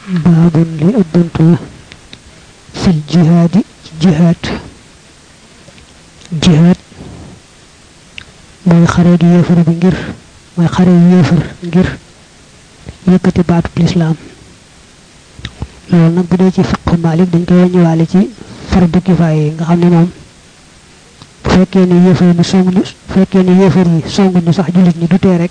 baabun li ab bunt la fil jihaadi ci jihaad jihaad mooy xare gi yéefar bi ngir mooy xare yu yéefar ngir yëkkati baatub lislaam loolu nag bu dee ci fiqhu Maalik dañ koy wàññiwaale ci fardu kifaaya yi nga xam ne moom bu fekkee ne yéefar yi song bu fekkee ne yéefar yi song ñu sax jullit ñi du tee rek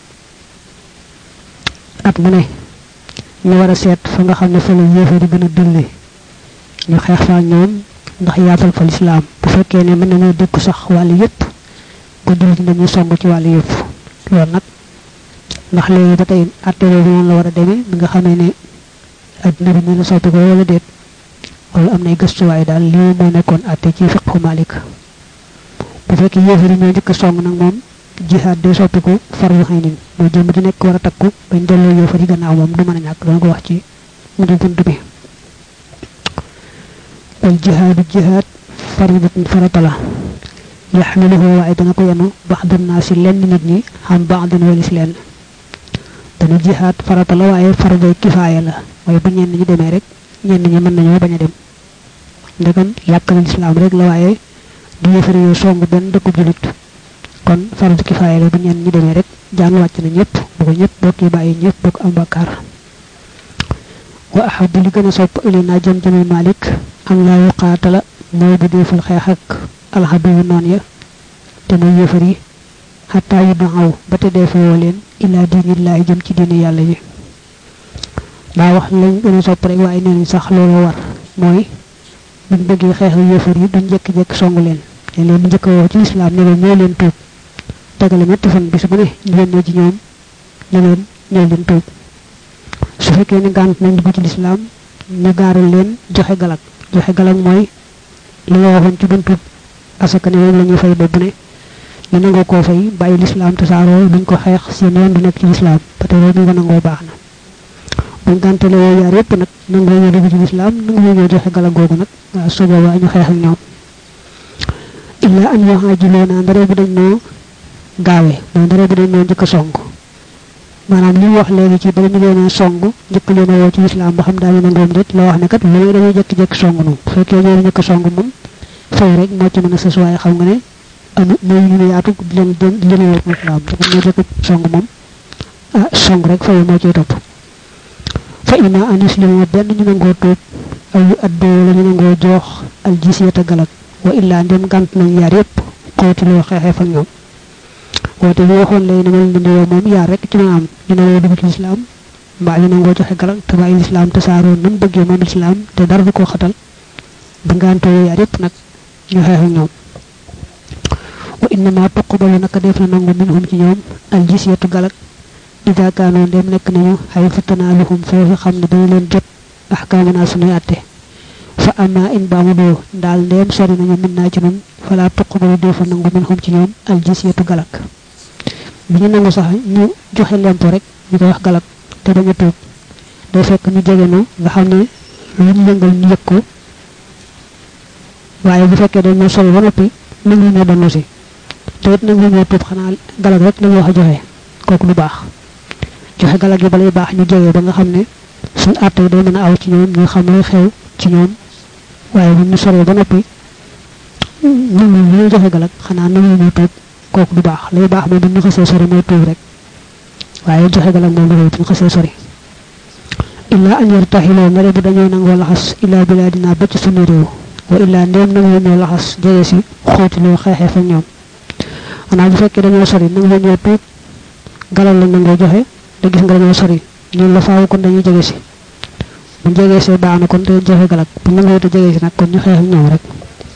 at mu ne ñu war a seet fa nga xam ne fa la yéefar yi gën a dulli ñu xeex fa ñoom ndax yaatal fa lislaam bu fekkee ne mën nañoo dëkku sax wàll yépp ko jullit ñi dañuy song ci wàll yépp loolu nag ndax léegi ba tey atte boobu noonu la war a demee bi nga xamee ne adduna bi ñu la soppi ko wala déet wala am nay gëstuwaay daal lii moo nekkoon atte ci fiqhu Maalik bu fekkee yéefar yi ñoo njëkk a song nag moom jihaad day soppiku fardu aynin mooy jëmm di nekk war a takku bañ delloo yéefar yi gannaaw moom du mën a ñàkk dana ko wax ci mujj bunt bi wal jihaadu jihaad faridatun farata la yaxmiluhu waaye dana ko yenu baxdu naasi lenn nit ñi xam baxdin walis lenn dana jihaad farata la waaye farday kifaaya la mooy bu ñenn ñi demee rek ñenn ñi mën nañoo bañ a dem ndegam yàkkal lislaam rek la waaye du yéefari yoo song benn dëkku julit kon fardu kifaaya la bu ñenn ñi demee rek jaan wàcc na ñëpp bu ko ñëpp bokki bàyyi ñëpp bokk am bakkaar wa ahabu li gën a sopp ili naa jëm jëmi malik am laa yuqaatala mooy bu deeful xeex ak alxadu yu noon ya te muy yéefar yi xataa yu daxaw ba te dee fayoo leen ilaa diinillaahi jëm ci diini yàlla yi daa wax lañ gën a sopp rek waaye nee nañ sax loolu war mooy buñ bëggee xeex ak yéefar yi duñ jekki-jekki songu leen te leen di njëkk a woo ci lislaam ne leen ñoo leen tuub tegale ñetti fan bis bu ne ñu yónnee ci ñoom ne leen ñoo leen tuub su fekkee ne gànt nañ dugg ci lislaam ñu gaaral leen joxe galak joxe galak mooy li nga waxoon ci buntu asaka ne moom la ñuy fay boobu ne ñu nangoo koo fay bàyyi lislaam tasaaroo duñ ko xeex seen yoon du nekk ci lislaam ba tey loolu ñu ko nangoo baax na buñ gàntale yooyu yaar yépp nag nangoo ñoo dugg ci lislaam nangoo ñoo joxe galak googu nag waaw su boobaa ñu xeex ak ñoom illa an yuhaajiluuna ndare bu dañ noo gaawe mooy ndare bu dañ noo njëkk a song maanaam li mu wax léegi ci bala ñu leen a song njëkk leen a woo ci lislaam ba xam daañu nangoom déet la wax ne kat loolu dañuy jékki-jékki song nu bu fekkee ñoo njëkk a song moom fay rek moo ci mën a sës waaye xam nga ne amu mooy ñu ne yaatu di leen di leen woo ci lislaam te ñoo njëkk song moom ah song rek fay moo ciy topp fa ima an yuslima benn ñu nangoo tuub aw yu addoo la ñu nangoo joox al jisyata galak wa illaa ndem gànt nañ yaar yépp xootiloo xeexee fa ñoom woote bi waxoon lay ne mel ni yow moom yaar rek ci ma am ñu nangoo dugg ci lislaam mbaa ñu nangoo joxe galak te bàyyi lislaam te saaroo nam bëggee moom lislaam te dara du ko xatal ba ngàntoo yaar yépp nag ñu xeex ak ñoom wa innama tuqbalu naka def na nangu minhum ci ñoom al jisyatu galak ida kaanoo ndem nekk nañu xay fatanaaluhum foofu xam ne dañu leen jot axkaamuna sunuy atte fa ama in baamu doo daal ndeem sori nañu min naa ci nun fala tuqbalu deefa nangu min xum ci ñoom al jisyatu galak bi ñu nangu sax ñu joxe lempo rek ñu koy wax galak te bañ a tuub day fekk ñu jege nu nga xam ne lu ñu yëngal ñu yëg ko waaye bu fekkee dañ ñoo sori ba noppi nangu ñoo donnu si te it nangu ñoo tuub xanaa galak rek lañu wax a joxe kooku du baax joxe galak yi balay baax ñu jege ba nga xam ne suñ àtte yi day mën a aw ci ñoom ñu xam lay xew ci ñoom waaye bu ñu soree ba noppi nangu ñu joxe galak xanaa nangu ñu tuub kooku du baax lay baax moom bu ñu xasee sori mooy tuub rek waaye joxe galak moom dafay bu ñu xasee sori illaa an yartaxiloo ndare bu dañoo nangoo laxas illaa bilaadinaa ba ci sunu réew wa illaa ndéem nangu ñoo laxas jege si xóotiloo xeexee fa ñoom xanaa bu fekkee dañoo sori nangu ñoo tuub galal lañ nangoo joxe te gis nga dañoo sori ñun la faaw kon dañuy jege si bu jegee see baax na kon te joxe galak bu nangoo te jege si nag kon ñu xeex ak ñoom rek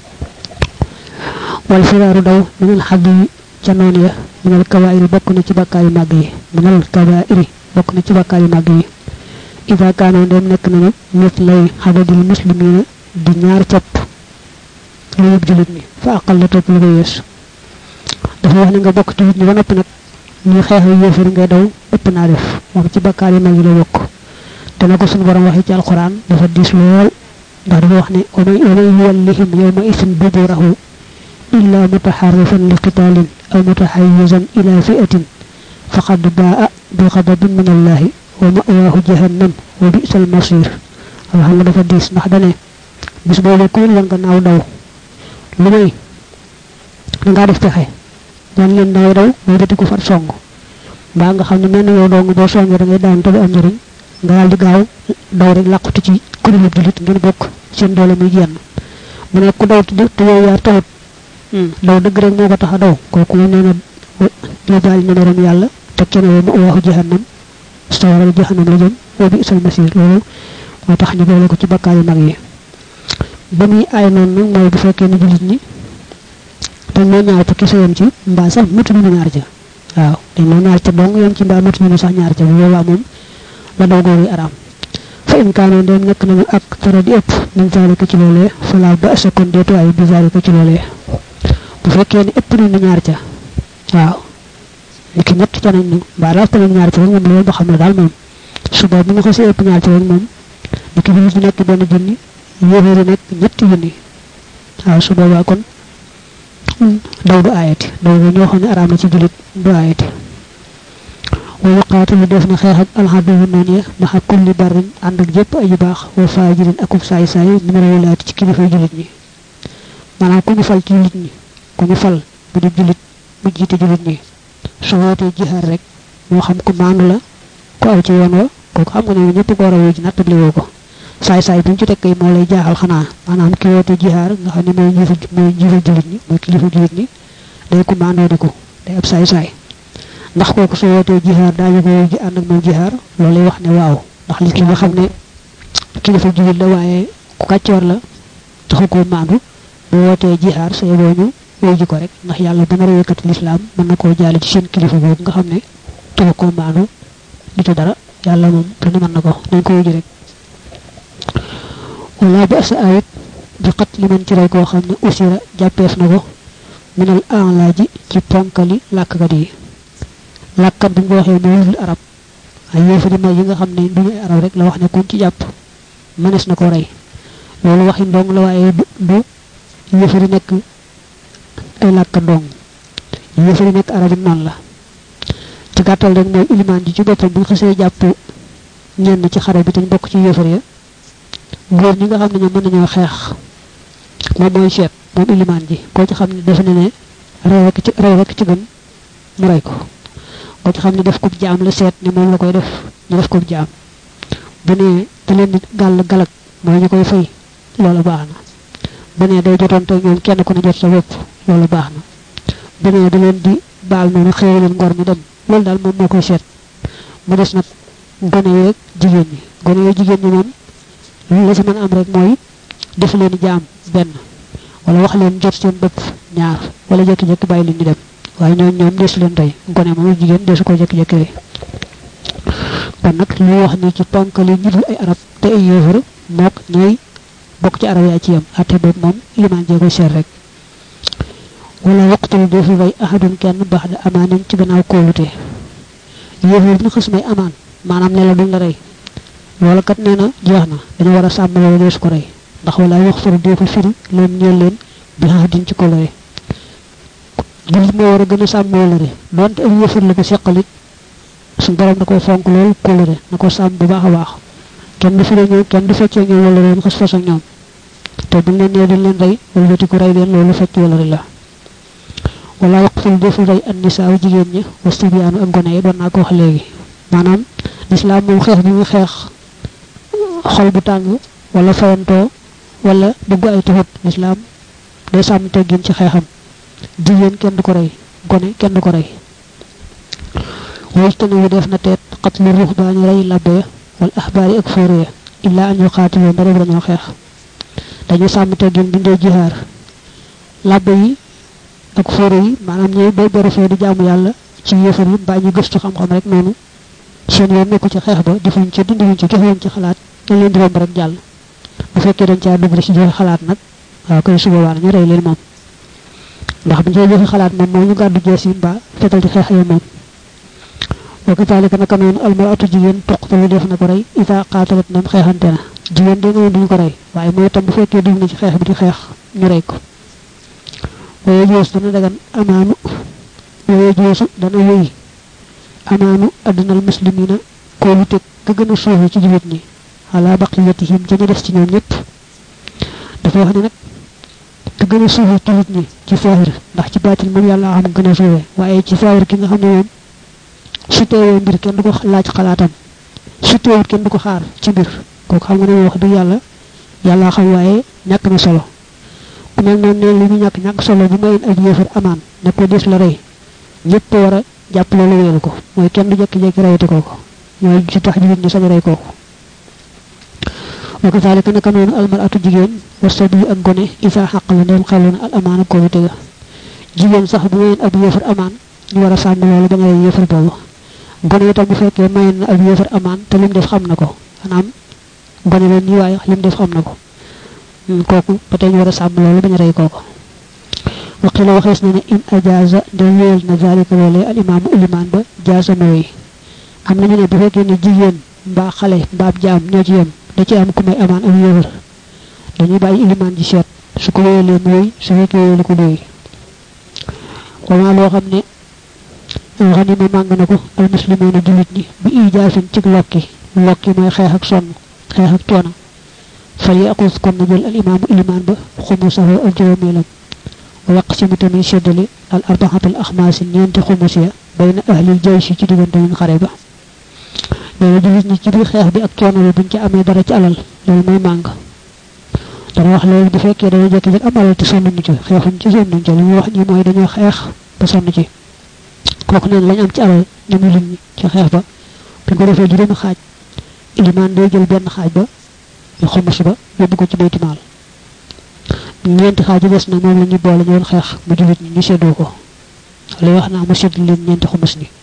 wal firaaru daw minal xadd yi ca noon ya minal kabaayiri bokk na ci bàkkaar yu màgg yi minal kabaayiri bokk na ci bàkkaar yu màgg yi ida kaanoo dem nekk nañu mit lay xadadil muslimina di ñaar capp lu yëpp julit ñi fa aqal la topp lu ko yees dafa wax ne nga bokk ci nit ñi ba noppi nag ñu xeex yu yéefar ngay daw ëpp naa def moom ci bàkkaar yu mag yi la bokk dana ko suñu borom waxee ci alquran dafa diis lool ndax dafa wax ne wa man yuwallihim yawma isin duburahu illa mutaharrifan li qitalin aw mutahayyizan ila fi'atin faqad baa bi ghadabin min allahi wa ma'wahu jahannam wa bi'sal masir wala xam nga dafa diis ndax dane bis boobu ku leen gannaaw daw lu may da ngaa def pexe wan leen daw daw boo bëti ko far song mbaa nga xam ne mel na yow dong boo songee da ngay daan te du am njëriñ nga daal di gaaw daw rek làqutu ci kuréelu julit ngeen bokk seen doole muy jenn mu ne ku daw te yow yaa taxut daw dëgg rek moo ko tax a daw kooku moom nee na yóbbaale na meram yàlla te kenn woo mu waxu jahannam sawaral jahannam la jëm wa bi isal masir loolu moo tax ñu boole ko ci bakkaar yu mag yi ba muy aay noonu nag mooy bu fekkee ne julit ñi dañ moo ñaar ca kese yam ci mbaa sax mëtu ñu ñaar ca waaw dañ moo ñaar ca dong yam ci mbaa mëtu ñu sax ñaar ca bu boobaa moom la daw góor yi araam fa in kaano ndem nekk nañu ak tara di ëpp min zalika ci loolee fala ba sa kon deetu ay bi zalika ci loolee bu fekkee ne ëpp nañu ñaar ca waaw ni ki ñett ca nañ ñu mbaa daal nañu ñaar ca rek moom loolu ba xam ne daal moom suba bu ñu xasee ëpp ñaar ca rek moom ni ki julit nekk benn junni yéeféeri nekk ñetti junni waaw su boobaa kon daw du aayati daw bu ñoo xam ne araam na ci julit du aayati wa yuqaatilu def na xeex ak alxadu yu noonu ya maxa kulli barrin ànd ak jëpp ayu baax wa faajirin akub saay saay numéro wilaati ci kilifa julit ñi maanaam ku ñu fal ci julit ñi ku ñu fal bu di julit bu jiite julit ñi su wootee jihaar rek moo xam ku maandu la ku aw ci yoon wa kooku xam nga ne ñëpp ko war a wuy ji nattabli woo ko saay saay bi ñu ci tekk yi moo lay jaaxal xanaa maanaam ki woote jihaar nga xam ne mooy njiifa mooy njiifa julit ñi mooy kilifa julit ñi day ku maandoo di ko day ab saay saay ndax kooku soo wootee jihaar daañu ko ji ànd ak moom jihaar loolu lay wax ne waaw ndax li ki nga xam ne kilifa julit la waaye ku kàccoor la taxu koo maandu bu wootee jihaar say boo ñu wéy ji ko rek ndax yàlla bu nar a yëkkati lislaam mën na koo jaale ci seen kilifa boobu nga xam ne taxu koo maandu di ci dara yàlla moom lu ne mën na ko nañ ko wéji rek wala ba sa ayit bi xat li man ci rey koo xam ne usira jàppeef na ko minal enlaaji ci ponkali làkkat yi làkkat bi nga waxee mooy wul arab ay yéefari mag yi nga xam ne duñu arab rek la wax ne kuñ ci jàpp mënees na ko rey loolu waxi ndong la waaye du du yéefari nekk ay làkkat ndong yéefari nekk arab noonu la ci gàttal rek mooy ilimaan ji ci boppam bu xasee jàpp ñenn ci xare bi te ñu bokk ci yéefar ya góor ñi nga xam ne ñoom mën nañoo xeex moom mooy seet moom ilimaan ji koo ci xam ne defe ne ne rey rek ci rey rek ci gën mu rey ko koo ci xam ne def ko jaam la seet ne moom la koy def ñu def ko jaam bu ne da leen di gàll galak mooy ñu koy fay loolu baax na bu ne day jotoon te ñoom kenn ku ne jot sa bopp loolu baax na bu ne da leen di baal noonu xëy leen ngor mi dem loolu daal moom moo koy seet mu des nag gone yeeg jigéen ñi gone yeeg jigéen ñi moom lu la ci mën a am rek mooy def leen jaam benn wala wax leen jot seen bopp ñaar wala jékki-jékki bàyyi leen ñu dem waaye ñoom ñoom desu leen tey gone moom jigéen desu ko jékki-jékki rek kon nag li wax ni ci ponkali ñu dul ay arab te ay yéefar mook ñooy bokk ci arab yaa ci yam ate boobu moom limaan jee koy seet rek wala waqtul doo fi rey ahadun kenn baax da amaanin ci gannaaw kóolute yéefar bi ñu xës may amaan maanaam ne la duñ la rey loolu kat nee na jeex na dañu war a sàmm loolu deesu ko rey ndax wala wax faru deefu firi leen ñeel leen bi xaa din ci kolore jullit moo war a gën a sàmm wolore donte ak yëfar la ko seqalit suñ borom da koy fonk loolu kolore na ko sàmm bu baax a baax kenn du firi ñoom kenn du feccee ñoom wolore mu xas fas ak ñoom te buñ leen nee duñ leen rey wala weti ko rey leen loolu fecc wolore la wala waqful defu rey an nisaaw jigéen ñi wastibiyaanu ak gone yi doon naa ko wax léegi maanaam lislaam moom xeex bi muy xeex xol bu tàng wala fayantoo wala bëgg ay tuxut lislaam day sàmm teggin ci xeexam jigéen kenn du ko rey gone kenn du ko rey wajtani wu def na teet xatlu ruux daañu rey labbe ya wala axbaari ak fóore ya illaa an yu xaatiloo ndare dañoo xeex dañu sàmm teggin bi ndee jihaar labbe yi ak fóore yi maanaam ñooy bay beru fee di jaamu yàlla ci yéefar yi mbaa ñu gëstu xam-xam rek noonu seen yoon nekku ci xeex ba defuñ ci dindiwuñ ci joxewuñ ci xalaat dañ leen di romb rek jàll bu fekkee dañ caa dugg ci joxe xalaat nag waaw koy suba waa ñu rey leen moom ndax buñ cee joxe xalaat moom mooy ñu gàddu jees yi mbaa fetal di xeex ya moom wa kazalika naka noonu almaratu jigéen tuqtalu def na ko rey ita qaatalat nam xeexante na jigéen de nga duñu ko rey waaye mooy tam bu fekkee dugg na ci xeex bi di xeex ñu rey ko waye joos dana dagan amaanu waye joosu dana wéy amaanu addinal muslimina kóolu teg ka gën a suufe ci jullit ñi ala baqiyatihim ca ñu des ci ñoom ñëpp dafa wax ne nag te gën a suufe ci nit ñi ci saahir ndax ci baatil moom yàlla xam gën a suufe waaye ci saahir ki nga xam ne moom su teewee mbir kenn du ko laaj xalaatam su teewut kenn du ko xaar ci mbir kooku xam nga ne wax dëgg yàlla yàlla xam waaye ñàkk na solo ku mel noonu ne li ñu ñàkk ñàkk solo bu mayoon ak yéefar amaan ne ko des la rey ñëpp war a jàpp loolu wéelu ko mooy kenn du jekki-jekki reyati kooku mooy ci tax jigéen ñi sañ rey kooku wa kazalika naka noonu almaratu jigéen war sa bii ak gone isa xaq la ndem xelu na al amaana koo tega jigéen sax bu mayoon ab yéefar amaan ñu war a sàmm loolu bañ a rey yéefar boobu gone itam bu fekkee mayoon na ab yéefar amaan te lim def xam na ko maanaam gone leen nii waaye lim def xam na ko kooku ba tey ñu war a sàmm loolu bañ a rey kooku waqila waxees na ne in ajaza de wéyal na zalika loolee al imaamu ilimaan ba jaasa mooy am nañu ne bu fekkee ne jigéen mbaa xale mbaab jaam ñoo ci yem da ci am ku may amaan ak yéefar dañuy bàyyi ilimaan ji seet su ko wéyalee mooy su fekkee wéyalu ko doy wama loo xam ne xanima màng na ko al muslimoona jullit ñi bi ijaafin ci lokki lokki mooy xeex ak sonn xeex ak coono fal yaqus kon na jël al imaamu ilimaan ba xumusahu ak juróomeelam wa yaqsimu tamit seddali al arbaxatul axmaasi ñeenti xumus ya bayna ahlil jayshi ci diggante ñu xare ba loolu jullit ñi ci biir xeex bi ak coono bi buñ ci amee dara ci alal loolu mooy màng dana wax léegi bu fekkee dañoo jékki-jékki am alal te sonnuñu ci xeexuñ ci sonnuñ ci li ñuy wax ñi mooy dañoo xeex ba sonn ci kooku neen lañ am ci alal ñoom jullit ñi ci xeex ba buñ ko defee juróomi xaaj ilimaan day jël benn xaaj ba ñu xumus ba yóbbu ko ci baytimaal ñeenti xaaj yu des na moom la ñu boole ñu woon xeex mu jullit ñi ñu séddoo ko lay wax naa mu sédd leen ñeenti xumus ni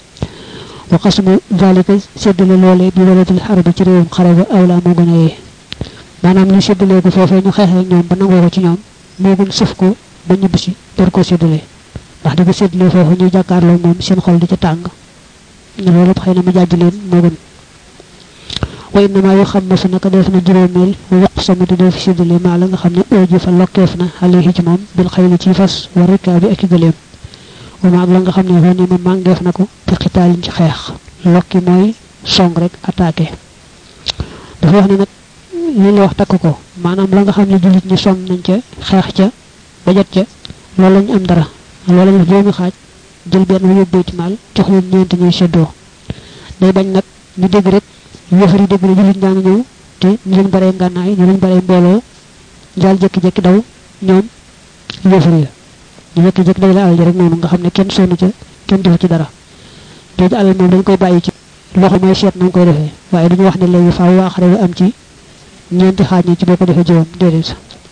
wa qasmu zalika séddale loole bi walatil xarbi ci réewum xare ba awla moo gën a yee maanaam ñu séddalee ko foofee ñu xeexee ñoom ba nangoo ko ci ñoom moo gën sëf ko ba ñibbisi door koo séddalee ndax di ko séddalee foofu ñu jàkkaarloo moom seen xol di ca tàng loolu xëy na mu jàjj leen moo gën wa innama yu xam na su naka def na juróomeel wa yaq sama di def séddale maa la nga xam ne ooji fa lokkeef na alayhi ci moom bil xëy na ci fas wa rikkaa bi ak i gëleem wa maag la nga xam ne xoo ni ma màngeef na ko te xitaalin ci xeex lokki mooy song rek attaqué dafa wax ne nag li la wax takk ko maanaam la nga xam ne jullit ñi song nañ ca xeex ca ba jot ca loolu lañu am dara loolu lañu juróomi xaaj jël benn wu yóbbu baytimaal jox leen ñeenti ñuy seddoo day bañ nag ñu dégg rek yëfar yi dégg ne jullit ñaa ngi ñëw te ñu leen baree ngànnaay ñu leen baree mbooloo jaal jékki-jékki daw ñoom yëfar ya ñu jékki-jékki day la alal ji rek noonu nga xam ne kenn sonn ca kenn defu ci dara jooju alal moom dañ koy bàyyi ci loxo mooy seet na nga koy defee waaye duñu wax ne léegi faaw waa xare bi am ci ñeenti xaaj ñi ci boo ko defee juróom déedéet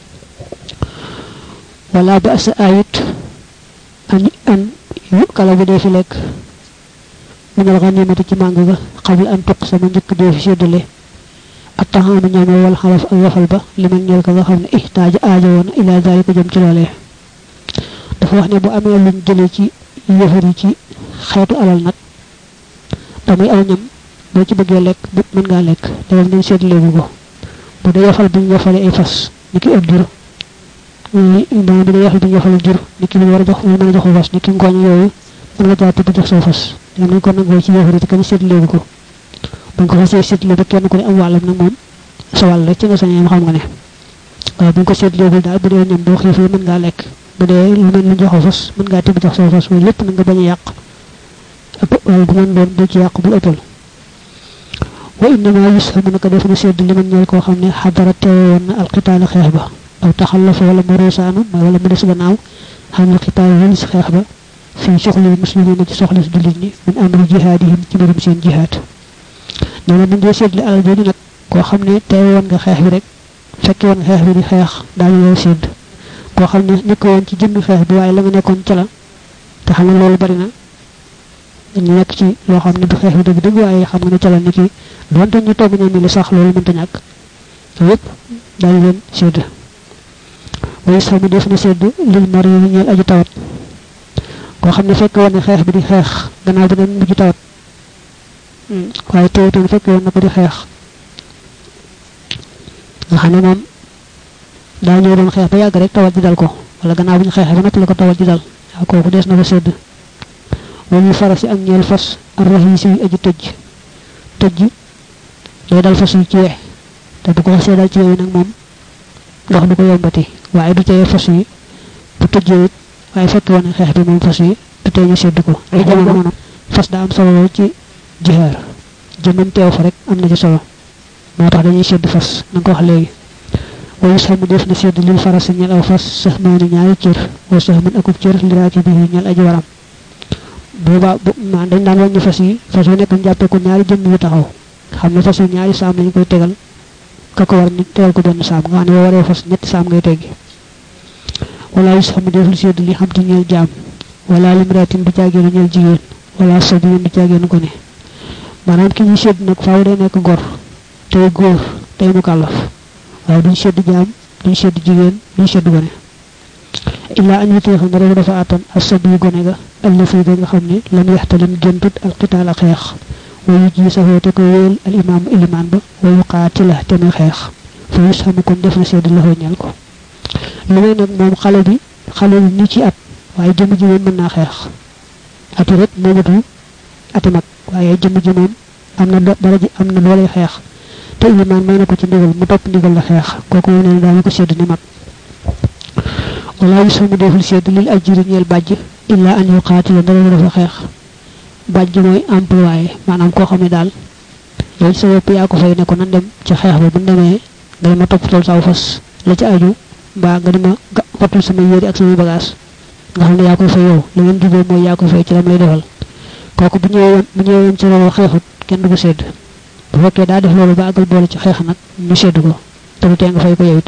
wala ba sa ayit an an yu kala bu dee fi lekk minal ganimati ci màng ga xabla an tuq sama njëkk dee fi séddale ak taxaama ñaame wal xalaf ak waxal ba li man ñeel ko nga xam ne ihtaaja aajo woon ila zalika jëm ci loolee dafa wax ne bu amee luñ jëlee ci yëfar yi ci xeetu alal nag damay aw ñam boo ci bëggee lekk bu mën ngaa lekk dawal nañ séddaleegu ko bu dee yafal bu ñu yafalee ay fas ni ki ëpp jur dama bi dee yafal bu ñu yafalee jur ni ki lu war a jox lu mën a joxu fas ni ki ngooñ yooyu mën nga jàpp jox soo fas ñoom nañ ko nangoo ci yëfar yi te kenn séddaleegu ko buñ ko fasee séddale ba kenn ku ne am wàllam nag moom sa wàll rek ci nga sañee xam nga ne waaye buñ ko séddaleegul daal bu dee ñoom boo xiifee mën ngaa lekk bu dee lu mel ni joxu fas mën ngaa tibb jox soo fas waaye lépp na nga bañ a yàq ëpp wala bu mën doon du ci yàq bul ëppal wa innama yushamu naka def na sedd li man ñeel koo xam ne xadara teewoon na alxitaali xeex ba aw taxallafa wala mu ruusaanu mooy wala mu des gannaaw xam ne xitaal wali si xeex ba fii soxlil muslimina ci soxla si jullit ñi min amri jihaadihim ci mbirum seen jihaad nee na bu dee séddle alal jooju nag koo xam ne teewoon nga xeex bi rek fekke woon xeex bi di xeex daal yow sédd koo xam ne nekk woon ci jëmmi xeex bi waaye la nga nekkoon ca la te xam ne loolu bari na ñu nekk ci loo xam ne du xeex bi dëgg dëgg waaye xam nga ne ca la ni ki donte ñu togg ñoom li sax loolu mënta ñàkk yépp daal leen sédd way sax mu def na sédd lil mari yi ñeel aji tawat koo xam ne fekk woon ne xeex bi di xeex gannaaw bi ne mujj tawat waaye teewutoon fekk woon na ko di xeex nga xam ne moom daa ñëw doon xeex ba yàgg rek tawat ji dal ko wala gannaaw bu ñu xeexee ba noppi la ko tawat ji dal waaw kooku des na ko sédd wala fara si ak ñeel fas ar rahisi yi aji tëj tëj day dal fas yi ci weex te bu ko xasee daal ci yooyu nag moom ndox du ko yombati waaye du teye fas yi bu tëjee it waaye fekk woon xeex bi moom fas yi du tey ñu sedd ko ay jamono fas daa am solo ci jihaar jëmmam teew fa rek am na ci solo moo tax dañuy sedd fas na nga ko wax léegi wayu sax mu def na sedd lil faras ñel aw fas sax noonu ñaari cër wa sax mën akub cër li raaki bi ñel aji waram booba ma dañ daan wàññi fas yi fas yu nekk ñu jàppee ko ñaari jëmm yu taxaw xam ne fas yu ñaari saam lañu koy tegal ka ko war ni tegal ko benn saam nga xam ne boo waree fas ñetti saam ngay teggi wala yu sax mu def lu sedd li xam ti ñeel jaam wala limratin du caageenu ñeel jigéen wala sabiyin du caageenu ko ne maanaam ki ñuy sedd nag faaw day nekk gor tey góor tey mu kàllaf waaye duñ sedd jaam duñ sedd jigéen duñ sedd gone illaa an yutee xam ne rek dafa àttan asab yu gone ga allafi ga nga xam ne lam yaxtalim géntut alqitaal ak xeex wayu ji saxoo te ko wéel al imaamu ilimaan ba wayu qaatila te muy xeex fa yus xamu kon def na sedd la ñal ko lu may nag moom xale bi xale bi ni ci at waaye jëmm ji moom mën naa xeex ati rek moomatul ati mag waaye jëmm ji moom am na dara ji am na doole xeex te ilimaan may na ko ci ndigal mu topp ndigal la xeex kooku moom nee na daañu ko sedd ni mag wala yu samu deful sedd lil ajiri ñeel bàjj illa an yu qaatila dara dafa xeex bàjj mooy employé maanaam koo xam ne daal yow ci sa bopp yaa ko fay ne ko nan dem ci xeex ba bu demee nga dima topp tool saw fas la ci aju mbaa nga dima wattul sama yéri ak sama bagage nga xam ne yaa koy fay yow li ngeen jubee mooy yaa koy fay ci lam lay defal kooku bu ñëwee bu ñëwee woon ci loolu xeexut kenn du ko sedd bu fekkee daa def loolu ba àggal boole ci xeex nag ñu sedd ko te du tee nga fay ko yow it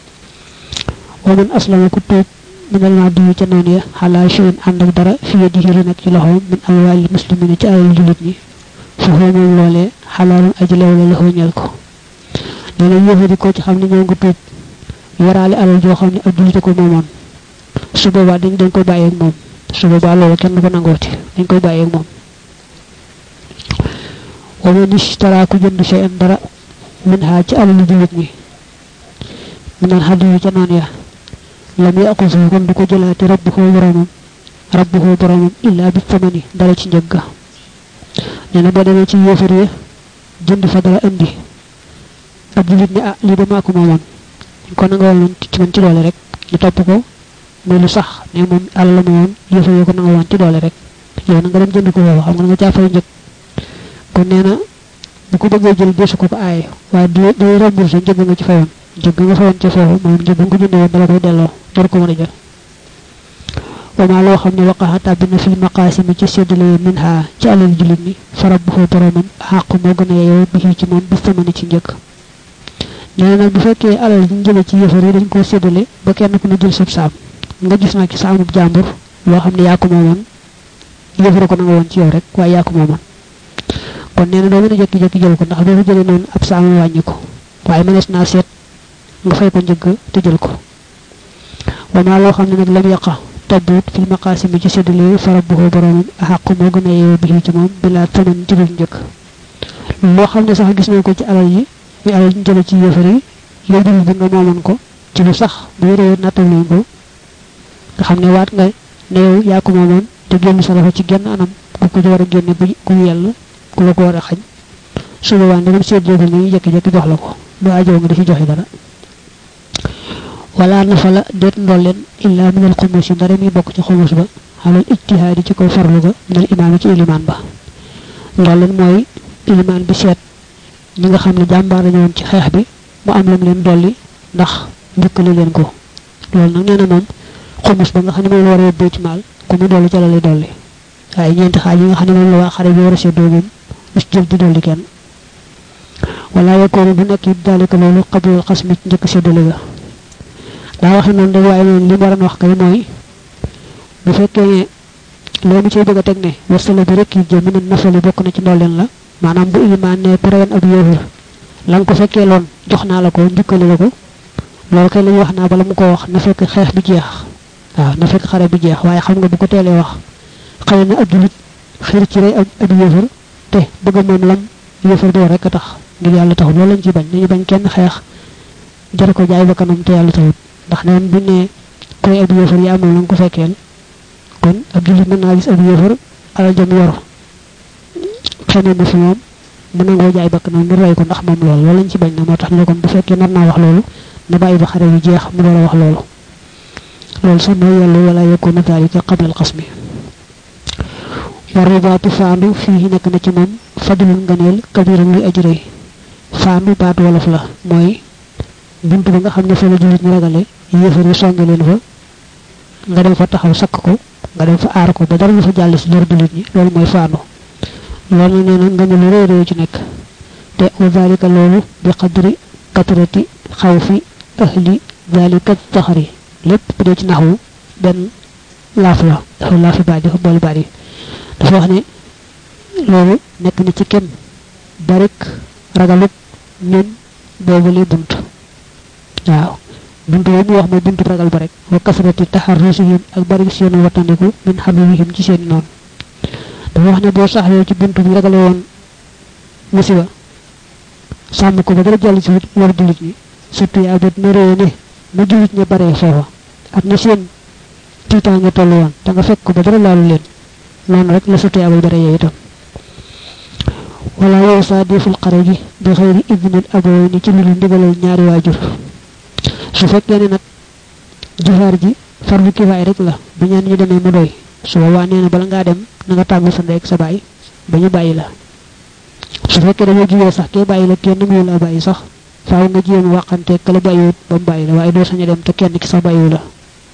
wa man aslama ku tuub minal naa diyu ca noonu ya xalaa shiin ànd ak dara fi yadihi lu nekk ci loxoom min amwaali muslimina ci alal julit ñi fa xoo moom loolee xalaalum aji lew la la ñeel ko nee na yéefari ko ci xam ne ñoo ngi tuub yoraale alal joo xam ne ab julite ko moomoon su boobaa dañ dañ koy bàyyeeg moom su boobaa loolu kenn du ko nangooti dañ koy bàyyeeg moom wa man ishtara ku jënd shay'an dara min ha ci alal julit ñi minal hadiyu ca noonu ya lam yaqusu kon du ko jëlaati rabbuhu boromam rabbuhu boromam illa bi tamani dara ci njëg ga nee na boo demee ci yéefar yi jënd fa dara indi ab julit ne ah lii de maa ko moomoon kon nga woon ci man ci doole rek ñu topp ko muy lu sax ne moom àll la moomoon yéefar yi ko na nga woon ci doole rek yow na nga dem jënd ko foofu xam nga nga caa fay njëg kon nee na bu ko bëggee jël desu ko ko aaye waaye day remboursé njëg nga ci fayoon njëg nga fayoon ca foofu moom njëg nga ko jëndee woon dala koy delloo door ko mën a jël wama loo xam ne waqaxa tàbbi na fil maqaasimi ci séddale min ha ci alal julit ni farab bu foo boromam xàq moo gën a yeyoo bi ci moom bi samani ci njëkk nee nag bu fekkee alal ñu jële ci yëfar yi dañ koo séddale ba kenn ku ne jël sab saam nga gis nag ci saamub jàmbur loo xam ne yaa ko moomoon yëfara ko na nga woon ci yow rek waaye yaa ko moomoon kon nee na doo mën a jekki-jekki jël ko ndax boo ko jëlee noonu ab saam wàññi ko waaye mënees naa seet nga fay ko njëgg te jël ko wama loo xam ne nag lam yaqa tabbuut fil maqaasimi ci séddale farab bu ko boromam xàq moo gën a yeewu bi ci moom bilaa taman ci dul njëkk loo xam ne sax gis nañ ko ci alal yi muy alal ñu jële ci yëfar yi yow dul bi nga moomoon ko ci lu sax bu yore nattal nañ ko nga xam ne waat nga ne yow yaa ko moomoon te génn sa loxo ci genn anam ku ko war a génne bu ku yell ku la ko war a xañ su boobaa ndegam séddale ko ni jekki-jekki jox la ko du ajoo nga dafi joxe dara wala nafa la deet ndolleen illa minal xumus yi ndara mi bokk ci xumus ba xalal ijtihaadi ci kaw farlu ga minal imaam ci ilimaan ba ndolleen mooy ilimaan bi seet ñi nga xam ne jàmbaar lañu woon ci xeex bi mu am lam leen dolli ndax njëkkali leen ko loolu nag nee na moom xumus ba nga xam ne moom la war a yóbbee ci maal ku mu dolli ca la lay dolli waaye ñeenti xaaj yi nga xam ne moom la waa xare bi war a seddoo moom bis jël di dolli kenn wala yakoonu bu nekk it daalika loolu xablal xas mi njëkk séddale ga daa waxe noonu rek waaye noonu li mu waroon wax kay mooy bu fekkee ne loolu ciy bëgg a teg ne wasala bi rek yi jëm ne nafali bokk na ci ndolleen la maanaam bu ilimaan ne ku reyoon ab yéefar la nga ko fekkee loon jox naa la ko njukkali la ko loolu kay la ñu wax naa bala mu ko wax na fekk xeex bi jeex waaw na fekk xare bi jeex waaye xam nga bu ko teelee wax xëy na ab julit xir ci rey ab ab yéefar te bëgg moom lam yéefar doo rek a tax ngir yàlla taxut loolu lañ ci bañ dañu bañ kenn xeex jar ko jaay ba kanam te yàlla taxut ndax neen bu ne koy ab yéefar yaa moom la nga ko fekkeel kon ab julit mën naa gis ab yéefar alal jam yor xamee na fi moom mu nangoo jaay bakk na ngir rey ko ndax moom loolu loolu lañ ci bañ na moo tax ne kon bu fekkee nar naa wax loolu na bàyyi ba xare bi jeex mu door a wax loolu loolu sax mooy yàlla wala yakuna daalika qabla al qasmi war ribaatu faandu fii nekk na ci moom fadlul nganeel kabiran luy aji rëy faandu baatu wolof la mooy bunt ba nga xam ne fa la jullit ñu ragale yéefar yi songe leen fa nga dem fa taxaw sakk ko nga dem fa aar ko ba dara ñu fa jàll si lor jullit ñi loolu mooy faandu loolu nee na nga ne lu réy réy ci nekk te wa zalika loolu bi qadri katrati xawfi ahli zalika taxari lépp bu dee ci naxwu benn laaf la dafa laafi baat dafa boole baat yi dafa wax ne loolu nekk na ci kem barik ragalut ñun boobule bunt waaw bunt boobu mu wax mooy buntu ragal ba rek wa kasrati taxarrusihim ak bari seenu wattandiku min xablihim ci seen noonu dafa wax ne boo saxlee ci buntu bi ragale woon musiba sàmm ko ba dara jàll ci war jullit ñi surtout yaa bët na réye ne na jullit ñi baree foofa ak na seen tiitaange toll woon te nga fekk ko ba dara laalu leen noonu rek la surtout yaa bare yee itam wala yow saa deful xare gi bi xëyri idnil abaway ni ci lu ndigalal ñaari waajur su fekkee ne nag jihaar ji farlu kifaay rek la bu ñaan ñu demee mu doy su boobaa nee na bala ngaa dem na nga tàggu sa ndey ak sa baay ba ñu bàyyi la su fekkee dañoo jugee sax kee bàyyi la kenn mu la bàyyi sax faaw nga jéem waxante kala bàyyiwut ba mu bàyyi la waaye doo sañ a dem te kenn ki sax bàyyiwu la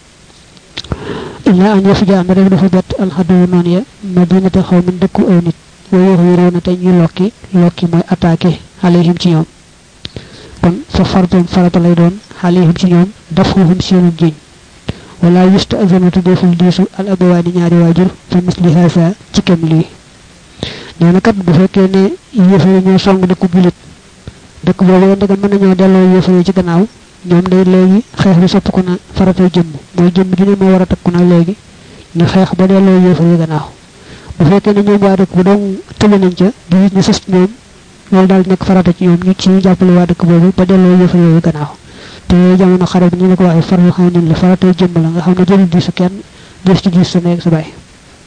illa an yafuja am rek dafa bett alxaduwu noonu ya madinata xaw min dëkku aw nit wa yuxwiruuna te ñu lokki lokki mooy attaqué alayhim ci ñoom kon fa fardun farata lay doon alayhim ci ñoom dafuhum seenu jiñ wala yusta azanatu deful diisu al abawaani ñaari waajur fi misli haasa ci kem lii nee na kat bu fekkee ne yéefare ñoo song dëkku julit dëkk boobu ndegam mën nañoo delloo yéefare ci gannaaw ñoom day léegi xeex bi sopp ko na faratay jëmm mooy jëmm ju ne moo war a takku na léegi ñu xeex ba delloo yéefare yi gannaaw bu fekkee ne ñoom waa dëkk bu doon tële nañ ca di ñu sës ñoom loolu daal nekk farata ci ñoom ñu ci jàppale waa dëkk boobu ba delloo yëfa yooyu gannaaw te jamono xare bi ñu la ko waxee farlu xam ne la faratay jëmm la nga xam ne jëlul diisu kenn des ci diis sa nekk sa bàyyi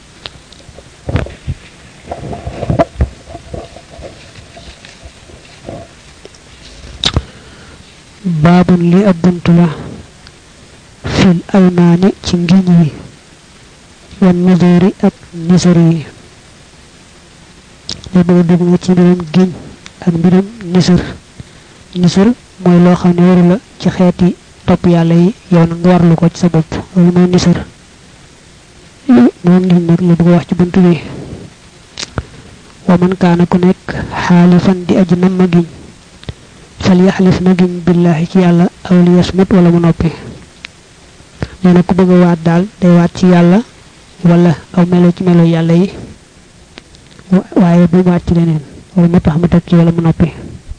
baabun li ab bunt la fil aymaani ci ngiñ yi wan nuzuri ak nisari yi li bëgg dugg nga ci mbirum giñ ak mbirum nisar nisar mooy loo xam ne waru la ci xeeti topp yàlla yi yow na nga warlu ko ci sa bopp loolu mooy nisar moom ngiñ nag la bëgg wax ci bunt bi wa man kaana ku nekk xaalifan di aji nam ma giñ fal yaxlif na giñ billahi ci yàlla aw li yasmut wala mu noppi nee na ku bëgg a waat daal day waat ci yàlla wala aw melo ci melo yàlla yi waaye bu mu waat ci leneen wala mu tax mu teg ci wala mu noppi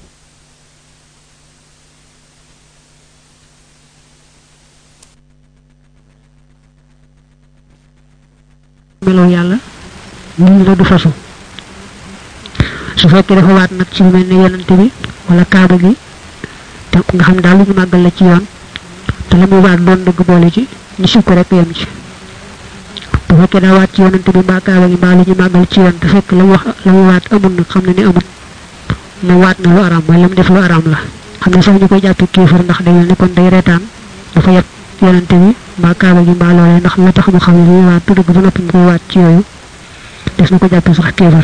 melo yàlla nii la du fasu su fekkee dafa waat nag ci lu mel ne yonante bi wala kaaba gi te nga xam daal lu ñu màggal la ci yoon te la muy waat doon dëgg boole ci ñu sib ko rek yem ci bu fekkee daa waat ci yonante bi mbaa kaaba gi mbaa lu ñu màggal ci yoon te fekk la mu wax la mu waat amul nag xam ne ni amul mu waat na lu araam mooy la mu def lu araam la xam ne sax ñu koy jàppe kéefar ndax day ne kon day reetaan dafa yeb yonante bi mbaa kaaba gi mbaa loolee ndax la tax mu xam ne li waat tu dëgg ba noppi mu koy waat ci yooyu des na ko jàppe sax kéefar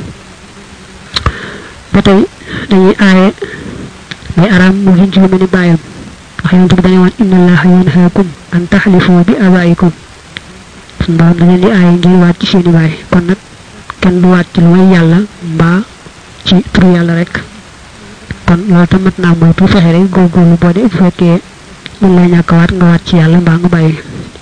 ba tey dañuy aaye day araam mu giñ ci lu mel ni bàyyam ndax yonante bi dañu woon inna allaha yanhaakum an taxlifu bi abaikum suñu borom da ngeen di aaye ngir waat ci seeni baay kon nag kenn du waat ci lu may yàlla mbaa ci turu yàlla rek kon loolu tam mat naa moytu fexe rek góorgóorlu boo de bu fekkee mën lay ñàkk waat nga waat ci yàlla mbaa nga bàyyi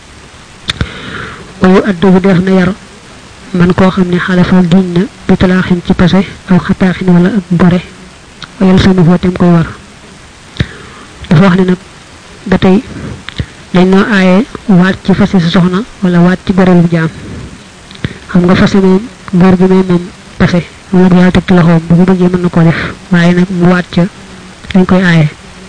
wayu addu bu def na yar man koo xam ne xalafa giñ na bi talaaxin ci pase aw xataaxin wala ak gore wayal sama foo tem koy war dafa wax ne nag ba tey dañ noo aaye waat ci fase sa soxna wala waat ci gorelu jaam xam nga fase moom góor gi moom moom pase moom la yàlla teg ci loxoom bu ko bëggee mën na koo def waaye nag mu waat ca dañ koy aaye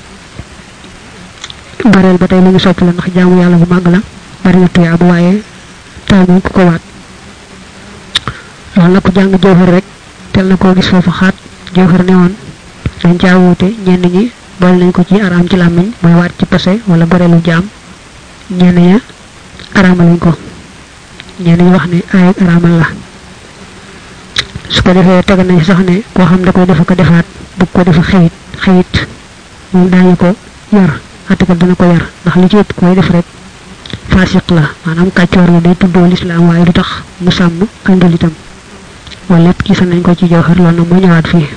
goreel ba tey lu ñu sopp la ndax jaamu yàlla bu màgg la bari na tuyaa bu waaye taamu ku ko waat loolu nag ku jàng jooxar rek tel na koo gis foofu xaat jawhar ne woon dañ caa wuute ñenn ñi boole nañ ko ci araam ci làmmiñ mooy waat ci passé wala goreelu jaam ñenn ña araamal nañ ko ñenn ñi wax ne ay araamal la su ko defee teg nañ sax ne koo xam da koy defa ko defaat bu ko defa xëyit xëyit moom daañu ko yar atikal dana ko yar ndax li ci ëpp koy def rek fasiq la maanaam kàccoor la day tuddoo lislaam waaye du tax mu sàmm andul itam wala lépp gisa nañ ko ci jawhar loolu nag moo ñëwaat fii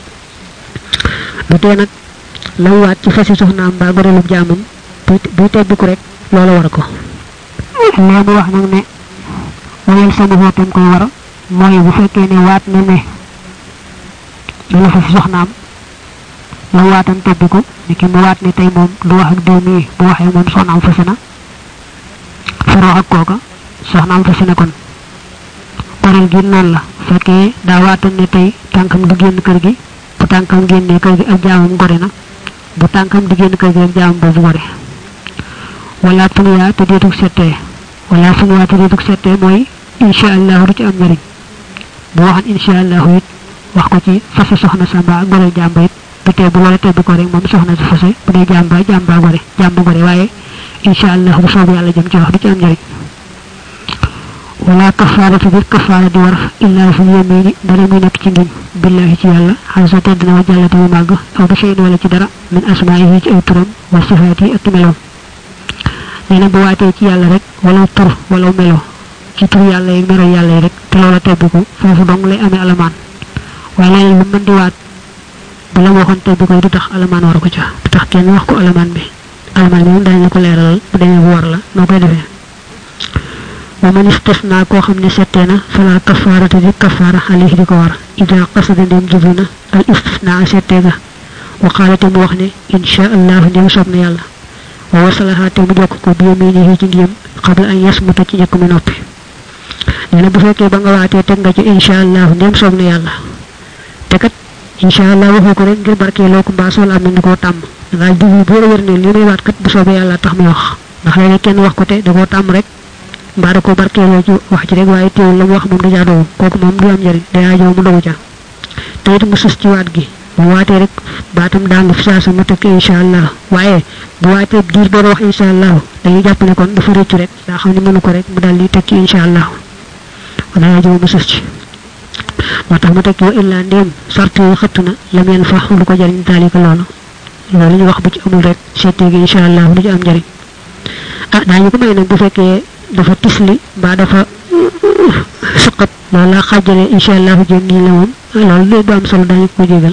bu tee nag la waat ci fasi soxnaam mbaa gorelub jaamam buy tebbiku rek loolu war ko lee mu wax nag ne wayel sama xootam koy war mooy bu fekkee ne waat na ne dana fasi soxnaam la waatam tebbiku ni ki mu waat ne tey moom du wax ak diw mii bu waxee moom soxnaam fasi na far wax ak kooka soxnaam fasi na kon gorel gi noonu la fekkee daa waatan ne tey tànkam du génn kër gi bu tànkam génnee kër gi ak jaamam gore na bu tànkam di génn kër gi ak jaamam boobu gore wala tuniyaa te deetug settee wala tuniyaa te deetug settee mooy insha allahu du ci am njëriñ bu waxan insha allahu it wax ko ci fase soxna samba ak gore jàmba it du tee bu loola tebbi ko rek moom soxna si fase bu dee jàmba jàmba gore jàmba gore waaye insha allahu bu soobu yàlla jëm ci wax du ci am njëriñ wala kafaaratu bi kafaara di war illaa fi yemini dara muy nekk ci ngiñ billahi ci yàlla xan sa tedd na wa jàllate mu màgg aw bi shay'in wala ci dara min asmaa'ihi ci ay turam wa sifaati ak meloom nee na bu waatee ci yàlla rek wala tur wala melo ci tur yàlla yi melo yàlla yi rek te loola tebbiku foofu dong lay amee alamaan waaye leneen lu mën di waat bu la waxoon tebbiku du tax alamaan war ko ca du tax kenn wax ko alamaan bi alamaan bi moom dañ la ko leeralal bu demee bu war la noo koy defee wa man istisna koo xam ne settee na fala kafaarata di kafaara alayhi di ko war ida qasada ndem jublu na al istisna settee ga wa qaala te mu wax ne insha allahu ndem soob na yàlla wa wasalaha te mu jokk ko bi yaminihi ci ngiyam qabla an yasmuta ci njëkk mi noppi nee na bu fekkee ba nga waatee teg nga ci insha allahu ndem soob na yàlla te kat insha allah waxoo ko rek ngir barkeeloo ko mbaa sool am na koo tàmm dangaa jublu boo wér ne li may waat kat bu soobee yàlla tax muy wax ndax léeg kenn wax ko te da koo tàmm rek mbaa da ko barkeeloo ci wax ci rek waaye teewul la mu wax moom dajaa dogu kooku moom du am njëriñ dayaa jow mu dogu ca te it mu sus ci waat gi bu waatee rek baatam daangu fi saa sa mu tekk insha allah waaye bu waatee diir boo wax insha allah dañuy jàpp ne kon dafa rëccu rek daa xam ne mënu ko rek mu daal di tekki insha allah dayaa jow mu sus ci moo tax mu tekki wa illa ndéem sart yi xëtt na lam yen fa lu ko jëriñ daalika loolu loolu ñu wax bu ci amul rek seetee gi insha allah du ci am njëriñ ah daañu ko may nag bu fekkee dafa tisli mbaa dafa suqat loolu laa xaajale insha allahu jëm nii la moom loolu du am solo dañu ko jégal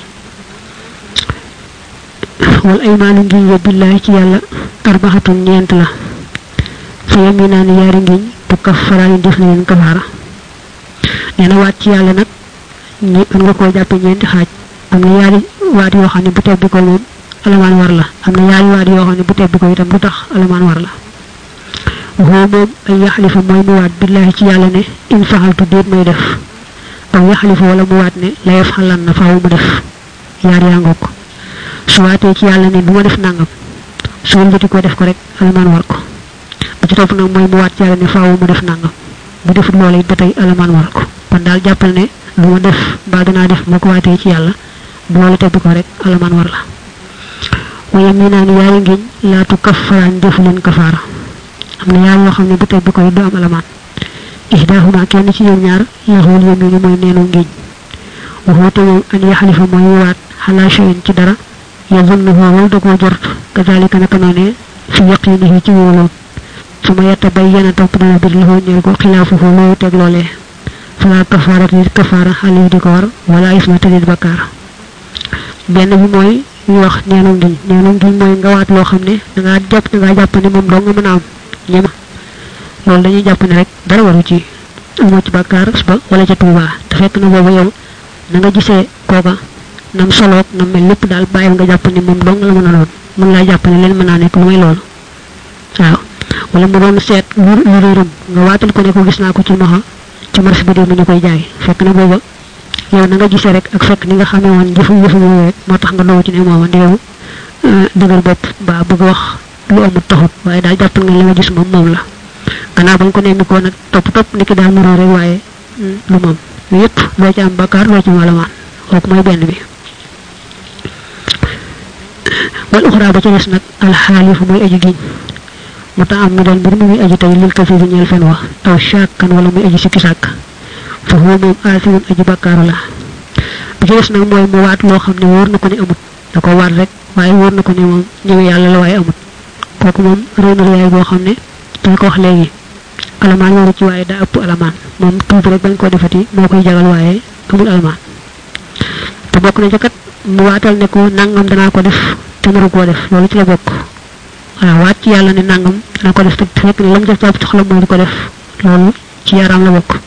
wal aymaanu ngiñ ya billahi ci yàlla arbaxatun ñeent la fa yaminaani yaari ngiñ tu kaffaraani def na leen kafaara nee na waat ci yàlla nag ñi mën nga koo jàppe ñeenti xaaj am na yaari waat yoo xam ne bu tebbi ko moom alamaan war la am na yaari waat yoo xam ne bu tebbi ko itam du tax alamaan war la waxoo moom ay yaxalifa mooy mu waat billahi ci yàlla ne in faxaltu déet may def aw yaxalifa wala mu waat ne la yaf xalan na faaw mu def yaar yaa ngoog su waatee ci yàlla ne bu ma def nangam su wëlbati ko def ko rek alamaan war ko ba ci topp nag mooy mu waat ci yàlla ne faaw mu def nangam bu defut loola it ba tey alamaan war ko kon daal jàppal ne lu ma def mbaa danaa def moo ko waatee ci yàlla bu loola tebbi ko rek alamaan war la waaye mi naa ni yaari ngiñ laatu kafaraan defu leen kafaara am na yaar yoo xam ne bu tebbi koy du am alamaan ihdahuma kenn ci ñoom ñaar yaxul yamini mooy neenu ngiñ waxoote moom an yaxalifa mooy waat xalaa shayin ci dara yazunnuhu wal da koo jort kazalika naka noone fi yaqinihi ci wóoloon su ma yetta bay yana topp dana bir loxoo ñeel ko xilaafuhu loolu teg loolee fala kafaara nit kafaara xale di ko war wala isma te nit bakkaar benn bi mooy ñu wax neenu ngiñ neenu ngiñ mooy nga waat loo xam ne dangaa jàpp dangaa jàpp ne moom doo nga mën a am ñema loolu dañuy jàpp ne rek dara waru ci amoo ci bàkkaar ba wala ca tuubaa te fekk na boobu yow na nga gisee kooka nam soloog nam mel lépp daal bàyyil nga jàpp ne moom dong la mën a doon mën laa jàpp ne leen mën naa nekk lu may loolu waaw wala mu doon seet lu lu réeram nga waatal ko ne ko gis naa ko ci moxa ci marché bi dem ñu koy jaay fekk na booba yow na nga gisee rek ak fekk ni nga xamee woon jëfu jëfu yooyu rek moo tax nga dogu ci ne mooma di yow dëgër bopp ba bëgg wax lu amul taxut waaye daal jàppal nga li nga gis moom moom la gannaaw bañ ko nemmi ko nag topp topp niki daal mu rek waaye lu moom yépp loo ci am bakkaar loo ci malamaan kooku mooy benn bi wal uxra ba ca des nag alxaalifu mooy aji giñ mu ta am mi dal mbir mu muy aji tey lil kasi bi ñeel fen wa aw shakkan wala muy aji sikki sàkk fa huwa moom aasimun aji bakkaaru la bi ci des nag mooy mu waat loo xam ne wóor na ko ne amut da ko waat rek waaye wóor na ko ne moom ñëwe yàlla la waaye amut kooku moom réy na yaay boo xam ne dañ ko wax léegi alamaan waru ci waaye daa ëpp alamaan moom tuuti rek bañ koo defati moo koy jagal waaye amul alamaan te bokk na ca kat mu waatal ne ko nangam danaa ko def te naru koo def loolu ci la bokk waaw waat ci yàlla ne nangam danaa ko def te fekk ne lam def jàpp ci xolam mooy di ko def loolu ci yaram la bokk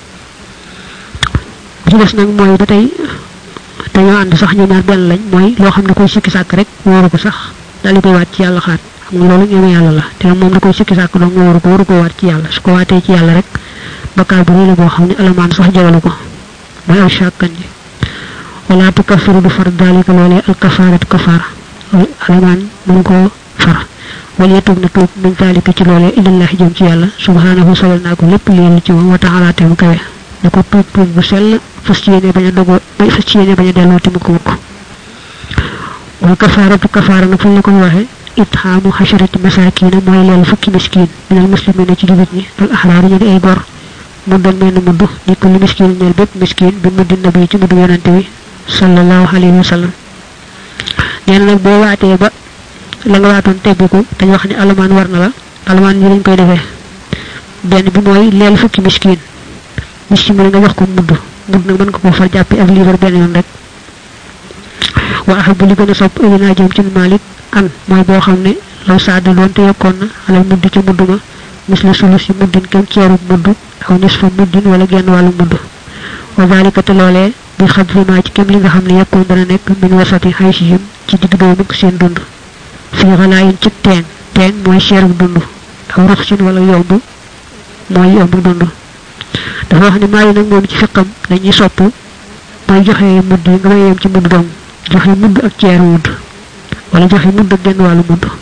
bi ci des nag mooy ba tey dañoo ànd sax ñu ñaar benn lañ mooy loo xam ne koy sikki sàkk rek wóoru ko sax daal di koy waat ci yàlla xaat xam nga loolu ñëwee yàlla la te moom da koy sikki sàkk dong nga waru ko waru ko waat ci yàlla su ko waatee ci yàlla rek bakkaar bu rëy la boo xam ne alamaan sax jagalu ko mooy aw shakkan ji wala tukaffiru du far dalika loolee al kafaaratu kafaara alamaan mënu koo far wala yetub na tuub min dalika ci loolee ilallahi jëm ci yàlla subhanahu solal naa ko lépp li ci moom wa taala te mu kawe da ko tuub tuub bu sell fas ci yéene bañ a dogoo fas ci yéene bañ a delloo te mukk mukk wal kafaaratu kafaara nag fuñ la ko waxee itxaamu xasharati masakina mooy leel fukki miskin minal muslimina ci jullit ñi al axraari ñu di ay gor mu doon mel ni mudd ni ko li miskin ñeel bépp miskin bi muddi nabi ci muddu yonante bi sallallahu alayhi wa sallam nee na nag boo waatee ba la nga waatoon tebbiku dañ wax ne alamaan war na la alamaan ñi lañ koy defee benn bi mooy leel fukki miskin miskin bi nga jox ko mudd mudd nag mën nga ko far jàppi ak liibar benn yoon rek wa ahabu li gën a sopp ilinaa jëm ci malik an mooy boo xam ne law saada doon te yokkoon na alal mudd ci mudd ma mis la sulus yi muddin kem ceeru mudd aw nis fa muddin wala genn wàllu mudd wa zalika te loolee bi xam fi maa ci kem li nga xam ne yekkoon dana nekk min wasati xaysihim ci digg doomu seen dund fii xalaayin ci teen teen mooy ceeru dund aw ruxsin wala yomb mooy yomb dund dafa wax ne maa yi nag moom ci fiqam dañuy sopp mooy joxe mudd yi nga may yem ci mudd dong joxe mudd ak ceeru mudd wala joxe mudd ak genn wàllu mudd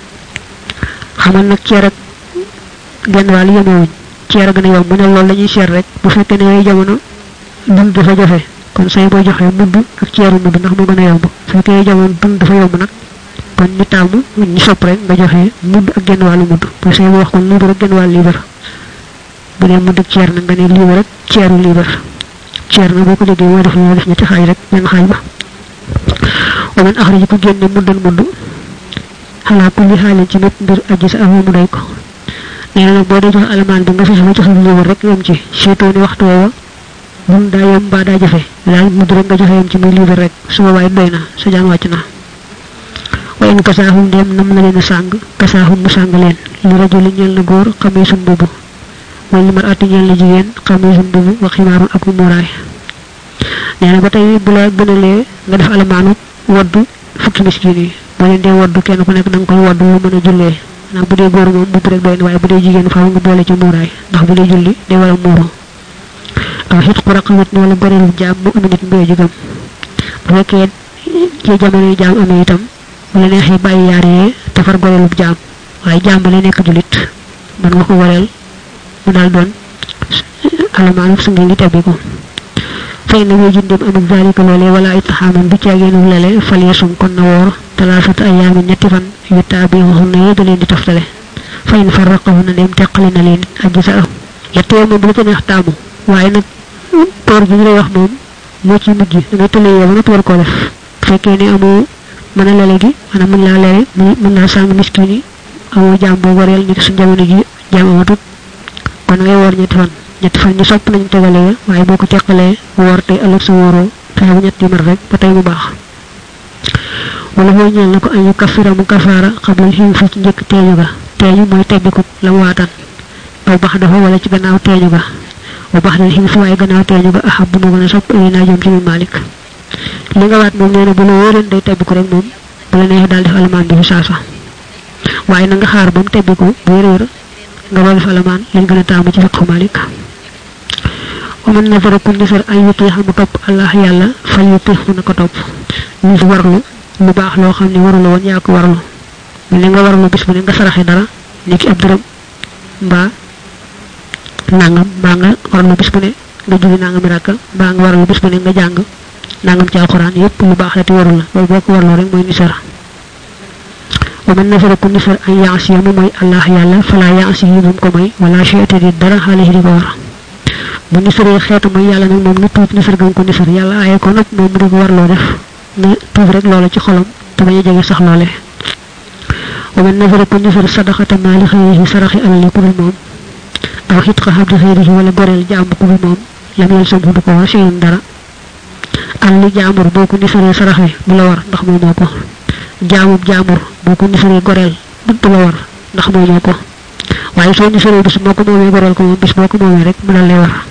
xamal nag ceer ak genn wàllu yemewuñ ceer a gën a yomb mu ne loolu lañuy seet rek bu fekkee ne yooyu jamono dund dafa jafe kon say boo joxe mudd ak ceeru mudd ndax mu gën a yomb bu fekkee yooyu jamono dund dafa yomb nag kon ñu taamu ñu sopp rek nga joxe mudd ak genn wàllu mudd bu say boo wax kon liibar ak genn wàllu liibar bu dee mudd ak ceer nag nga ne liibar ak ceeru liibar ceer na boo ko déggee moo def ñoo def ñetti xaaj rek benn xaaj ba wa man axraji ko génne muddan mudd xalaa kulli xaalin ci mépp mbir aji sa amoo mu doy ko nee na nag boo dee joxe alamaan bi nga fexe ba joxe liibar rek yem ci surtout ni waxtu woowa mun daa yem mbaa daa jafe daal mudd rek nga joxe yem ci muy liibar rek su boobaa doy na sa jaan wàcc na wa in kasaahum ndem nam na leen a sàng kasaahum mu sàng leen li rajuli ñeel na góor xamisun mbubu wala li mar atti ñeel na jigéen xamisun mbubu wa ximaarun ak muraay nee na ba tey bu la gënalee nga def alamaanu waddu fukki miskin yi boo leen dee waddu kenn ku nekk da nga koy waddu lu mën a jullee ndax bu dee góor moom mbubb rek doy na waaye bu dee jigéen faaw nga boole ci muuraay ndax bu dee julli day war a muuru aw xit ku raqamat ni wala goreelu jaam mu ëmi nit mbee jigam bu fekkee ci jamono yi jaam amee itam bu la neexee bàyyi yaar yee te far goreelu jaam waaye jaam ba lay nekk julit mën nga ko goreel mu daal doon alamaanu su ngi ngi tebbi ko fay na wéy jundem amul zalika loolee wala ay taxaaman du caageenu lele fal yasum kon na woor talaafata ayaamin ñetti fan yu taabixuhun na yee da leen di toftale fay na farraqahu na dem teqali na leen aji sa yett yow moom bu la ca neex taamu waaye nag toor bi ñu lay wax moom moo ci mujj da ngay tëlee yow ba nga toor koo def fekkee ne amoo mën a lele gi maanaam mën laa lele mën laa sàng miskin yi amoo jaam boo goreel ni suñ jamono ji jaam amatut kon ngay woor ñetti fan ñetti fan ñu sopp nañu tegalee waaye boo ko teqalee woor tey ëllëg sa wóoroo fexe bu ñetti mar rek ba tey mu baax wala mooy ñeel na ko ayu kafira mu kafaara xablal xiim fi ci njëkk teeñu ga teeñu mooy tebbiku la mu waatan aw bax dafa wala ci gannaaw teeñu ga wa bax dal xiim fi waaye gannaaw teeñu ga axab bu mu gën a sopp ay naa jëm ci mu malik li nga waat moom nee na bu la wóoleen day tebbiku rek moom bu la neexee daal def alamaan bi fi saasa waaye na nga xaar ba mu tebbiku bu wér nga doon def alamaan liñ gën a taamu ci fiqhu malik ومن نظر كل نظر أن يطيح مطب الله يالا فليطيح نكو توب نيس warlu lu baax loo xam ne warul woon yaa ko warlu mel nga warlu bis bu ne nga saraxe dara niki ab dërëm mbaa nangam mbaa nga warlu bis bu ne nga julli nangam rakka mbaa nga warlu bis bu ne nga jàng nangam ci alquran yépp lu baax la te warul la loolu boo ko warloo rek mooy nisara wa man nafara ku nisar an yaasiya mu mooy allah yàlla fala yaasi yi moom ko mooy wala cheyte di dara xaalihi di ko war bu nisaree xeetu mooy yàlla nag moom ni tuut nisar gam ko nisar yàlla aaye ko nag moom mu di ko war loo def na tuub rek loola ci xolam te bañ a jege sax loole wa man nafara ku nisar sadaxata maali xëyrihi saraxi alali ku dul moom aw xitqa xabdi xëyrihi wala goreel jàmm ku dul moom lam yel sam du ko war seyun dara alali jaamur boo ko nisaree saraxe bu la war ndax moomoo ko jaamub jaamur boo ko nisaree goreel du la war ndax moomoo ko waaye soo nisaree bis moo ko moomee goreel ko moom bis boo ko moomee rek mu dal lay war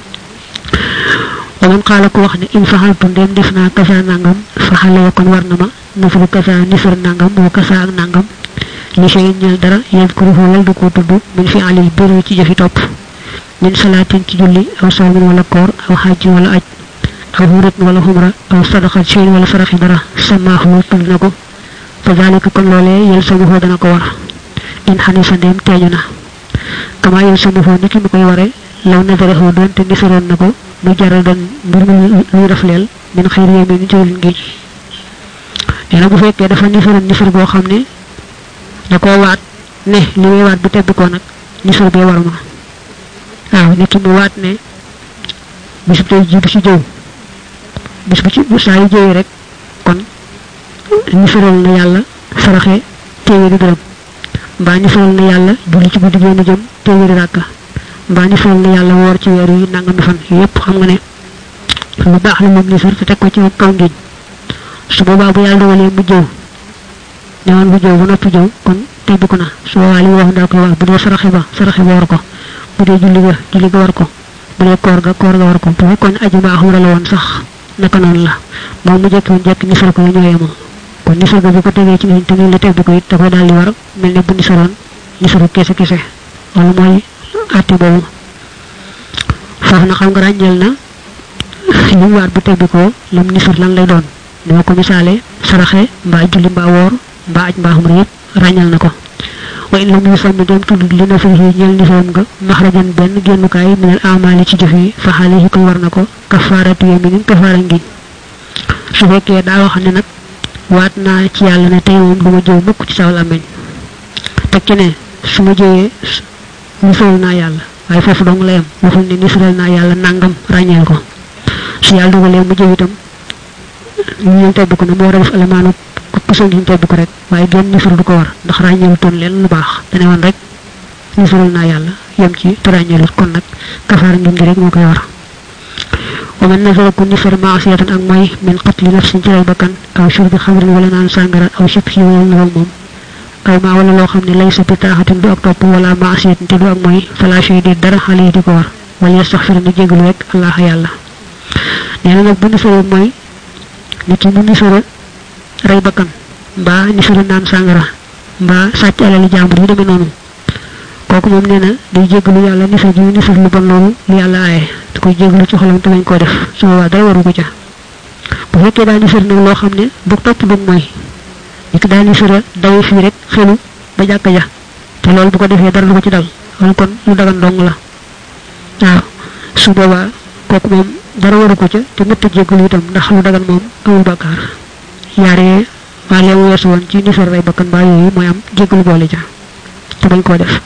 wa man xaala ko wax ne in faxaltu ndem def naa kasa nangam faxale kon war na ma nafaru kasa nisar nangam moo kasa ak nangam li sey ñeel dara yéen ko rufu wal du ko tudd min fi alil biru ci jëfi topp min salaatin ci julli aw sawmin wala koor aw xajji wala aj aw hurat wala xumra aw sadaxat sey wala saraxi dara samaaxu tudd na ko fa zalika kon loolee yel samuhoo dana ko war in xanisa ndem teeñu na kama yel samuhoo niki mu koy ware law nasarexoo doonte nisaroon na ko mu jaral dan mbir mu luy rafleel min xëyri yee min jëwlin gi nee na bu fekkee dafa nisaroon nisar boo xam ne da koo waat ne li may waat bu tebbi ko nag nisar bee war ma waaw nit ki mu waat ne bis bu tey ji du ci jëw bis bu ci saa yu jëwee rek kon nisaral na yàlla saraxe téeméeri dërëm mbaa nisaral na yàlla julli ci guddi génn jëm téeméeri ràkka mbaa nisaral na yàlla woor ci weer yi nangami fan yépp xam nga ne lu baax la moom nisar te teg ko ci kaw ngiñ su boobaa bu yàlla dogalee mu jëw ne woon bu jëw ba noppi jëw kon tebbi ko na su boobaa li mu wax daal koy wax bu dee saraxe ba saraxe ba war ko bu dee julli ga julli ga war ko bu dee koor ga koor ga war ko bu fekkoon aji mbaa xumra la woon sax naka noonu la moom mu jekki woon jekki nisar ko la ñoo yemoo kon nisar ga bu ko tegee ci nit te ñu la tebbi ko it da koy daal di war mel ne bu nisaroon nisaru kese kese loolu mooy àtte boobu foofu na xam nga ràññeel na li mu waat bu tebbi ko lam nisar lan lay doon ni ma ko misaale saraxe mbaa julli mbaa woor mbaa aj mbaa xumra yëpp ràññal na ko wa in lam yusammi dem tudd li na fi ñeel nisaram nga maxrajan benn génnukaay minal amali ci jëf yi fa xaale yi koy war na ko kafaaratu yaminin kafaara ngiñ su fekkee daa wax ne nag waat naa ci yàlla ne tey moom du ma jëw mukk ci saw làmmeñ teg ci ne su ma jëwee nisaral naa yàlla waaye foofu dong la yam waxul ne nisaral naa yàlla nangam ràññeel ko su yàlla dogalee mu jëw itam ñu ñëw tebbi ko ne mu war a def alamaanu kusal ñu tebbi ko rek waaye genn nisar du ko war ndax ràññeelu toon leen lu baax dane woon rek nisaral naa yàlla yem ci te ràññeelut kon nag kafaara ngim gi rek moo koy war wa man nasara ku nisar maasiyatan ak mooy min qatli nafsin ci ray bakkan aw shurbi xamrin wala naan sàngara aw shibhi wala nawal moom aw maa wala loo xam ne laysa bi taaxatin du ak topp wala maasiyatin te du ak mooy fala shay di dara xale yi di ko war wala yastaxfir ni jégalu rek allah yàlla nee na nag bu nisara mooy nit ki mu nisara rey bakkan mbaa nisara naan sàngara mbaa sàcc alali jàmbur yi demee noonu kooku moom nee na day jégalu yàlla nisar ji nisar lu bon loolu lu yàlla aaye da koy jégalu ci xolam te bañ koo def su boobaa dara waru ko ca bu fekkee daa nisar nag loo xam ne bu topp dug mooy nit ki daa nisara dawe fii rek xelu ba jàkka ja te loolu bu ko defee dara du ko ci dal loolu kon lu dagan dong la waaw su boobaa kooku moom dara waru ko ca te mëtt jégalu itam ndax lu dagan moom amul bakkaar yaare waa lee weesu woon ci nisar rey bakkan baa yooyu mooy am jégalu boole ca te bañ koo def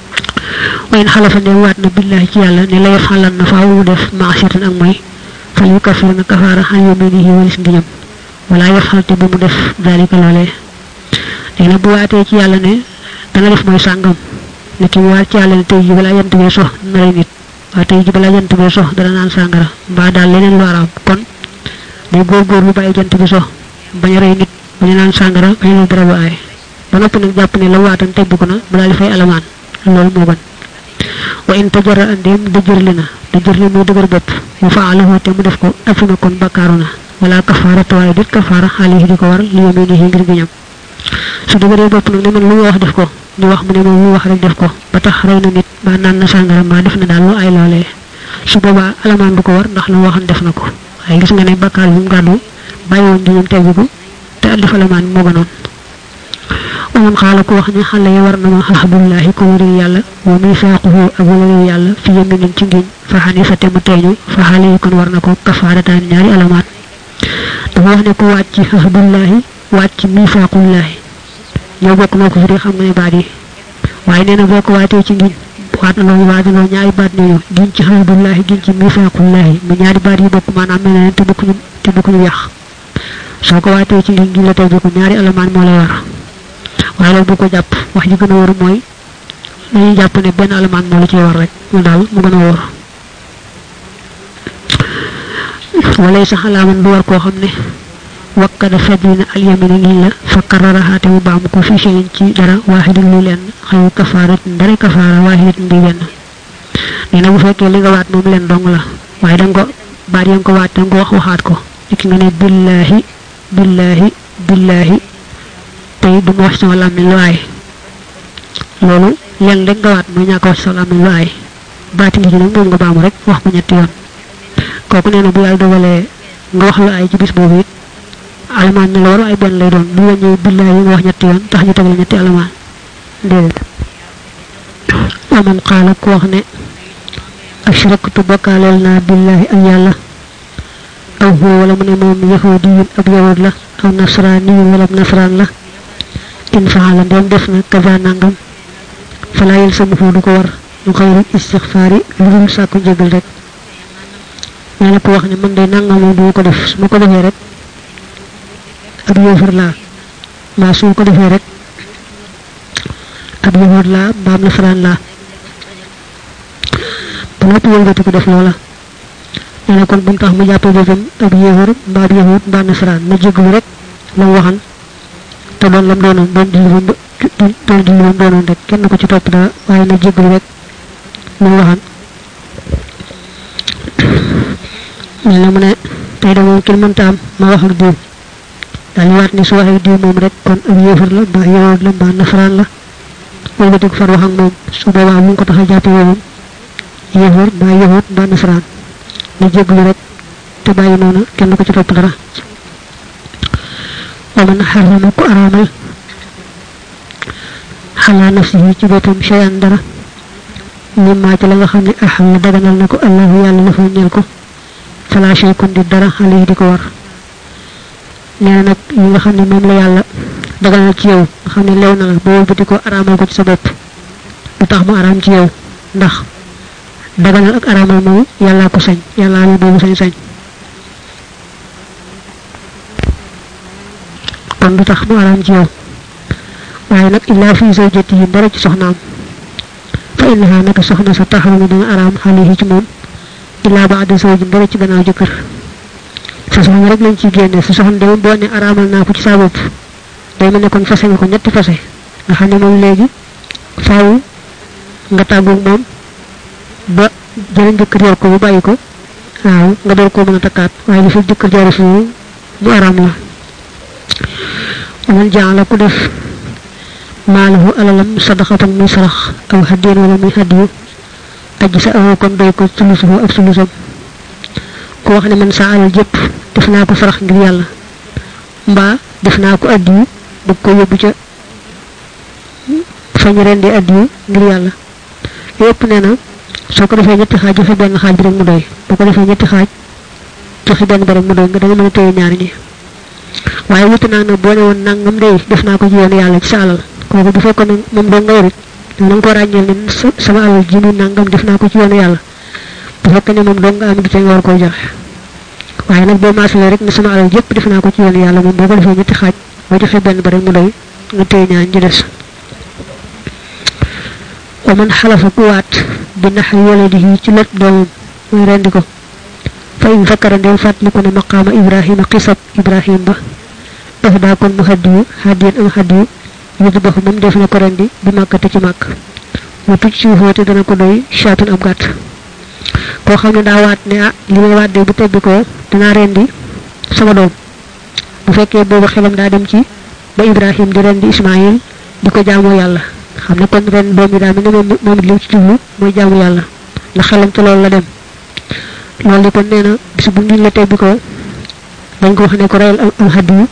wayen xalafa ne waat na billahi ci yàlla ne la yaf xalan na faaw mu def maasiyatan ak mooy fal yu kafir na kafaara xan yominihi walis ngiñam wala yaf xalte bu mu def dalika loolee léegi nag bu waatee ci yàlla ne dana def mooy sàngam ne ki mu waat ci yàlla ne tey ji balaa jant bee sox na rey nit waa tey ji balaa jant bee sox dana naan sàngara mbaa daal leneen lu araam kon day góorgóorlu bàyyi jant bi sox bañ a rey nit bañ a naan sàngara bañ a dara ba aay ba noppi nag jàpp ne la waatam tebbi ko na mu daal di fay alamaan loolu moo ban wa in tajara andem dëjërli na dëjërli muy dëgër bopp mu faalahu te mu def ko afima kon bakkaaru na wala kafaara waaye dit kafaara xaalihi di ko war li yaminihi ngir giñam su dëgëree bopp nag ne man lu ma wax def ko ñu wax mu ne moom lu wax rek def ko ba tax rey na nit ba naan na sàngara mbaa def na daal lu ay loolee su boobaa alamaan du ko war ndax la mu waxan def na ko waaye gis nga ne bakkaar bi mu gàddu bàyyi woon giñam tebbiku te def alamaan moo gënoon ومن قال كو خني خال يا ورنا ما حب الله كو وري يالا وميثاقه ابو وري يالا في يمين ci ngiñ fa hanifa te mu teñu fa xale kon warna ko kafaratan ñaari alamat dafa wax ne ko wacc habdullahi wacc mithaqullah ñoo bokk noo ko firi xam nga ne baat yi waaye nee na boo ko waatee ci ngiñ waat na loolu waat na loolu ñaari baat ne ñu giñ ci xamdullahi giñ ci mifaaqullahi mu ñaari baat yi bokk maanaam mel na te bokkuñu te bokkuñu yàq soo ko waatee ci ngiñ giñ la tey ko ñaari alamaan moo lay war waaye loolu bu ko jàpp wax ji gën a wóor mooy dañuy jàpp ne benn alamaan moo la ciy war rek mu daal mu gën a wóor walay sax alaaman du war koo xam ne wakkada fadina alyamina ngiñ la fa kararaha te mu baamu ko fi cheyin ci dara waaxidin lu lenn xayu kafaaratin dara kafaara waaxidatin di benn nee na bu fekkee li nga waat moom leen dong la waaye da nga ko baat ya nga ko waat da nga ko wax waxaat ko ki nga ne billahi billahi billahi tey du ma wax sama làmmiñ lu aay loolu leen rek nga waat mooy ñàkk wax sama làmmiñ lu aay baati ngi nag moom nga baamu rek wax ko ñetti yoon kooku nee na bu yàlla dogalee nga wax lu aay ci bis boobu it alamaan na la war ay benn lay doon bu wàññee billahi yi nga wax ñetti yoon tax ñu tegal ñetti alamaan déedéet aman qaala ku wax ne ashraktu bokkaaleel naa billahi ak yàlla aw huwa wala mu ne moom yahudiyun ab yahud la aw nasraniyun wala nasran la in faala ndem def na kaza nangam fala yel sama du ko war ñu xayrul istixfaari lu dul sàkku njëgal rek nee na ko wax ne man day nangam moom du ko def su ma ko defee rek ab yéefar laa mbaa su ma ko defee rek ab yahud laa mbaam nasaraan laa ba noppi wëlbati ko def loola nee na kon bu mu tax mu jàppee boppam ab yéefar mbaa ab yahud mbaa nasaraan na jéglu rek la mu waxan te doon lam doonoon doon julli ba doon julli ba doonoon rek kenn ko ci topp dara waaye na jéglu rek la mu waxan nee na mu ne tey de moom kenn mënta am ma wax ak diw daal di waat ni su waxee diw moom rek kon ab yéefar la mbaa yahud la mbaa nasaraan la wëlbati ko far wax ak moom su boobaa mu ngi ko tax a jàppe moom yéefar mbaa yahud mbaa nasaraan na jéglu rek te bàyyi noonu kenn ko ci topp dara wa man xarama ku araamal xalaa nafsihi ci boppam cheyan dara mimmaa ci la nga xam ne axal daganal na ko allahu yàlla la fa ñeel ko fala cheykun di dara xale di ko war nee na nag yi nga xam ne moom la yàlla daganal ci yow nga xam ne lew na la boo wëlbati ko araamal ko ci sa bopp lu tax mu araam ci yow ndax daganal ak araamal moom yàllaa ko sañ yàllaa la boobu sañ-sañ kon du tax mu araam ci yow waaye nag illaa fi zawjati yi dara ci soxnaam fa innaha naka soxna sa taxawu dana araam xale ci moom illaa baada zawjin dara ci gannaaw jëkkër sa soxna rek lañ ciy génne sa soxna de moom boo ne araamal naa ko ci saa bopp day mel ne kon fase nga ko ñetti fase nga xam ne moom léegi faaw nga tàggoog moom ba jëriñ jëkkër yor ko bu bàyyi ko waaw nga door koo mën a takkaat waaye li fi jëkkër jaari fi mu araam la man jaala ku def maalahu alalam sadaxatan muy sarax aw haddiyan wala muy haddiyu aji sa awo kon doy ko sulusuhu ak sulusam ku wax ne man sa alal jëpp def naa ko sarax ngir yàlla mbaa def naa ko addiyu bëgg ko yóbbu ca fañ rendi addiyu ngir yàlla yépp nee na soo ko defee ñetti xaaj joxe benn xaaj bi rek mu doy boo ko defee ñetti xaaj joxe benn ba rek mu doy nga da nga mën a téye ñaari ñi waaye wuti naa nag boo ne woon nangam day def naa ko ci yoonu yàlla ci sa alal kooku bu fekkoon ne moom doo nga warit da nga ko ràññeel ne sama alal ji muy nangam def naa ko ci yoonu yàlla bu fekkee ne moom doo nga am du nga war koo joxe waaye nag boo maasalee rek ne sama alal yépp def naa ko ci yoonu yàlla moom boo ko defee ñetti xaaj boo joxe benn ba rek mu doy nga téye ñaar ñi des wa man xalafa ku waat bi naxari waladihi ci lot doomam muy rendi ko fa in fakkara ndem fàttaliku ne maqaama ibrahima xisab ibrahim ba daf daa kon mu xaddiyu xaddiyan am xaddiyu yudu baxu moom def na ko rendi bi màkkate ci màkk mu tuj ci xóote dana ko doy chaatun ab gàtt koo xam ne daa waat ne ah li may waat de bu tebbi ko dinaa rendi sama doom bu fekkee boobu xelam daa dem ci ba ibrahim di rendi ismail di ko jaamoo yàlla xam ne kon ren doom yi daal mi ne moom moom it li ci jublu mooy jaamu yàlla ndax xelam ci loolu la dem loolu di kon nee na bis bu ngiñ la tebbi ko dañ ko wax ne ko reyal am hadiyu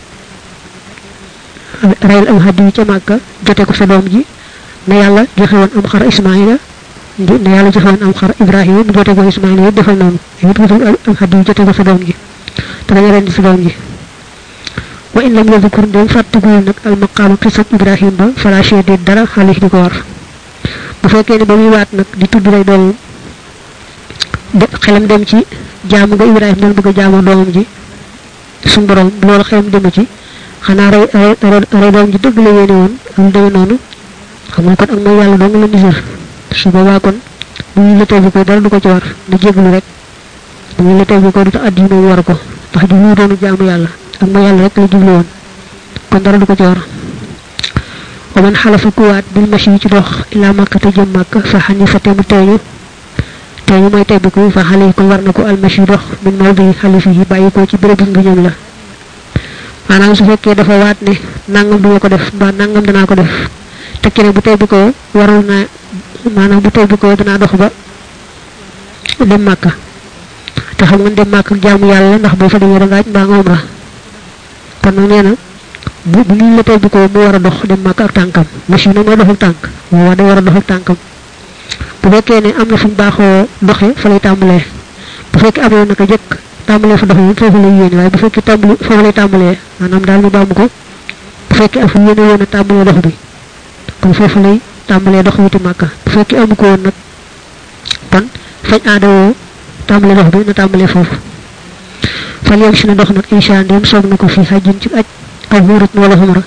reyal am hadiyu ca màkka jote ko sa doom ji ne yàlla joxe woon am xar ismaila ne yàlla joxe woon am xar ibrahima mu jote ko ismaila yëpp defal noonu yëpp wutul am hadiyu jote ko sa doom ji te dañu rendi sa doom ji wa in lam yadhkur ndem fàttigul nag al maqaama xisab ibrahim ba fala shay déet dara xaalis di ko war bu fekkee ne ba muy waat nag di tudd rek doon de xelam dem ci jaamu nga ibrahim doon bëgg a jaamu doomam ji suñ borom loolu xelam demu ci xanaa rey rey doom ji dëgg la yéene woon am demee noonu xam nga kon ak mooy yàlla dong la nisër su boobaa kon bu ñu la tey bi koy dara du ko ci war na jéglu rek bu ñu la tey bi koy du tax addi moom war ko ndax di ñu doonu jaamu yàlla ak mooy yàlla rek la jublu woon kon dara du ko ci war wa man xalafa kuwaat bil machi ci dox ila makka te jëm makka fa xanifa te mu teeñu teeñu mooy tey bi ko fa xale kon war na ko al machi dox min mawdi xalifi yi bàyyi ko ci bérébu ngëñam la maanaam su fekkee dafa waat ne nangam duma ko def mbaa nangam danaa ko def te kene bu tey bi ko waral na maanaam bu tey bi ko danaa dox ba dem màkka te xam nga dem màkka jaamu yàlla ndax boo fa demee da ngaaj mbaa nga umra kon nag nee na bu bu ñu la tey bi ko mu war a dox dem màkka ak tànkam machine na mooy dox ak tànk moo wax day war a dox ak tànkam bu fekkee ne am na fu ñu baaxoo doxee fa lay tàmbalee bu fekkee amoon naka jëkk tàmbalee fa dox moom foofu lay yéene waaye bu fekkee tàmbali foofu lay tàmbalee maanaam daal ñu baamu ko bu fekkee afu yéene woon a tàmbalee dox bi kon foofu lay tàmbalee dox wuti màkka bu fekkee amu ko woon nag kon fañ aada woo tàmbalee dox bi na tàmbalee foofu fal yam si na dox nag insha ndem soog na ko fi xajjin ci aj aw xuurat wala xumra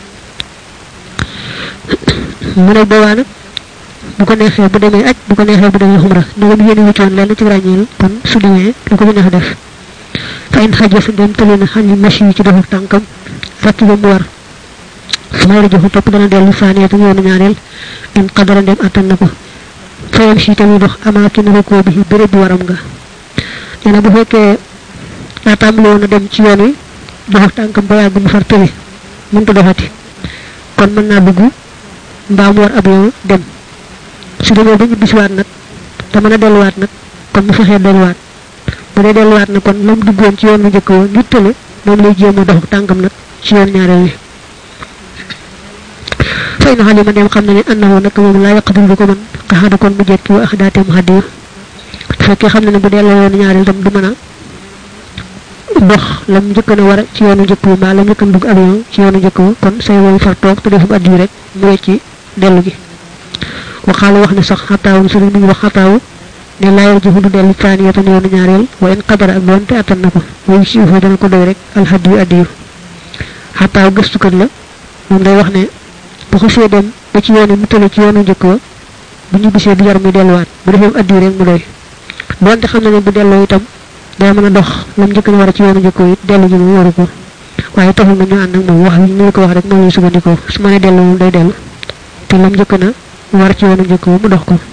mu ne boobaa nag bu ko neexee bu demee aj bu ko neexee bu demee xumra ndegam yéene wutoon lenn ci ràññeel kon su demee lu ko bu neex def fa in xaja sa dem tële na xam ni machi yi ci doxu tànkam fàkki ba mu war su may rajo topp dana dellu saaniyatam yoonu ñaareel in qadara ndem attan na ko fayam si tamit dox amaakin rekoo bi béréb bi waram nga nee na bu fekkee daa tàmbali woon a dem ci yoon wi doxu tànkam ba yàgg mu far tële mënta doxati kon mën naa dugg mbaa mu war ab yoon dem su demee ba ñu bisiwaat nag te mën a delluwaat nag kon mu fexee delluwaat bu dee delluwaat nag kon lam duggoon ci yoon bu njëkk woon nit tële moom lay jéem a dox tànkam nag ci yoon ñaareel wi fay na xalima dem xam na ne annahu nag moom laa yaqdul du ko mën xaxada kon mu jekki wa axdaate mu xaddiya bu fekkee xam na ne bu delloo yoon ñaareel tam du mën a dox lam njëkk na war ci yoonu njëkk bi mbaa lam njëkk dugg avion ci yoonu njëkk ba kon say woon far toog te defum addi rek mu wecci dellu gi waxaala wax ne sax xataawu sëriñ mi ngi wax xataawu ne laayal jëfu du dellu faaniyatan yoonu ñaareel wa in qadara ak doon te attan na ko way si fa dana ko doy rek alhadiyu addiyu xataaw gëstukat la moom day wax ne bu xasee dem ba ci yoon mu tële ci yoonu njëkk ba bu ñu bisee du jar muy delluwaat bu defee addiyu rek mu doy doonte xam na ne bu delloo itam day mën a dox lam njëkk na war a ci yoonu njëkk it dellu ji moom waru ko waaye taxul na ñu ànd ak moom wax yi ñu ko wax rek moom lay sukkandikoo su ma ne dellu moom day dellu te lam njëkk na war ci yoonu njëkk ba mu dox ko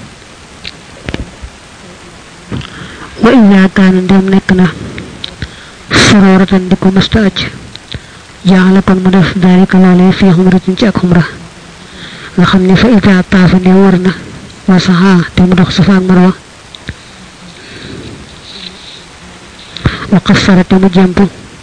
wa in yaakaana ndem nekk na sororatan di ko mësta aj jaala kon mu def dalika loolee fii xumratin ci ak xumra nga xam ne fa ita taafa ne wër na wa saxaa te mu dox safa ak marwa wa qassara te mu jemp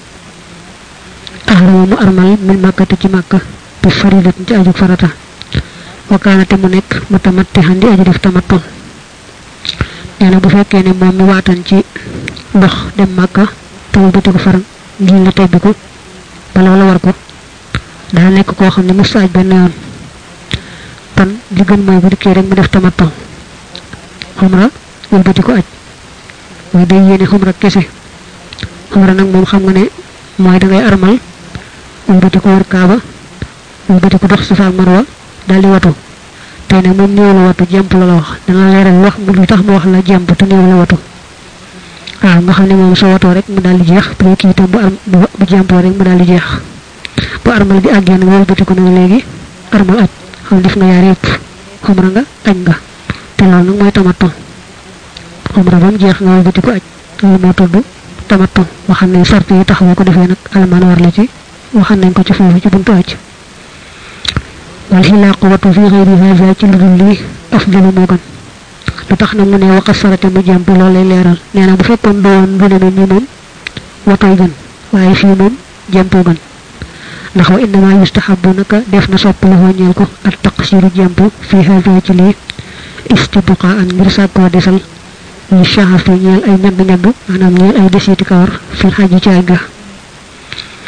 ahrama mu armal min màkkate ci màkka bi faridatin ci aju farata wa kaana te mu nekk mutamattihan di aju def tamattu nee na bu fekkee ne moom mi waatan ci dox dem màkka te mu bëti ko faram ngir la tebbi ko ba loola war ko daa nekk koo xam ne mu saaj benn yoon kon li gën mooy bu dikkee rek mu def tamattu xumra wal bëti ko aj mooy day yéene xumra kese xumra nag moom xam nga ne mooy da ngay armal wal bëti ko wër kaaba wal bëti ko dox safa ak marwa daal di watu tey nag moom néew la watu jemp la la wax dana leeral wax mu lu tax mu wax la jemp te néew la watu waaw nga xam ne moom soo watoo rek mu daal di jeex bu kii itam bu ar bu jempoo rek mu daal di jeex bu armal gi àggee nag wëlbati ko nag léegi armal aj xam def nga yaar yëpp xumra nga aj nga te loolu nag mooy tamattu xumra ba mu jeex nga wëlbati ko aj loolu moo tudd tamattu waxam ne sart yi tax boo ko defee nag almaan war la ci waxam nañ ko ci foofu ci buntu aj wal xilaaqu watu fi xëyri haza ci lu dul lii afdalu moo gën lu tax na mu ne waxa sarate mu jàmp loolu lay leeral nee na bu fekkoon doon du demee nii moom watooy gën waaye fii moom jàmpoo gën ndax wa innama yustahabu naka def na sopp la ñeel ko ak taqsiru jàmp fi haza ci lii istibqa an ngir sàkkoo desal li shahafi ñeel ay ñagg-ñagg maanaam ñeel ay desiti kawar fil xaji ci ay ga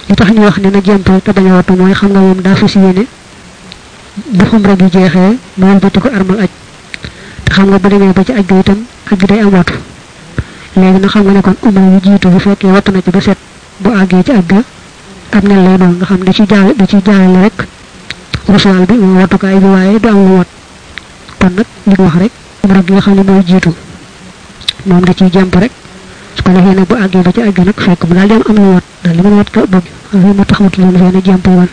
li tax ñu wax ne na jemp te bañ a wattu mooy xam nga moom daa fas yéene bu xumra gi jeexee mu wëlbati ko armal aj te xam nga bu demee ba ci aj ga itam aj gi day am wattu léegi nag xam nga ne kon umra yu jiitu bu fekkee wattu na ci ba set bu àggee ci aj ga am nen lay doon nga xam da ci jaal da ci jaalale rek rusuwaal bi moom wattukaay bi waaye du am lu wat kon nag li wax rek umra gi nga xam ne mooy jiitu moom da ciy jàmp rek su ko defee nag bu àggee ba ci àgg nag fekk mu daal di am am lu wat daal li mën wat ko bëgg loolu moo tax mu tudd fee ne jàmp woon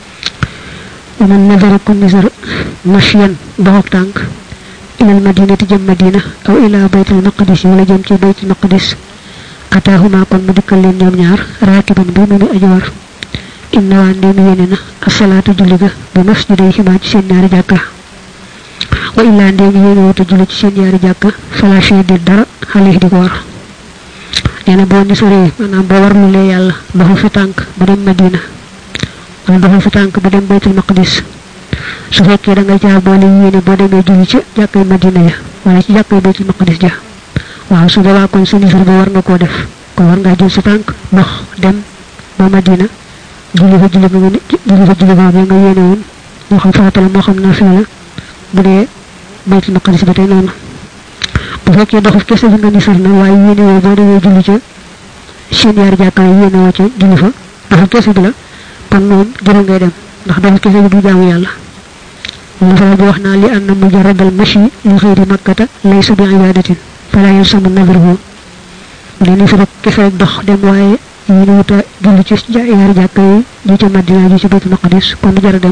waman nazara ku nisar mashyan doxog tànk ilal madinati jëm madina aw ila baytul maqdis wala jëm ci baytul maqdis ataahuma kon mu dikkal leen ñoom ñaar raakiban bi mu mi aji war inna waa ndéem yéene na asalaatu julli ga bi masjiday ximaa ci seen ñaari jàkka wa illaa ndéem yéene wota julli ci seen ñaari jàkka fala shay di dara xale di ko war nee na boo nisaree maanaam boo warlulee yàlla doxal fi tànk ba dem madina wala doxal fi tànk ba dem baytul maqdis su fekkee da nga caa boole yéene boo demee julli ci jàkkay madina ya wala ci jàkkay baytul maqdis ja waaw su boobaa kon sa nisar ba war nga koo def kon war ngaa jël sa tànk dox dem ba madina julli fa julli ba nga julli fa julli ba nga yéene woon moo xam farata la moo xam naa fee la bu dee baytul maqdis ba tey noonu bu fekkee doxu kese bi nga nisar na waaye yéene woo boo demee julli ca seen yaari jàkka yi yéene woo ca julli fa doxu kese bi la kon moom jërë ngay dem ndax doxu kese bi du jaamu yàlla wala faral bi wax naa li anna mujarradal mashi li xëyri makkata laysa bi ibadatin fala yalsamu nadruhu bu dee nisar kese rek dox dem waaye yéene wuta julli ci yaari jàkka yi ji ca madina ji ca baytul maqdis kon du jara dem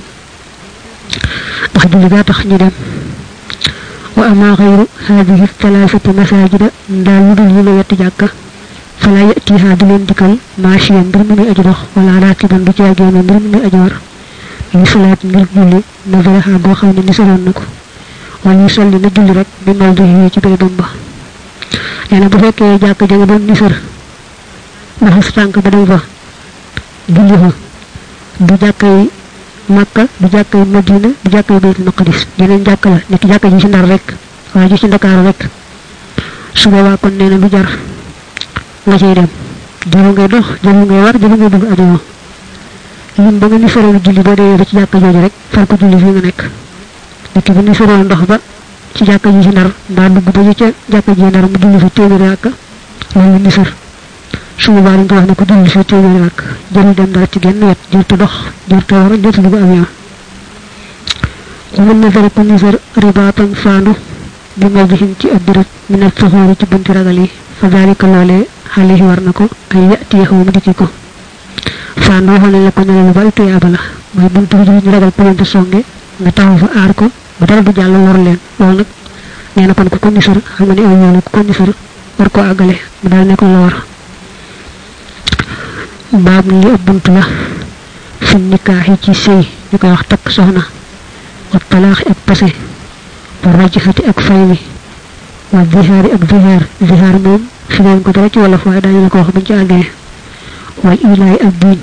ndax julli gaa tax ñu dem wa ama xayru hadihi thalathati masajida ndaa yu dul yi la yetti jàkka fala yatiha di leen dikkal maashiyan mbir mu muy aji dox wala raakiban du caagéene mbir mu muy aji war li salaat ngir julli nazaraha boo xam ne nisaroon na ko wala yu solli na julli rek bi mawdihi ci bérébam ba nee na bu fekkee jàkka ja nga doon nisar dafa sa tànk ba dem fa julli fa du jàkkay makka du jàkkay madina du jàkkay baytul maqdis yeneen jàkk la nekk jàkka ji ci ndar rek waaye ji ci ndakaaru rek su boobaa kon nee na du jar nga cay dem jëlu ngay dox jëlu ngay war jëlu ngay dugg avion lim ba nga ni sorolu julli boo demee ba ci jàkka jooju rek far ko julli fii nga nekk nekk bi ni sorolu ndox ba ci jàkka ji ci ndar mbaa dugg ba ca jàkka ji ndar mu julli fa téeméeri ràkk loolu ni sër su boobaa dañ ko wax ne ko julli fa téeméeri ràkk jëlu dem dara ci genn wet jërtu dox jërtu war jërtu dugg avion mën na fere ko nisar ribaatan faandu bi ma bixin ci ab birab mi ne soxoori ci bunti ragal yi fa dalika loolee xale war na ko ay yati yaxaw mu dikki ko faandu waxoon nañ la ko ne lu bari tuyaaba la mooy buntu bi ñu ragal pëlante songe nga taxaw fa aar ko ba dara du jàll war leen loolu nag nee na kon ku ko nisar xam nga ne aw yoon ku ko nisar war koo àggale mu daal ne ko la war baab li ab bunt la fi nikaax yi ci sëy ñu koy wax takk soxna wa talaax ak pase wa rajxati ak fay mi wa zihaari ak zihaar zihaar moom fi leen ko dara ci wolof waaye daañu la ko wax buñ ci àggee wal ilaay ak diin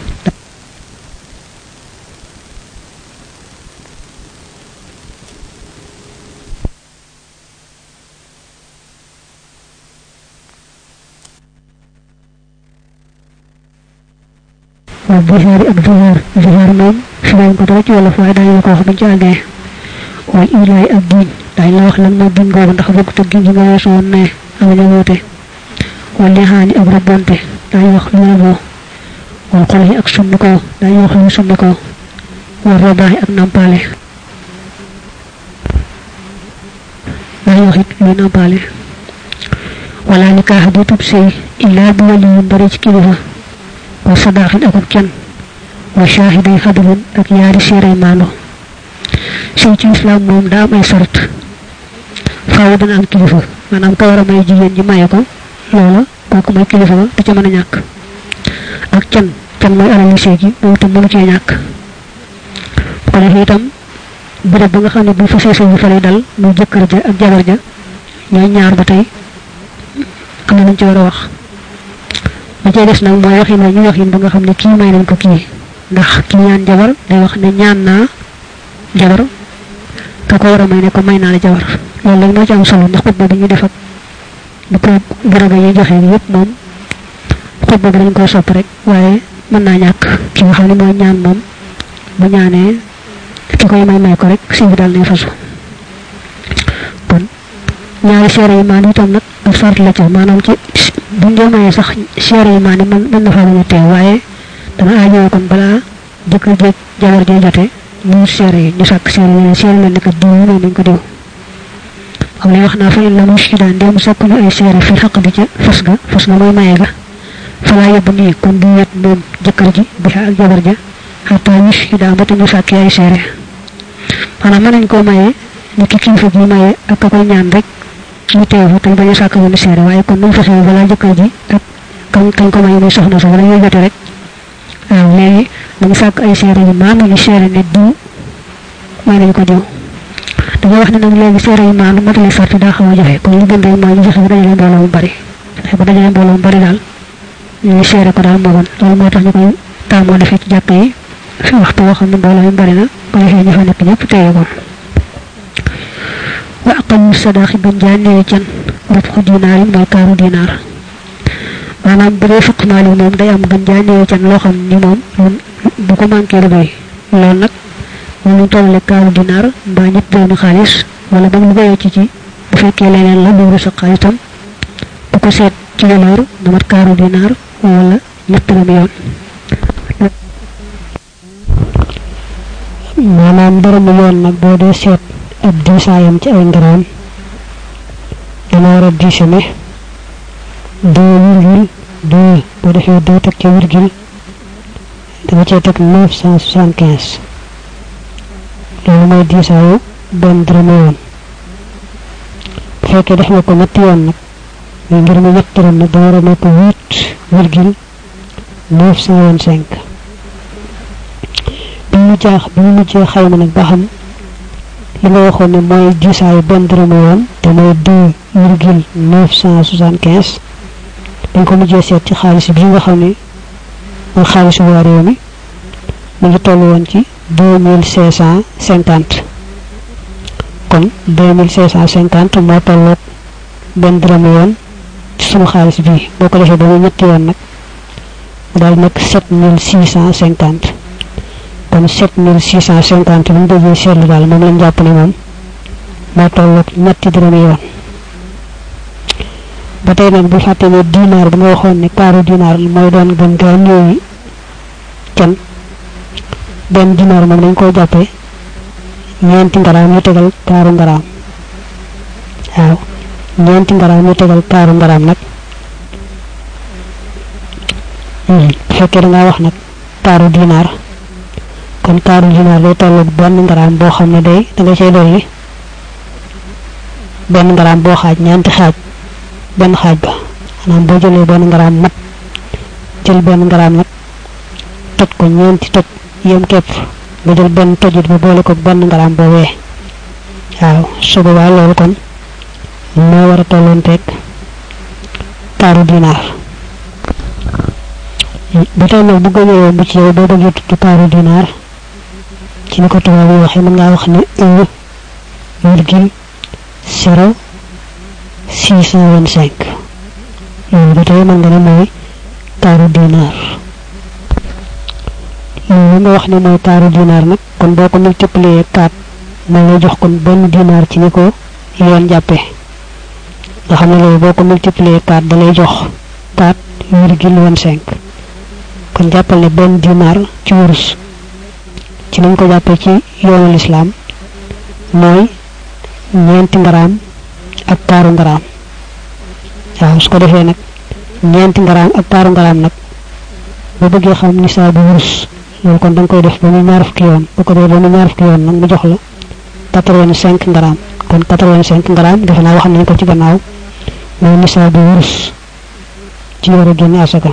wa zihaari ak zihaar zihaar moom fi leen ko dara ci wolof waaye daañu la ko wax buñ ci àggee wal ilaay ak diin daañu la wax lan mooy diin googu ndax bokk te giñ gi nga weesu woon ne amuñu woote wal lixaani ak rabbonte daañu wax lu ne boo wal xolxi ak summi ko daañu wax lu summi ko wal rabaaxi ak nampaale daañu wax it luy nampaale wala nikaaxa bu tub sëy illaa bi wali yu bari ci kilifa wa sadaaxin akub kenn wa shaahiday xadulun ak yaari séeray maando sëy ci islam moom daa am ay sart faaw dana am kilifa maanaam ka war a may jigéen ji maye ko loola kooku mooy kilifa ba du ca mën a ñàkk ak can can mooy alali sëy gi moom itam mënu cee ñàkk bu ko defee itam béréb ba nga xam ne bu fa sëy bi fa lay dal muy jëkkër ja ak jabar ja ñooy ñaar ba tey am na nañ ci war a wax ba cay des nag mooy waxin ñu waxin ba nga xam ne kii may nañ ko kii ndax kii ñaan jabar day wax ne ñaan naa jabar ka ko war a may ne ko may naa la jabar loolu rek moo ci am solo ndax xutba bi ñu def ak bu ko gërëga yi joxe yëpp moom xutba bi dañ koy sopp rek waaye mën naa ñàkk ki nga xam ne mooy ñaan moom bu ñaanee ki koy may may ko rek sëy bi daal nay fasu kon ñaari seere yi maan itam nag ab sart la ca maanaam ci buñ dee mayee sax seere yi maan yi mën mën na faa bañ a teew waaye dana aajoo kon balaa jëkkër jeeg jabar jee jote ñu wut seere yi ñu sàkk seere yi seere leen ne kat diw yi nañ ko diw xam ne wax naa fa in la mu si daan dem sàkk ñu ay seere fi xaq di ca fas ga fas ga mooy maye ga falaa yóbbu nii kon du wet moom jëkkër ji bi ak jabar ja xataa ñu si daan ba te ñu sàkk ay seere maanaam mën nañ koo maye ni ki kilifa gi maye ak ka koy ñaan rek ñu teew fa tañ bañ a sàkk benn seere waaye kon nañ fexe balaa jëkkër ji ak kañ kañ ko maye muy soxna sa wala ñuy jote rek waaw léegi dañu sàkk ay seere yu maanu ñu seere ne diw may nañ ko diw dañoo wax ne nag léegi seere yu maanu matali sarti daa xaw a jafe kon li gën rek mooy ñu fexe ba dajale mbooloo mu bari fexe ba dajale mbooloo mu bari daal ñu seere ko daal moo gën loolu moo tax ñu koy taamoo defee ci jàkk yi fi waxtu woo xam ne mbooloo mu bari na ko defee ñu fa nekk ñëpp téye ko wa aqalu sadaqi gën jaa néewi can rub xu dinaarin mooy kaaru dinaar maanaam bu dee fukk maali moom day am gën jaa néewi can loo xam ni moom bu ko manqué du doy loolu nag moom ñu tollale kaaru dinaar mbaa ñett doomi xaalis wala ba mu bayee ci ci bu fekkee leneen la lu sa xaalisam bu ko seet ci valeur na mat kaaru dinaar wala ñett doomi yoon maanaam dërëmu yoon nag boo dee seet ab diisaayam ci ay ngaraam dana war a diise ne deux virgule deux boo defee deux teg ca virgule danga cee teg neuf cent soixante quinze loolu mooy diisaayu benn dërëmu yoon bu fekkee def nga ko ñetti yoon nag muy ngir mi ñett dërëm nag da war a nekk huit virgule neuf cent vingt cinq bi mu jaax bi mu mujjee xayma nag ba xam li nga waxoon ne mooy diisaayu benn dërëmu yoon te mooy deux virgule neuf cent soixante quinze dañ ko mujjee seet ci xaalis bi nga xam ne mooy xaalisu waa réew mi mu ngi toll woon ci deux mille cinq cent cinquante kon deux mille cinq cent cinquante moo tolloog benn dërëmu yoon ci sunu xaalis bi boo ko defee ba mu ñetti yoon nag mu daal nekk sept mille six cent cinquante kon sept mille six cent cinquante bu ñu déggee seetlu daal moom lañ jàpp ne moom moo tolloog ñetti dërëmi yoon ba tey nag bu fàtte ne dinaar bi nga waxoon ne kaaru dinaar mooy doon gën gaa néewi can benn dinaar moom dañ koy jàppee ñeenti ngaraam yu tegal kaaru ngaraam waaw ñeenti ngaraam yu tegal kaaru ngaraam nag bu fekkee da ngaa wax nag kaaru dinaar kon kaaru dinaar day tolloog benn ngaraam boo xam ne day da nga cay dolli benn ngaraam boo xaaj ñeenti xaaj benn xaaj ba maanaam boo jëlee benn ngaraam mat jël benn ngaraam nag toj ko ñeenti toj yem képp nga jël benn tojit ba boole ko benn ngaraam boobee waaw su boobaa loolu kon moo war a tolloonteeg kaaru dinaar ba tey nag bu gënee yomb ci yow boo bëggee tudd kaaru dinaar ci ni ko tubaab yi waxee mën ngaa wax ne un virgule zéro six cent vingt cinq loolu ba tey mën nga ne mooy kaaru dinaar loolu nga wax ne mooy kaaru dinaar nag kon boo ko multiplier quatre moo lay jox kon benn dinaar ci ni ko yoon jàppee nga xam ne loolu boo ko multiplier quatre da lay jox quatre virgule vingt cinq kon jàppal ne benn dinaar ci wurus ci nañ ko jàppee ci yoonu lislaam mooy ñeenti ngaraam ak kaaru ngaraam waaw su ko defee nag ñeenti ngaraam ak kaaru ngaraam nag boo bëggee xam nisaa bu wurus loolu kon da nga koy def ba muy ñaar fukki yoon bu ko defee ba muy ñaar fukki yoon nag mu jox la quatre-vingt-cinq ngaraam kon quatre-vingt-cinq ngaraam defe naa wax nañ ko ci gannaaw mooy nisaa bu wurus ci war a génne asaka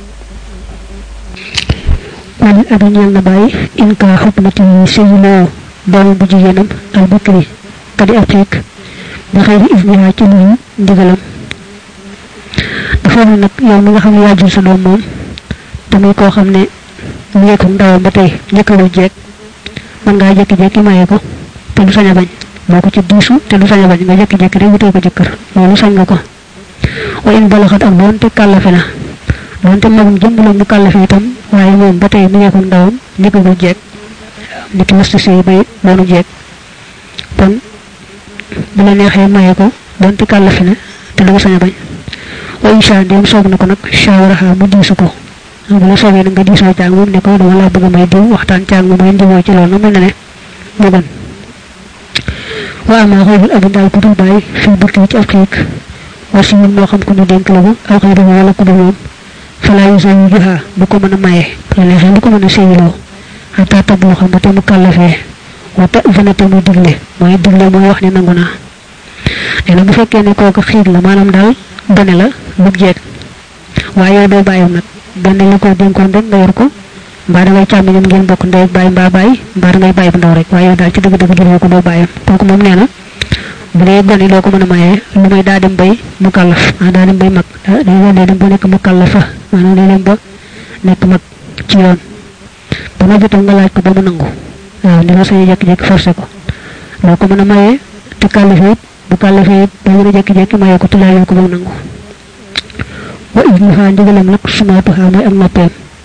wal abi ñeel na bàyyi in ka xukmati sëyinoo doom bu jigéenam al bikri kadi afrique bi xëyri isniha ci luñu ndigalam dafa ne nag yow mi nga xam ne yaa jur sa doom moom tamit koo xam ne mu ngi ko ndawam ba tey njëkkalu jeeg man ngaa jékki-jékki maye ko te du sañ a bañ moo ko ci diisu te du sañ a bañ nga jékki-jékki rek wutee ko jëkkër loolu sañ nga ko wa in balaxat ak doon te kàllafe na donte magum jëmb la mu kàllafe itam waaye moom ba tey mi ngi ko ndawam nekkagul jeeg ni ki mësta sëy bay doonu jeeg kon bu la neexee maye ko donte kàllafe na te du ko sañ a bañ wa insha ndéem soob na ko nag shawaraha mu diisu ko bu la soobee nag nga diisoo caag moom ne ko dama laa bëgg a may diw waxtaan caag moom may ndiwoo ci loolu mel na ne mu gën wa ama xoobul abi daal ku dul bàyyi fii bukki ci ab xiik war si moo xam ku ñu dénk la ko aw xëy dama wala ku dul moom falaa yu soo yu juhaa bu ko mën a maye la neexee bu ko mën a séyiloo xataa tab boo xam ba te mu kàllafee wata vana te muy digle mooy digle mooy wax ne nangu naa nee na bu fekkee ne kooku xiig la maanaam daal gone la lu jeeg waaye yow doo bàyyam nag benn la ko dénkoon rek nga yor ko mbaa da ngay càmmiñam ngeen bokk ndey ak bàyyi mbaa bàyyi mbaa da ngay bàyyi bu ndaw rek waaye yow daal ci dëgg-dëgg jëloo ko doo bàyyam kooku moom nee na bu dee gone loo ko mën a mayee lu may daa dem bay mu kàllaf ah daa dem bay mag day day dem ba nekk mu kàllafa maanaam day dem ba nekk mag ci yoon ba nga jotal nga laaj ko ba mu nangu waaw ni nga sañu jékki-jékki forcé ko loo ko mën a mayee te kàllafe it bu kàllafe it doo mën a jékki-jékki mayee ko te laajoo ko ba mu nangu wa idnuha ndigalam nag sumaatuha mooy ak noppeem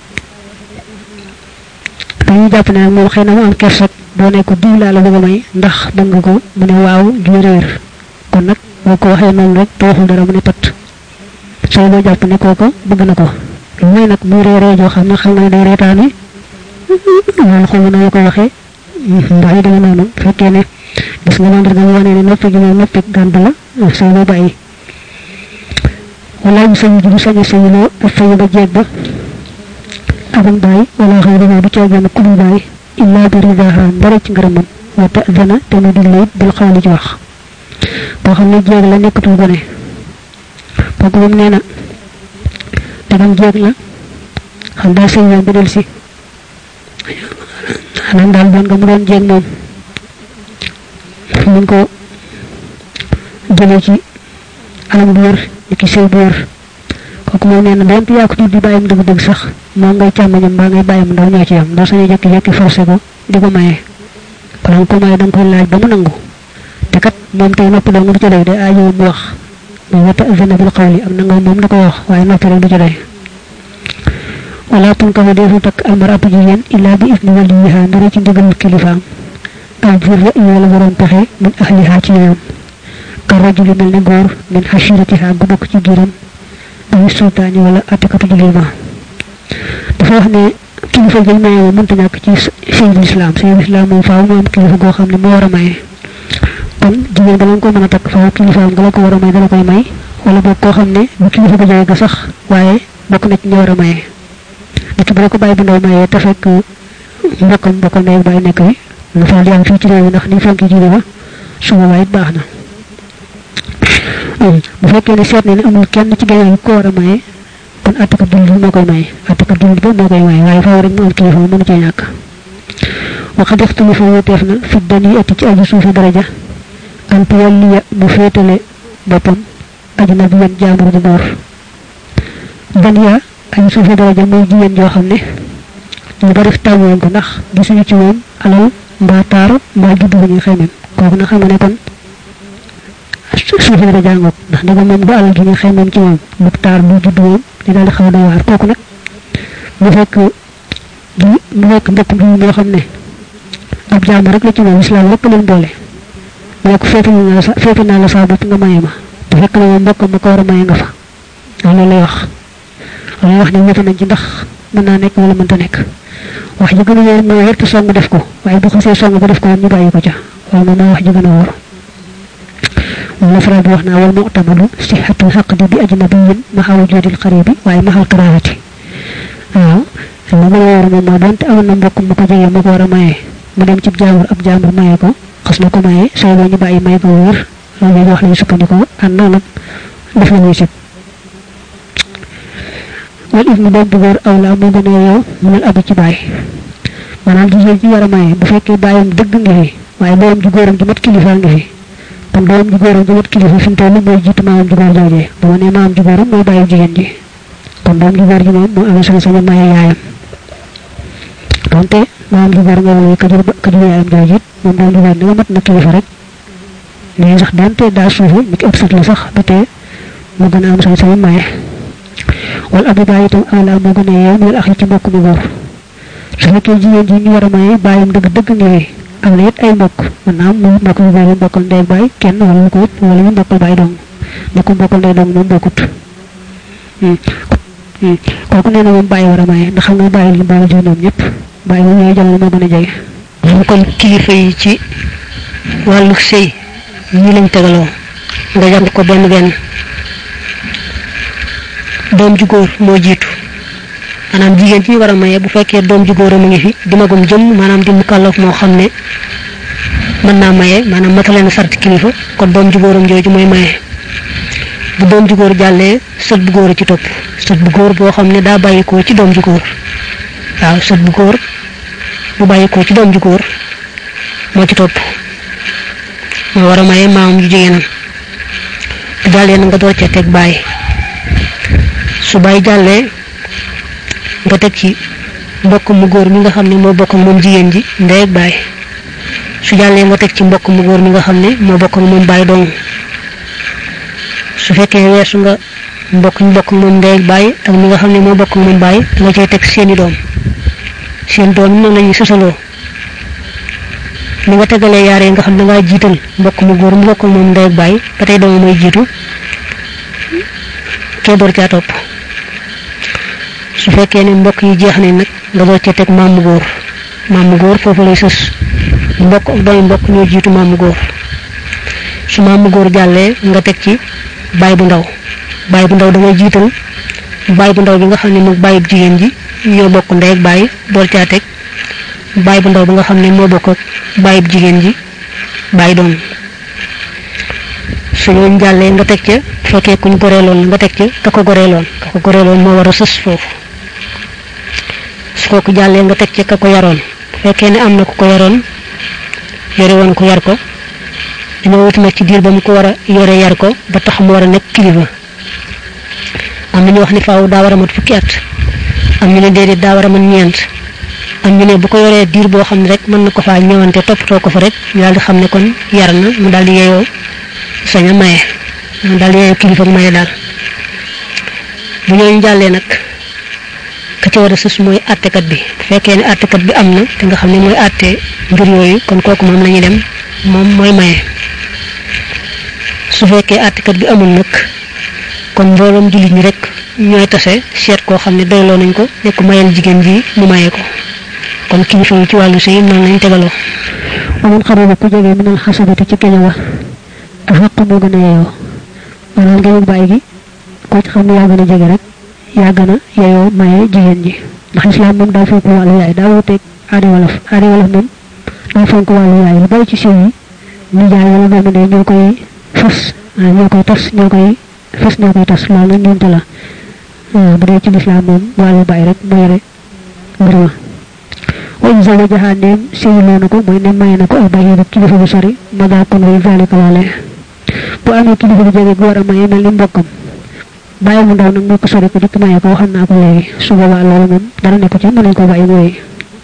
dañuy jàpp ne nag moom xëy na mu am kersak boo ne ko diw laa la bëgg a may ndax bëgg nga ko mu ne waaw ju réer kon nag boo ko waxee noonu rek te waxul dara mu ne pat sooy boo jàpp ne kooko bëgg na ko lu may nag muy réeree joo xam ne xam nga ne day reetaane loolu xaw na ko waxee ndax yi dama noonu fekkee ne gis nga mandarga mu wane ne noppi gi moom noppi gànd la sooy boo bàyyi wala mu sañu ji bu sañ a sañuloo ak fayu ba jeeg ba abam bàyyi wala xëy dama du coogeena ku dul bàyyi illa bi ridaha ndara ci ngërëmam wa ta'dana te mu digle it bil xawli ci wax boo xam ne jeeg la nekkatul gone kooku moom nee na dagam jeeg la xam daa sëy yoon ba del si xanaa daal doon nga mu doon jeeg moom mu ko jëlee ci anam bu wér ni ki sëy bu wér kooku moom nee na donte yaa ko tudd di bàyyam dëgg-dëgg sax moom ngay càmmañam mbaa ngay bàyyam ndaw ñoo ci yam doo sañu jékki-jékki forcé ko di ko maye bala nga ko maye da nga koy laaj ba mu nangu te kat moom tey noppi doo nga du ci doy day aajo mu wax muy wata zana bil xawli am na nga moom da koy wax waaye noppi rek du ci doy wala tunkahu defu takk almaratu jigéen illa bi isni waliyiha ndara ci ndigal kilifaam aw bir ra'yi wala borom pexe min ahliha ci yoon ka rajuli mel ne góor min xashiratiha gu bokk ci giram ay sultaani wala atekatu julli ma dafa wax ne kilifa gi maye moom mënta ñàkk ci sëyul islam sëyul islam moom faaw mu am kilifa goo xam ne moo war a maye kon jigéen bala nga ko mën a takk faaw kilifaam nga la ko war a may dala koy may wala boog koo xam ne bu kilifa ga jóge ga sax waaye bokk na ci ñi war a maye nit bu la ko bàyyi bu ndaw mayee te fekk mbokkam mbokkam ndey bàyyi nekk bi lu faal di am fii ci réew mi ndax ni fonki jiite ba su boobaa it baax na bu fekkee ne seet ne ne amul kenn ci gañe yi ko war a maye kon attakat jullit bi moo koy maye attakat jullit ba moo koy maye waaye faaw rek mu am kilifa mënu cee ñàkk waxa def tuli fa wuteef na fi dañuy atti ci aju suufi daraja an tuwalliya mu féetale boppam ajnabi yan jaambur bu góor daniya aju suufi daraja mooy jigéen joo xam ne ñu bari tàmmoon ko ndax gisuñu ci moom alal mbaa taar mbaa juddu bu ñuy xeymem kooku na xam nga ne kon suufi daraja ngoog ndax daga moom du alal gi ñuy xeymem ci moom bu taar bu juddu moom di daal di xaw a doy waar kooku nag mu fekk di mu fekk mbokk bi moo xam ne ab jaamu rek la ci moom islam rek leen boole moo ko féete naa la sa féete naa la saa bopp nga maye ma te fekk na moom mbokk ma ko war a maye nga fa loolu lay wax loolu wax ne wute nañ ci ndax mën naa nekk wala mënta nekk wax ji gën a wóor mooy wértu song def ko waaye bu xasee song ba def ko ñu bàyyi ko ca loolu moom mooy wax ji gën a wóor moom la faral di wax naa wal mu'tamadu sihhatul haqdi bi ajnabiyyin maxa wujudil xaribi waaye maxal karaahati waaw li gën a wóor moom mooy donte amoon na mbokk mu ko jege mu ko war a maye mu dem ci jaambur ab jaambur maye ko xas na ko maye soo boo ñu bàyyi may ko wóor loolu wax lañu sukkandikoo ànd nag def la ñuy sib wal ibnu doom bu góor aw la moo gën a yow mënal abi ci bàyyi maanaam jigéen ji war a maye bu fekkee bàyyam dëgg ngi fi waaye doom ji góoram ji mat kilifa ngi fi kon doom ji góoram ji mat kilifa fi mu toll mooy jiitu maamam ji góor joojee bu ma nee maamam ji góoram mooy bàyyi jigéen ji kon doom ji góor ji moom moo amee sañ-sañu maye yaayam donte maam ji góor nga wala ka jur ka jur yaayam jooju it moom doom ji góor ni nga mat na kilifa rek mais sax donte daa suufe mi ki ëpp sat la sax ba tey mu gën a am sañ sañ maye wala abu baay itam awla moo gën a yeew minal axi ci mbokk mu góor su fekkee jigéen ji ñu war a maye bàyyam dëgg dëgg ñëwee am na it ay mbokk mën naa am mu mbokk mu góor mbokkal ndey ak baay kenn wala lu ko ëpp wala ñu mbokkal baay dong mbokk mbokkal ndey dong moom bokkut kooku nee na moom bàyyi war a maye ndax xam nga bàyyi li bàyyi jiw ñoom ñëpp bàyyi moom ñooy jamono moo gën a jege moom kon kilifa yi ci wàllu sëy ñi lañ tegaloo nga jàng ko benn benn doom ju góor moo jiitu maanaam jigéen ci ñu war a maye bu fekkee doom ju góor mu ngi fi di magum jëm maanaam di mukallaf moo xam ne mën naa maye maanaam matale na sart kilifa kon doom ju góoram jooju mooy maye bu doom ju góor jàllee sët bu góor a ci topp sët bu góor boo xam ne daa bàyyikoo ci doom ju góor waaw sët bu góor bu bàyyikoo ci doom ju góor moo ci topp moo war a maye maamam ju jigéenam bu jàllee na nga door ca teg bàyyi su bàyyi jàllee nga teg ci mbokk mu góor mi nga xam ne moo bokk ak moom jigéen ji ndey ak baay su jàllee nga teg ci mbokk mu góor mi nga xam ne moo bokk ak moom baay dong su fekkee weesu nga mbokk ñu bokk ak moom ndey ak baay ak mi nga xam ne moo bokk ak moom baay nga cay teg seeni doom seen doom yi noonu la ñuy sosaloo ni nga tegalee yaaree nga xam ne ngaa jiital mbokk mu góor mu bokk ak moom ndey ak baay ba tey doom mooy jiitu kee door caa topp su fekkee ne mbokk yi jeex ne nag nga door ca teg maamu góor maamu góor foofu lay sës mbokk ak doomi mbokk ñoo jiitu maamu góor su maamu góor jàllee nga teg ci baay bu ndaw baay bu ndaw da ngay jiital baay bu ndaw bi nga xam ne moom baay bu jigéen ji ñoo bokk ndey ak baay door caa teg baay bu ndaw bi nga xam ne moo bokk ak baay bu jigéen ji baay doom su ñooñu jàllee nga teg ca fekkee kuñ goreeloon nga teg ca ka ko goreeloon ka ko goreeloon moo war a sës foofu su kooku jàllee nga teg ca ka ko yaroon fekkee ne am na ku ko yaroon yore woon ko yar ko dañoo wuti nag ci diir ba mu ko war a yore yar ko ba tax mu war a nekk kilifa am na ñu wax ni faaw daa war a mat fukki at am ñu ne déedéet daa war a mën ñeent am ñu ne bu ko yoree diir boo xam ne rek mën na ko faa ñëwante toppatoo ko fa rek ñu daal di xam ne kon yar na mu daal di yeyoo sañ a maye mu daal di yeyoo kilifa ak maye daal bu ñooñu jàllee nag ka ci war a sës mooy àttekat bi bu fekkee ne àttekat bi am na te nga xam ne mooy àtte mbir yooyu kon kooku moom la ñuy dem moom mooy maye su fekkee àttekat bi amul nag kon mbooloom jullit ñi rek ñooy tase seet koo xam ne doyloo nañ ko ne ko mayal jigéen ji mu maye ko kon kilifa yi ci wàllu sëy noonu lañ tegaloo amoon xarala ku jege minal xasabati ci keña wa a xaq moo gën a yeyoo maanaam ngeen bàyyi gi koo ci xam ne yaa gën a jege rek yaa gën a yeyoo maye jigéen ji ndax islam moom daa fonk wàllu yaay daa wuteeg aadi wolof aadi wolof moom daa fonk wàllu yaay lu bari ci sëy yi nijaay wala doomu ndey ñoo koy fas ñoo koy tas ñoo koy fas ñoo koy tas loolu nag ñoom la bu dee ci lislaam moom wàllu bàyyi rek mu yore mbir ma wa in zawajaha neem sëyloo na ko mooy ne may na ko al bàyyi kilifa bu sori ma daa kon way zalika loolee bu amee kilifa bu jege gu war a maye mel ni mbokkam bàyyi mu ndaw nag moo ko sori ko dikk maye ko waxam naa ko léegi su boobaa loolu moom dara nekk ci mën nañ ko bàyyi mooy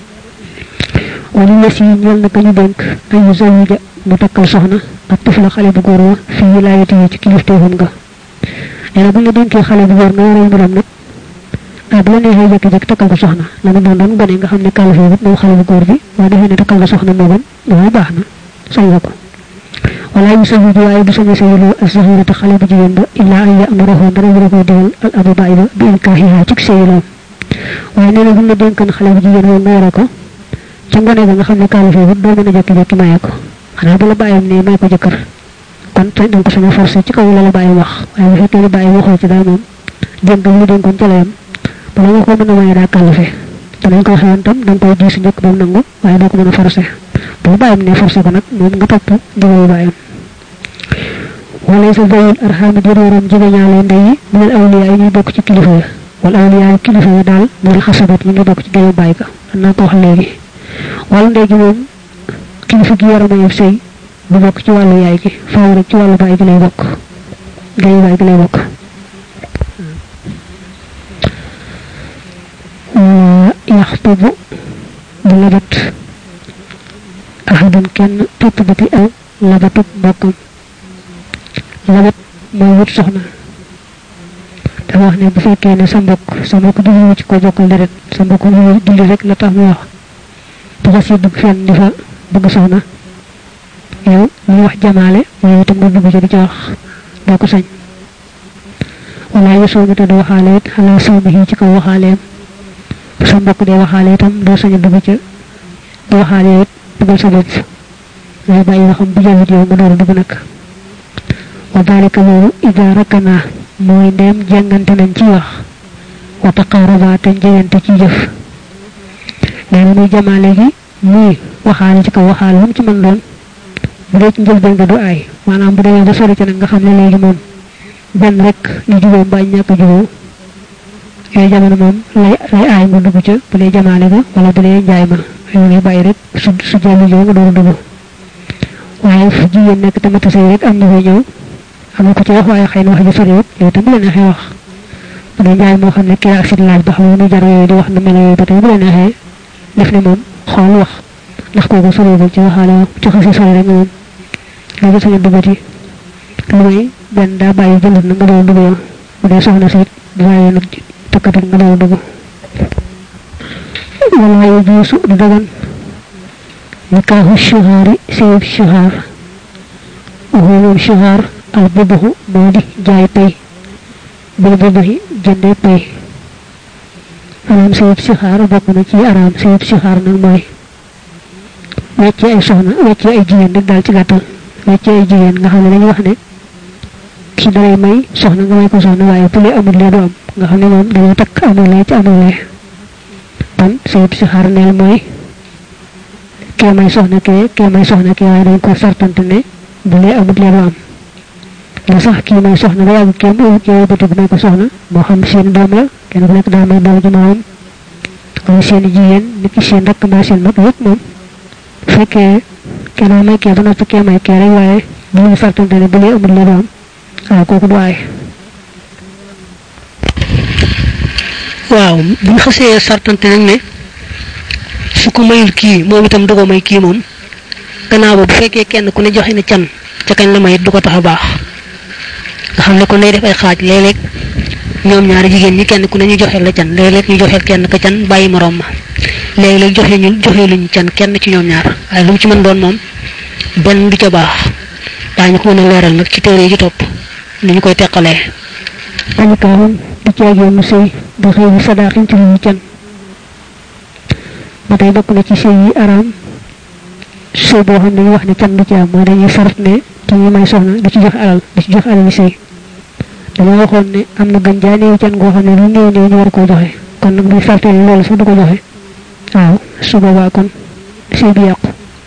wala yes yi ñeel na ka ñu dénk ay yu zawija mu takkal soxna ak tufla xale bu góor wa fii wilaayati yi ci kilifteefam nga nee na bu ñu dénkee xale bu góor nga yore mbiram nag ah bu la neexee jékki-jékki takkal ko soxna la mu doon doon gone nga xam ne kàllafe bi moom xale bu góor bi waaye defee ne takkal nga soxna moo gën loolu baax na sañ nga ko wala yu sañu waaye bu sañu sañu lu asahira te xale bu jigéen ba illa an ya'murahu dara wara koy digal al abu baay ba bi inkaahiha ci sëyloom waaye nee na bu la dénkan xale bu jigéen moom nga yore ko ca ngone ba nga xam ne kàllafe bi doo mën a jékki-jékki maye ko xanaa bu la bàyyam ne may ko jëkkër kon te danga ko sañ a forcé ci kaw la la bàyyi wax waaye bu fekkee ne bàyyi waxoo ci daal moom dénk mu dénkoon ca la yam bala nga ko mën a maye daa kàllafe te dañ koy xewoon tam da nga koy diisu njëkk ba mu nangu waaye doo ko mën a forcé bu bàyyam ne forcé ko nag moom nga topp ndigalu bàyyam wala sa bayul arxaami jëróoram jege ñaale ndey yi minal awliya yi ñuy bokk ci kilifa yi wala awliya yi kilifa yi daal minal xasabat ñu ngi bokk ci géewu bàyyi ka am naa ko wax léegi wala ndey gi moom kilifa gi war a maye sëy bu bokk ci wàllu yaay gi faaw rek ci wàllu bàyyi gi lay bokk géewu bàyyi gi lay bokk yaxtubu bu labat ahadun kenn tutt biti aw labatub bokkam labat mooy wut soxna dafa wax ne bu fekkee ne sa mbokk sa mbokk jublu ci ko bokkal deret sa mbokk julli rek la tax muy wax bu ko si dugg fenn di fa bëgg soxna yow ñu wax jamaale waaye itam nga dugg ci di ci wax doo ko sañ wala yu soomi te du waxaale it xalaa sawmi yi ci kaw waxaaleem bu sa mbokk dee waxaale itam doo sañ a dugg ca di waxaale it dugal sa bopp ngay bàyyi waxam bu jawit yow nga door a dugg nag wa dalika loolu ida rakkana mooy ndeem jàngante nañ ci wax wa taqaraba te jegante ci jëf nee na muy jamaale gi muy waxaale ci kaw waxaale lu mu ci mën doon bu dee ci njëlbeen nga du aay maanaam bu demee ba sori ci nag nga xam ne léegi moom benn rek ñu juboo mbaa ñàkk a juboo yooyu jamono moom lay lay aay nga dugg ca bu dee jamaale ga wala bu dee njaay ma yow ngay bàyyi rek su su jëlu ñëw nga door a dugg waaye fu jigéen nekk tamit sëy rek am na fay ñëw am na ko ci wax waaye xëy na wax ji soriwut yow tam bu la neexee wax bu dee njaay moo xam ne kii ak si laaj ba xam ne jar yooyu di wax na melo yooyu ba tey bu la neexee def ne moom xool wax ndax kooku soriwul ci waxaale ci xasi sori rek moom léegi sañu duggati lu may benn daa bàyyi jëndut na nga doon dugg yow bu dee soxna si di bàyyi nag takkatut nga doon dugg wala yu juusu du dagan nikaahu shuhaari sëyub shuhaar waxu moom shuhaar al bubuxu moo di jaay pay bil bubuxi jënde pay maanaam sëyub shuhaar bokk na ci araam sëyub shuhaar nag mooy wecce ay soxna wecce ay jigéen rek daal ci gàttal wecce ay jigéen nga xam ne dañuy wax ne ki dalay may soxna nga may ko soxna waaye bu lee amul lee du am nga xam ne moom dañoo takk amul lee ci amul lee kon sëyub shuhaar neel mooy kee may soxna kee kee may soxna kee waaye dañ ko sartante ne bu lee amut lee du am la sax kii may soxna ba yàgg kee mu kee bëtig may ko soxna moo xam seen doom la kenn ku nekk daa may doom ji maamam wala seen jigéen nit ki seen rakk mbaa seen mag yëpp moom bu fekkee kenn may kee ba noppi kee may kee rek waaye bu ñu sartante ne bu lee amut lee du am waaw kooku du aay waaw bu ñu xasee sartante nag ne su ko mayul kii moom itam du ko may kii moom gannaaw ba bu fekkee kenn ku ne joxe na can ca kañ la may du ko tax a baax nga xam ne kon day def ay xaaj léeg-léeg ñoom ñaari jigéen ñi kenn ku ne ñu joxeel la can léeg-léeg ñu joxeel kenn ka can bàyyi moroom ma léeg-léeg joxe ñu joxe luñu can kenn ci ñoom ñaar waaye lu mu ci mën doon moom benn du ca baax daañu ko mën a leeral nag ci téere yi ci topp ni ñu koy teqalee añu kaawam di ceegee mu sëy di xëy bi sadaaxin ci lu ñu can ba tey bokk na ci sëy yi araam sëy boo xam ne ñu wax ne can du ci am mooy dañuy sart ne ki ñu may soxna du ci joxe alal du ci joxe alal yi sëy dama waxoon ne am na gën jaa néew can goo xam ne lu néew néew ñu war koo joxe kon nag buy sartee loolu sax du ko joxe waaw su boobaa kon sëy bi yàqu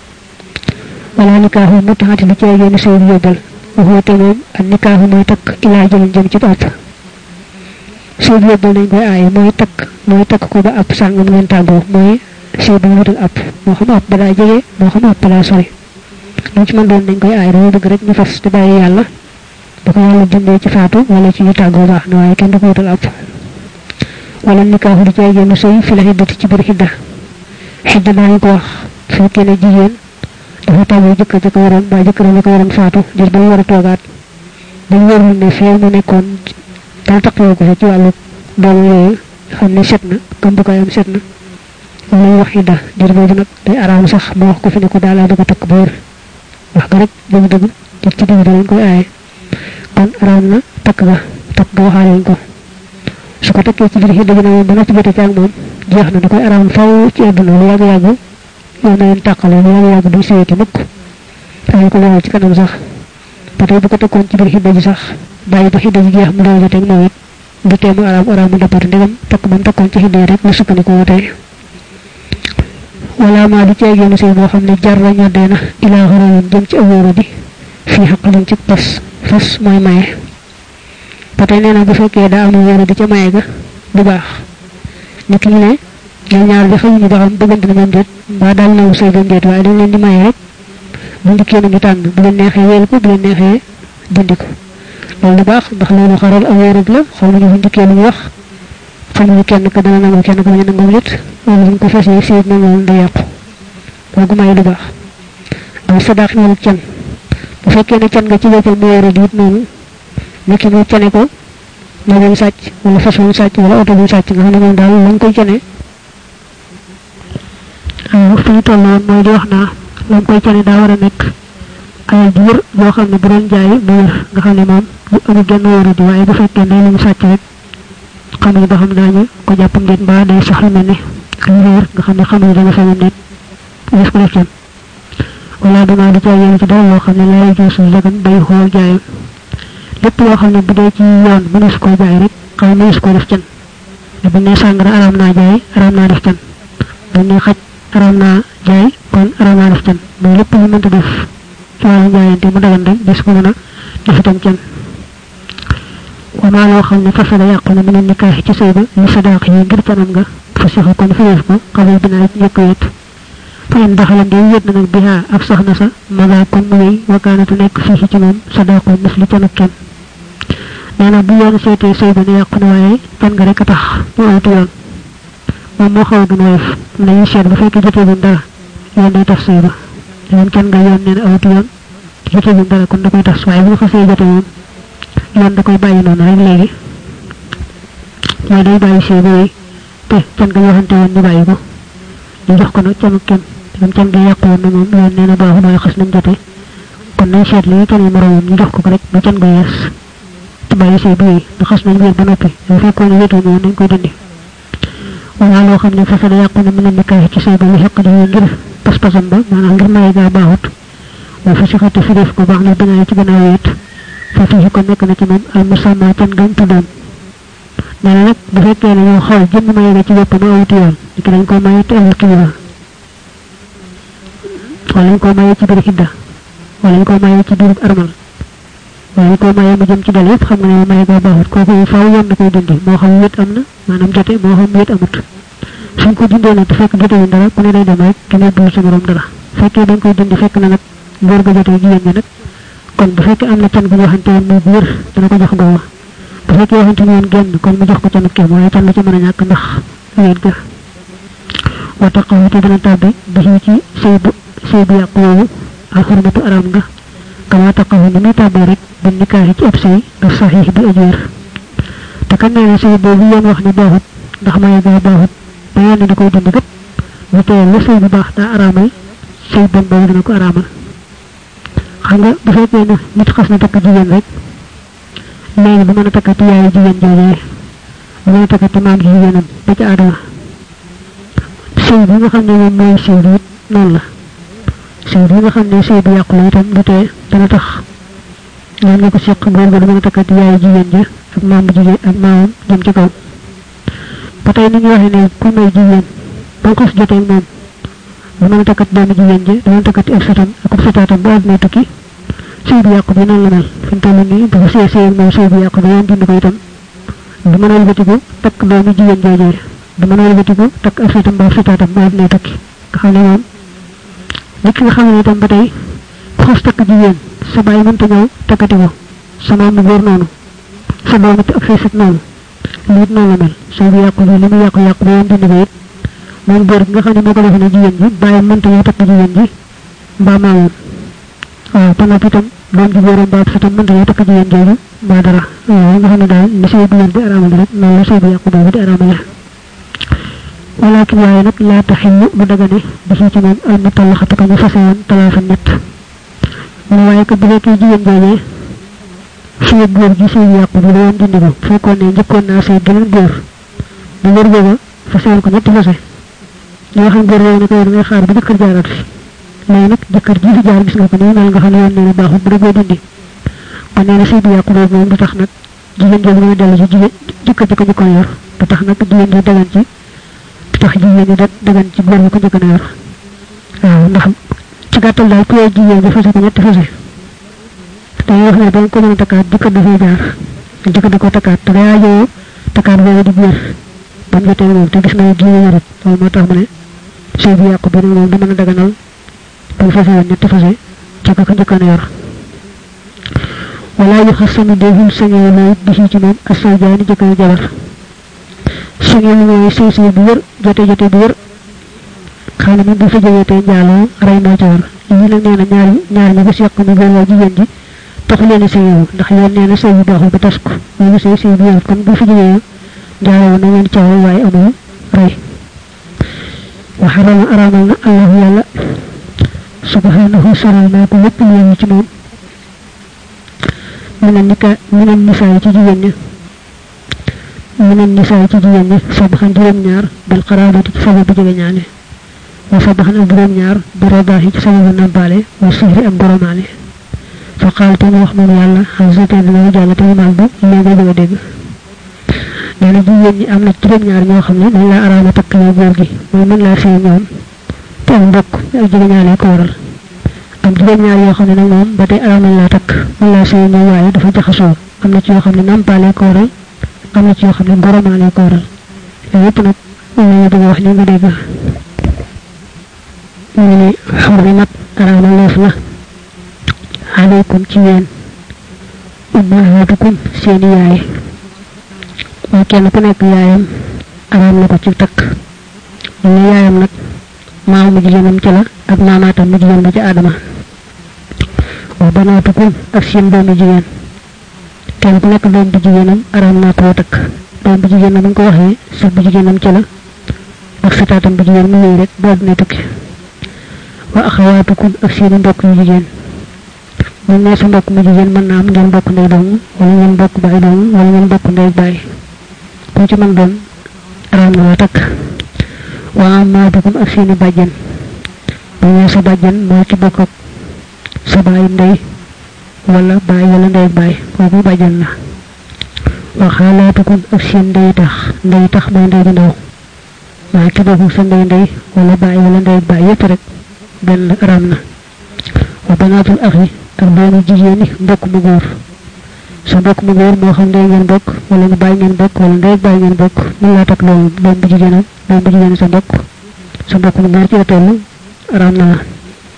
wala nikaaxu mutaxati du ceegee ni sëy bi yóbbal waxoo te moom ak nikaaxu mooy takk ilaa jëlin jëm ci àpp sëy bi yóbbal nañ koy aaye mooy takk mooy takk ko ba àpp sàngam ngeen tàggoo mooy sëy bi wutal àpp moo xam àpp balaa jege moo xam àpp balaa sori lu ci mën doon dañ koy aaye dañoo bëgg rek ñu fas te bàyyi yàlla ba ko yàlla dindee ci faatu wala ci ñu tàggoo baax na waaye kenn du ko wutal àpp wala nikaaxu di cay génn sëy fi la xiddati ci biir xidda xidda daañu ko wax fekkee ne jigéen dafa tàggoo jëkkër ja ko waroon mbaa jëkkër ja ko waroon faatu jër ba mu war a toogaat dañ wérul ne fee mu nekkoon dal taqoo ko fa ci wàllu doomu yooyu xam ne set na gëm bu koy am set na loolu lañ wax xidda jër boobu nag day araam sax mu wax ko fi ne ko daal laa bëgg a takk ba wér wax ga rek dëgg dëgg jëg ci digg danañ koy aaye kon araam na takk ga takk ga waxaale ko su ko takkee ci biir xidda gi nag ba noppi jote ci ak moom jeex na da koy araam faw ci àdduna lu yàgg-yàgg yow na leen tàqale lu yàgg-yàgg duñ sëyati mukk ay ko leeral ci kanam sax ba tey bu ko takkoon ci biir xidda ji sax bàyyi ba xidda ji jeex mu daw joteeg moom it du teemu araam araam mu dappati ndegam takk man takkoon ci xidda yi rek la sukkandikoo tey wala maa du ceegéenu sëy boo xam ne jar la ñoddee na ilaa xarayin jëm ci awóora di fii xaqalin ci fas fas mooy maye ba tey nee na bu fekkee daa am wóora di ca maye ga du baax nit ki ne ñoom ñaar bi xamuñu ba xam bëggante na moom déet mbaa daal naw sëy ba déet waaye dañ leen di maye rek bu ndikkee nañu tànn bu leen neexee wéel ko bu leen neexee dindi ko loolu du baax ndax loolu xaral awóora la xamuñu bu ndikkee lu ñu wax xamuñu kenn ka dana nangu kenn ka bañ a nangu nit loolu buñ ko fasee sëyit na moom da yàqu kooku may du baax am sadaax wala can bu fekkee ne can nga ci boppam mu wóora di it noonu nit ki mu cane ko nag wuñ sàcc wala fas wuñ sàcc wala oto buñ sàcc nga xam ne moom daal lañ koy cane waaw fi ñu toll woon mooy di wax naa lañ koy cane daa war a nekk alal ju wër boo xam ne bu doon jaay mu wër nga xam ne moom bu amul genn wóoru di waaye bu fekkee day lu mu sàcc rek xamuñu ba xam daañu ko jàpp ngeen mbaa day sax lu mel ne lu réer nga xam ne xamuñu dana feneen nit gis ko def can wala dama di jaay yéen ci dara loo xam ne lay jël suñu dagan bay xool jaayam lépp loo xam ne bu dee ci yoon mënees koo jaay rek xam ne mënees koo def can te bu ne sàngara araam naa jaay araam naa def can bu ne xaj araam naa jaay kon araam naa def can mooy lépp lu mënta def ci wàllu jaayante mu dagan rek des ko mën a def itam can wamaa loo xam ne fasada yàqu na mën a nikaax ci sëy ba li sadaq yi ngir canam nga fa sixu kon fiyeef ko xamal binaa ci njëkk wet fa in daxalan di wét na nag bihaa ak soxna sa maga kon mu wéy wakaanatu nekk fii ci moom sadaqu mis li canuk kenn nee na bu yoon seetee sëy ba ne yàqu na waaye can nga rek a tax ñu awtu yoon moom moo xaw a gën woyof am nañuy seet bu fekkee jotee buñ dara yoon day tas sëy ba yoon can nga yoon nee na awtu yoon jotee buñ dara kon da koy tas waaye bu nga xasee jote moom yoon da koy bàyyi noonu rek léegi mooy day bàyyi sëy ba wéy te can nga waxante woon ñu bàyyi ko ñu jox ko nag canu kenn te can nga yàqu woon na moom yoon nee na baaxu mooy xas nañ jote kon nañ seet li can yi moroomam ñu jox ko ko rek ba can nga yees te bàyyi sëy ba wéy ndax xas nañ wéet ba noppi bu fekkoon ne wéetu moom nañ koy dindi wala loo xam ne fasa da yàqu na mën a nekkaay ci sëy ba li xeq dañuy ngir pas-pasam ba maanaam ngir maye gaa baaxut wa fa si xati fi def ko baax na binaa ci gannaaw wéet fa fii ko nekk na ci moom al musamma can gañ tuddoon nee na nag bu fekkee ne ñoo xool jëmm maye ga ci bopp ma awuti yoon ni ki dañ ko maye te amul kilifa wala ñu ko maye ci biir xidda wala ñu ko maye ci biir armal wala ñu ko maye mu jëm ci dal yëpp xam nga ne maye ga baaxut kooku faaw yoon na koy dindi moo xam wét am na maanaam jote moo xam wét amut suñ ko dindee nag te fekk jote wuñ dara ku ne day dem rek ki ne dul sa morom dara fekkee dañ koy dindi fekk na nag góor ga jote jigéen ñi nag kon bu fekkee am na can bu ñu waxante woon muy bu wér dana ko jox booba bu fekkee waxante ñu woon genn kon mu jox ko canuk kenn waaye can la ci mën a ñàkk ndax wéet ga wa taqaw te dana tàbbi bi ci sëy bu sëy bu yàqu woowu al xurmatu araam nga kama taqaw ni muy tàbbee rek bi nikaaxi ci ab sëy nga saxiix bi ajeer te kan nee na sëy boobu yoon wax ni baaxut ndax maye gaa baaxut ba yoon di koy dindi kat bu tee la sëy bu baax daa araamal sëy bon boobu dana ko araamal xam nga bu fekkee ne nit xas na takk jigéen rek léegi bu mën a takkati yaayu jigéen joojee bu mën a takkati maam ji jigéenam ba ci aadama sëy bi nga xam ne moom mooy sëy bi it noonu la sëy bi nga xam ne sëy bu yàqu la itam du tee dana tax ñoom ñu ko seq góor ga du mën a takkati yaayu jigéen ja ak maam bu jigéen ak maamam jëm ci kaw ba tey ni ñu waxee ne ku may jigéen ba xas jotee moom bu mën a takkat doomu jigéen ji dana takkati ab satam ak ab sataatam bu àdduna tukki sëy bu yàqu bi noonu la mel fi mu toll nii bu ko sëy sëy moom sëy bu yàqu ba yoon dindi ko itam du mën a wëlbatiku takk doomu jigéen joojee du mën a wëlbatiku takk ab satam ba ab sataatam bu àdduna tukki nga xam ne moom nit ki nga xam ne itam ba tey ku xas takk jigéen sa bàyyi mënta ñëw takkati ko sa maam mu góor noonu sa doomu ak say sët noonu lii it noonu la mel sëy bu yàqu bi li mu yàqu yàqu ba yoon dindi ko it moom góor gi nga xam ne moo ko defe ne jigéen ji bàyyi mënta ñëw takk jigéen ji mbaa maamoon waaw te nag itam doom ji góoram mbaa sa tam mënta ñëw takk jigéen jooju mbaa dara waaw nga xam ne daal ni sëy bu wér di araamale rek noonu la sëy bu yàqu boobu di araamale walakin waaye nag laa taxillu bu dagane bi ci moom al mutallaxatu ko ñu fase woon talaafa ñett mu waaye ko bu fekkee jigéen joojee sëy góor gi sëy bu yàqu bi la woon dindi ko fekkoon ne njëkkoon naa sëy geneen góor bu góor googa fase woon ko ñetti fase ñoo xam góor yooyu ne ko yow da ngay xaar ba jëkkër jaaraat fi léegi nag jëkkër ji fi jaar gis nga ko ni mel nga xam ne yoon nee na baaxul bu dëggoo dindi kon nee na sëy bu yàqu boobu moom du tax nag jigéen jooju dana dellu ci jigéen jëkkër ji ko njëkkoon yor du tax nag jigéen ji dagan ci du tax jigéen ñi dagan ci góor bi ko njëkkoon yor waaw ndax ci gàttal daal ku yow jigéen bi fase ko ñetti fase dañuy wax ne ba ko mën a takkaat jëkkër dafay jaar jëkkër da ko takkaat te day aajoo takkaat boobu di biir ba mu jotee moom te gis nga ne jigéen yorut loolu moo tax mu ne sëy bu yàqu bi nag moom du mën a daganal ba mu fase woon ñetti fase ci ko ko njëkkoon yor wala yu xas sami déful sañee loo bi ci moom ak say jaani jëkkër jabar sañee mooy sëy sëy bu wër jote jote bu wër xam ne moom bu fa jógee tey njaaloo rey moo ci war lii nag nee na ñaar ñaar ñi ko seq mu góor waa jigéen ji taxu leen sëy yow ndax yoon nee na sëy bu baaxul ba tas ko loolu sëy sëy bu yow kon bu fi jógee jaaroo na ngeen caawal waaye amul rey wa xarama araamal na allahu yàlla subhanahu soral naa ko lépp lu ci moom من النكاء من النساء ci jigéen ñi من النساء ci jigéen ñi sabaxan juróom ñaar bil qarabati ci sababu jege ñaale wa sabaxan ak juróom ñaar bi rodahi ci sababu nampale wa sihri ak goromaale fa qaal te mu wax moom yàlla xasate dina jàll te mu màgg léegi bëgg a dégg nee na jigéen ñi am na juróom ñaar ñoo xam ne dañ laa araama takk yow góor gi mooy mën laa sëy ñoom te am mbokk ak jege ñaale ko waral am juróom ñaar yoo xam ne nag moom ba tey araamal laa takk mën laa sëy ñoom waaye dafa jaxasoo am na ci yoo xam ne nampaale ko waral am na ci yoo xam ne goromaale ko waral yooyu yëpp nag moom la ñu bëgg a wax ni nga dégg ñu ne xurrimat araamaleef na alaykum ci yéen ummahatukum seeni yaay mooy kenn ku nekk yaayam araam na ko ci takk ñu ne yaayam nag maaw mu jigéenam ci la ak maamaatam mu jigéen ba ci aadama wa banaatukum ak seen doomi jigéen kenn ku nekk doom bu jigéenam araam naa koo takk doom bu jigéenam bu ñu ko waxee sët bu jigéenam ci la ak sëtaatam bu jigéen mu wéy rek boo dina tukki wa axawaatukum ak seeni mbokk yu jigéen mu ne sa mbokk mu jigéen mën naa am ngeen bokk ndey doomu wala ngeen bokk baay doomu wala ngeen bokk ndey baay ku ci mën doon araam na la takk wa amaatukum ak seeni bàjjen bu ñu sa bàjjen moo ci bokk ak sa baay ndey wala baay wala ndey baay kooku bàjjen la wa xaalaatukum ak seen ndey tax ndey tax mooy ndey ju ndaw maa ci bokk sa ndey ndey wala baay wala ndey baay yépp rek benn araam na wa banaatul axi ak doomu jigéen ñi mbokk mu góor sa mbokk mu góor moo xam ndey ngeen bokk wala nga bàyyi ngeen bokk wala ndey bàyyi ngeen bokk mën laa takk loolu doom bu jigéenam doom bu jigéen sa mbokk sa mbokk mu góor ci la toll araam na la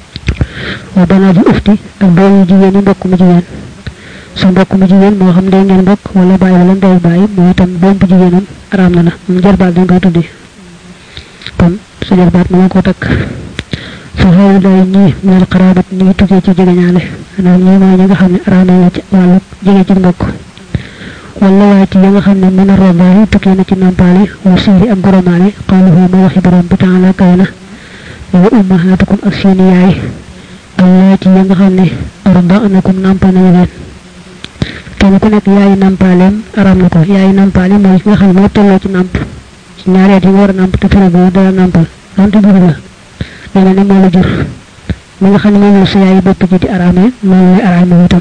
wa banaatul ufti ak doomu jigéen ñi mbokk mu jigéen sa mbokk mu jigéen moo xam ndey ngeen bokk wala bàyyi wala ndey bàyyi moo itam doom bu jigéenam araam na la mu jarbaat dañ koy tuddee kon sa jarbaat mën ko takk fa xaw day ñi minal xaraabat ñi ngi tukkee ci jegeñaale maanaam ñi mooy ñi nga xam ne araam na ci wàllu jege ci mbokk wala waaye ci yi nga xam ne mën a robaay tukkee na ci nampaale wa siiri ak goromaale qawluhu ma waxi borom bi taala kaw na wa ummahatukum ak seeni yaay allah ci yi nga xam ne arda'nakum nampal nañu leen kenn ku nekk yaayi nampaaleem araam na ko yaayi nampaale mooy ki nga xam ne moo tolloo ci namp ci ñaari at yi nga war a namp te fere boo dara nampal donte jur la nee na ne moo la jur mi nga xam ne moom la sa yaayi bopp ji di araamee noonu lay araamee itam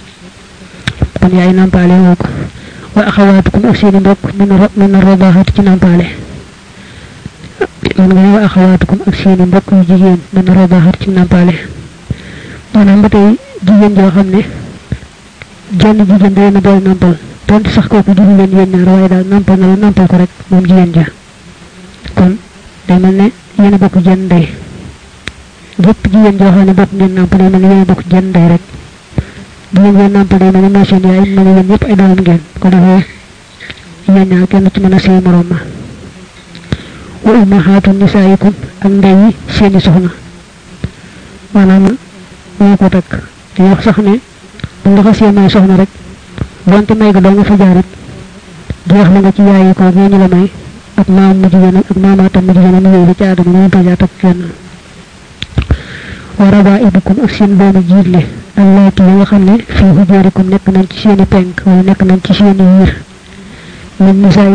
kon yaayi nampaale woo ko wa axawaatukum ak seeni mbokk min na robaxati ci nampaale man nga ne wa axawaatukum ak seeni mbokk yu jigéen min na robaxati ci nampaale maanaam ba tey jigéen joo xam ne jenn jigéen da leen a boole nampal donte sax kooku juru leen yéen ñaar waaye daal nampal na la nampal ko rek moom jigéen ja kon day mel ne yéen a bokk jenn ndey bépp jigéen joo xam ne bokk ngeen nampal day mel ne yéen a bokk jenn ndey rek jigéen ngeen nampal day mel ne mooy seen yaay mel ne yéen ñëpp ay doomam ngeen ko defee yéen ñaar kenn ci mën a sëy moroom ma wa ummahaatu nisaayikum ak ndey yi seeni soxna maanaam moo ko takk di wax sax ne bu nga xasee may soxna rek donte may ga doo nga fa jaarit jeex la nga ci yaayi ko ngeen ñu la may ak maam mu jigéen ak maamaatam mu jigéen mu yooyu ci aadama mu mënta jaa takk kenn wa rabaibukum ak seen doomu jiitle allaati yi nga xam ne fii hujurikum nekk nañ ci seeni penk wala nekk nañ ci seeni yiir min nisaay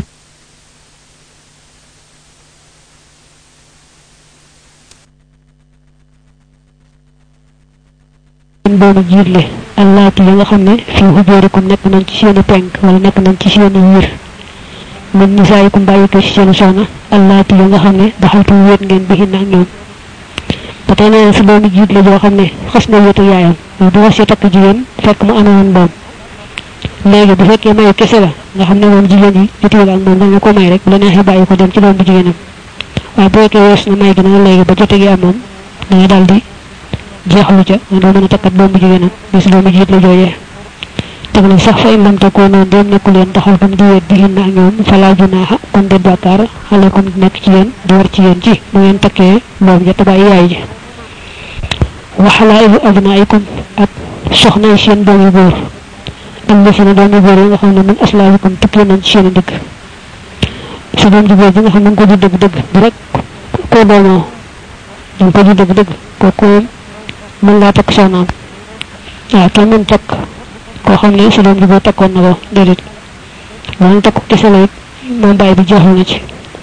doomu jiitle allaati yi nga xam ne fii hujurikum nekk nañ ci seeni penk wala nekk nañ ci seeni yiir min nisaayikum bàyyi ko ci seeni soxna allaati yi nga xam ne daxaltu wéet ngeen bi ak ñoom ba tey nee na sa doomu jiit la joo xam ne xas na wéetu yaayam bu wasee takk jigéen fekk mu amee woon doom léegi bu fekkee mayu kese la nga xam ne moom jigéen yi jotuwul ak moom dana ko may rek bu la neexee bàyyi ko dem ci doom bu jigéenam waaye bu fekkee wees na may gi nag léegi ba jote gi am moom danga daal di jeexlu ca nga doo mën a takkat doom bu jigéenam bis doomu jiit la joojee teg na sax fa in lam takoo noonu dem nekku leen taxal tam di wéet bi hin ak ñoom falaa junaaxa kon de bàkkaar aleykum nekk ci yéen di war ci yéen ci bu ngeen takkee doom ja te bàyyi yaay ji wa xalaa'ilu abnaa'ikum ak soxna yi seen doom yu góor am na fi ne doom yu góor yi nga xam ne min aslaabikum tukkee nañ ci seen i dëkk sa doom ju góor bi nga xam ne nga ko di dëgg dëgg bu rek koo doomoo danga ko di dëgg dëgg kooku mën laa takk soxnaam waaw kenn mën takk koo xam ne sa doom ju góor takkoon na ko déedéet wala takku kese la it moom bàyyi bi jeexal na ci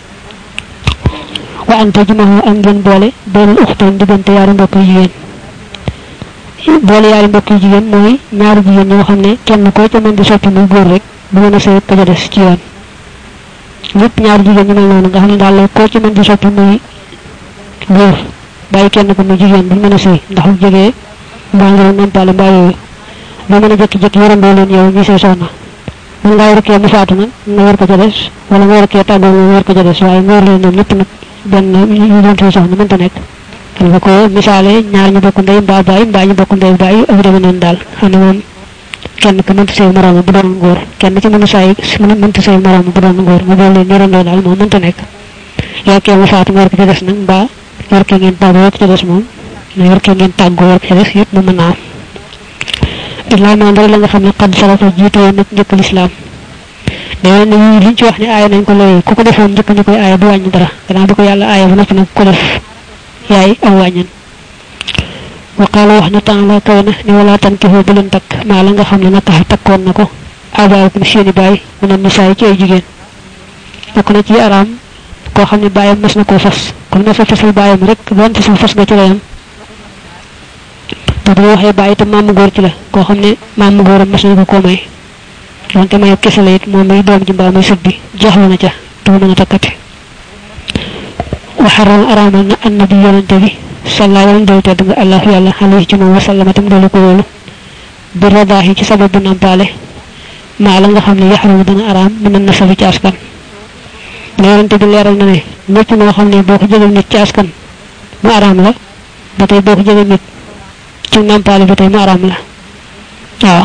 wa ante jumaxoo ak ngeen boole beneen uxtaan diggante yaari mbokk yu jigéen boole yaari mbokk yu jigéen mooy ñaari jigéen ñoo xam ne kenn koo ca mën di soppi muy góor rek bu mën a sëy ka ca des ci yoon ñëpp ñaari jigéen ñu mel noonu nga xam ne daal koo ci mën di soppi muy góor bàyyi kenn ko muy jigéen bu mën a sëy ndax lu jógee mbaa ngi nampale mbaa yooyu ba mën a jékki-jékki yorandoo leen yow ñu sëy soxna mën ngaa war kee mu faatu nag nga war ko ca des wala nga war kee tàggoo nga war ko ca des waaye nga war leen ñoom ñëpp nag benn ñu doon sëy soxna mënta nekk xam nga ko misaale ñaar ñu bokk ndey mbaa baay mbaa ñu bokk ndey baay ak demee noonu daal xam ne moom kenn ku mënta sëy moroom bu doon góor kenn ci mënu saay mënta sëy moroom bu doon góor nga boole leen yorandoo daal moom mënta nekk yor kee mu faatu nga war ko ca des nag mbaa yor kee ngeen tàggoo yor ko ca des moom na yor kee ngeen tàggoo yor ko ca des yëpp mu mën naa am illaa maan dara la nga xam ne xad salafa jiitu woon nag njëkk lislaam nee na yii liñ ci wax ne aaya nañ ko léegi ku ko defoon njëkk ñu koy aaya du wàññi dara gannaaw bi ko yàlla aaya ba noppi nag ko def yaay aw wàññan wa qaala wax na taala kawe na ni wala tankixoo bu leen takk maa la nga xam ne naka takkoon na ko abaakum seeni baay mu ne misaay ci ay jigéen bokk na ci araam koo xam ne baayam mas na koo fas comme na fa fasal baayam rek doonte sa fas nga ci layam te bu ñu waxee bàyyi itam maamu góor ci la koo xam ne maamu góoram mas nañu ko koo may donte may kese la it moom muy doom ji mbaa muy sët bi jeexlu na ca du mën a takkati waxaral araamal na annabi yonante bi salla yàlla dool tedd nga allah yàlla alayhi ci moom wasallama tam doolu ko wóolu bi radaahi ci sababu nampaale maa la nga xam ne yaxaru dana araam mën na nasabi ci askan ne yonante bi leeral na ne ñëpp moo xam ne boo ko jëgal nit ci askan mu araam la ba tey boo ko jëgal nit ci nampaale ba tey mu araam la waaw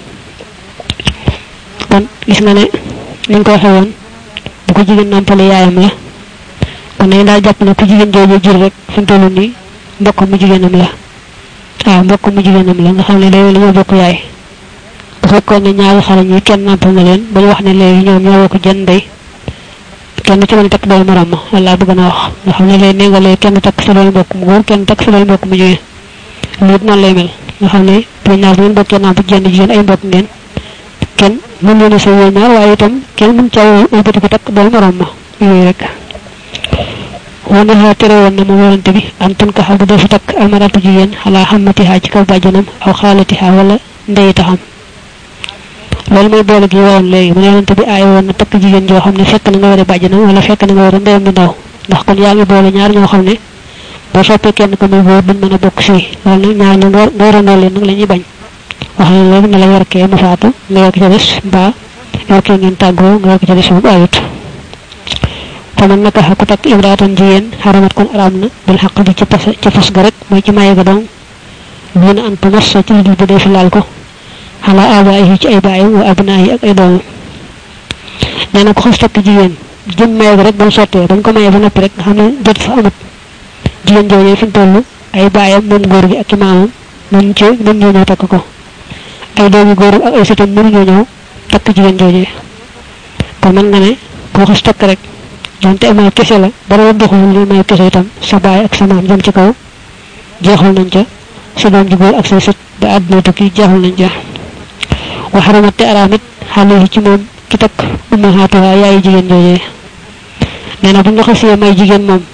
kon gis nga ne ni nga ko waxee woon bu ko jigéen nampale yaayam la kon nañ daal jàpp ne ku jigéen jooju jur rek fi mu toll nii mbokk mu jigéenam la waaw mbokk mu jigéenam la nga xam ne léegi ñoo bokk yaay bu fekkoon ne ñaari xale ñi kenn nampal na leen ba ñu wax ne léegi ñoom ñoo bokk jën ndey kenn ci mën takk dool morom ma walla bëgg na wax nga xam ne léegi nee nga léegi kenn takk sa dool mbokk mu góor kenn takk sa dool mbokk mu jigéen lii it noonu lay mel nga xam ne bu ñaar bu ngeen bokkee namp jenn jigéen ay mbokk ngeen kenn mën leen a sa yooyu ñaar waaye itam kenn mën caa wëlbati ko takk dool morom ma yooyu rek wane xaa tere woon na moom yonante bi an tun ka xam bu defu takk almaratu jigéen xalaa xammatihaa ci kaw bàjjanam aw xaalatihaa wala ndey taxam loolu mooy boole gi woon léegi mu ne yonante bi aay woon na takk jigéen joo xam ne fekk na nga war a bàjjanam wala fekk na nga war a ndeyam bi ndaw ndax kon yaa ngi boole ñaar ñoo xam ne boo soppee kenn ko muy góor duñ mën a bokk fii loolu nag ñaar ñu nga warandoo leen nag la ñuy bañ wax ne léegi ne la yor kee mu faatu nga yor ko ca des mbaa yor kee ngeen tàggoo nga yor ko ca des moom ayut faman naka ku takk imraatan jigéen xaramat kon araam na bil xaq bi ci pas ci fas ga rek mooy ci maye ga dong dina an tamassa ci lu bu dee fi laal ko xala abaayi ci ay baayam wa abnaayi ak ay doomam nee na ko xas takk jigéen jëm maye ga rek ba mu sottee bañ ko maye ba noppi rek nga xam ne jot fa amut jigéen joojee fi mu toll ay baayam moom góor gi ak i maamam mën ci mën ñoo ñëw takk ko ay doomi góor ak ay sëtam mënuñoo ñëw takk jigéen joojee kon mën nga ne koo xas takk rek donte may kese la dara doxul li may kese itam sa baay ak sa maam jëm ci kaw jeexal nañ ca sa doom ji góor ak say sët ba àdduna tukki jeexal nañ ca wa xaramat te araam it xale yi ci moom ki takk ummahaatuha yaayi jigéen joojee nee na bu nga xasee may jigéen moom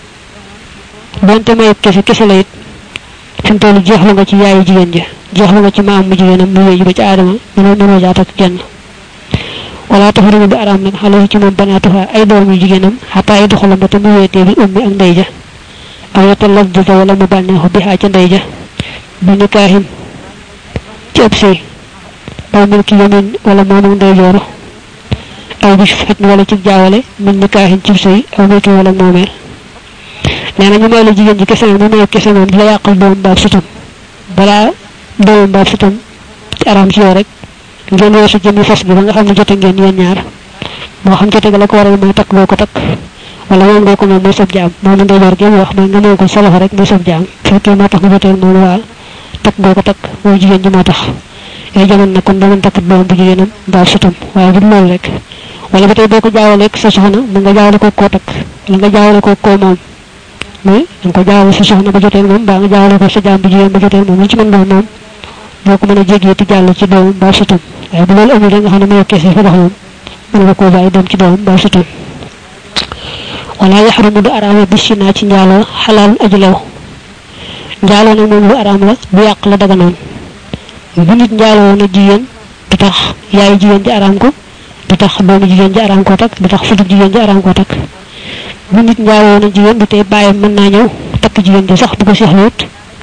donte may kese kese la it fi mu toll jeexlu nga ci yaayi jigéen ja jeexlu nga ci maam mu jigéenam mu wéy ba ci aadama mënoo mënoo jaa takk kenn wala taxaruma bi araam nag xale ci moom banaatuha ay doom yu jigéenam xataa ay doxalam ba te mu wéetee bi ummi ak ndey ja aw yata laf dita wala mu bànneexu bi xaa ca ndey ja bi nikaahin ci ëpp sëy aw mil ki yamin wala moomu ndey jooro aw bi xet wala ci jaawale min nikaahin ci sëy aw mil ki wala moomeel nee na ñu may la jigéen ji kese nag mu may kese moom di la yàqal doom baab sutam balaa doomam baab sutam ci araam ci yow rek ngeen weesu jëmmi fas bi ba nga xam ne jote ngeen yéen ñaar moo xam jote ga la ko waral mooy takk boo ko takk wala moom ngoo ko moom mooy sab jaam moom la ndeyjoor gi wax mooy nga moom ko sa loxo rek mooy sab jaam fekkee moo tax nga joteel moom waa takk boo ko takk mooy jigéen ji moo tax ay jamono nag kon dama takk doom bu jigéenam mbaa sutam waaye bu loolu rek wala ba tey boo ko jaawaleeg sa soxna mu nga jaawale ko koo takk wala nga jaawale ko koo moom mais da nga ko jaawale sa soxna ba jotee moom mbaa nga jaawale ko sa jaam bu jigéen ba jotee moom lu ci mën doon moom boo ko mën a jégee ti jàll ci doomam mbaa sutam waaye bu loolu amul da nga xam ne mayoo kese fa dox moom mën nga koo bàyyi dem ci doomam mbaa sutam wala yaxrumu du araama bi sinaa ci njaaloo xalaal aji lew njaaloo nag moom lu araam la bu yàq la daga noonu bu nit njaaloo na jigéen du tax yaayu jigéen ji araam ko du tax doomu jigéen ji araam koo takk du tax futu jigéen ji araam koo takk bu nit njaaloo na jigéen du tey bàyyam mën naa ñëw takk jigéen ji sax bu ko seexluwut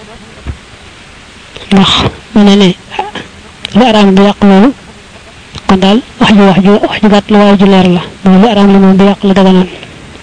ndax mu ne ne lu araam du yàq loolu kon daal wax ju wax ju wax ju gàtt la waaye ju leer la mooy lu araam la moom du yàq la daga noonu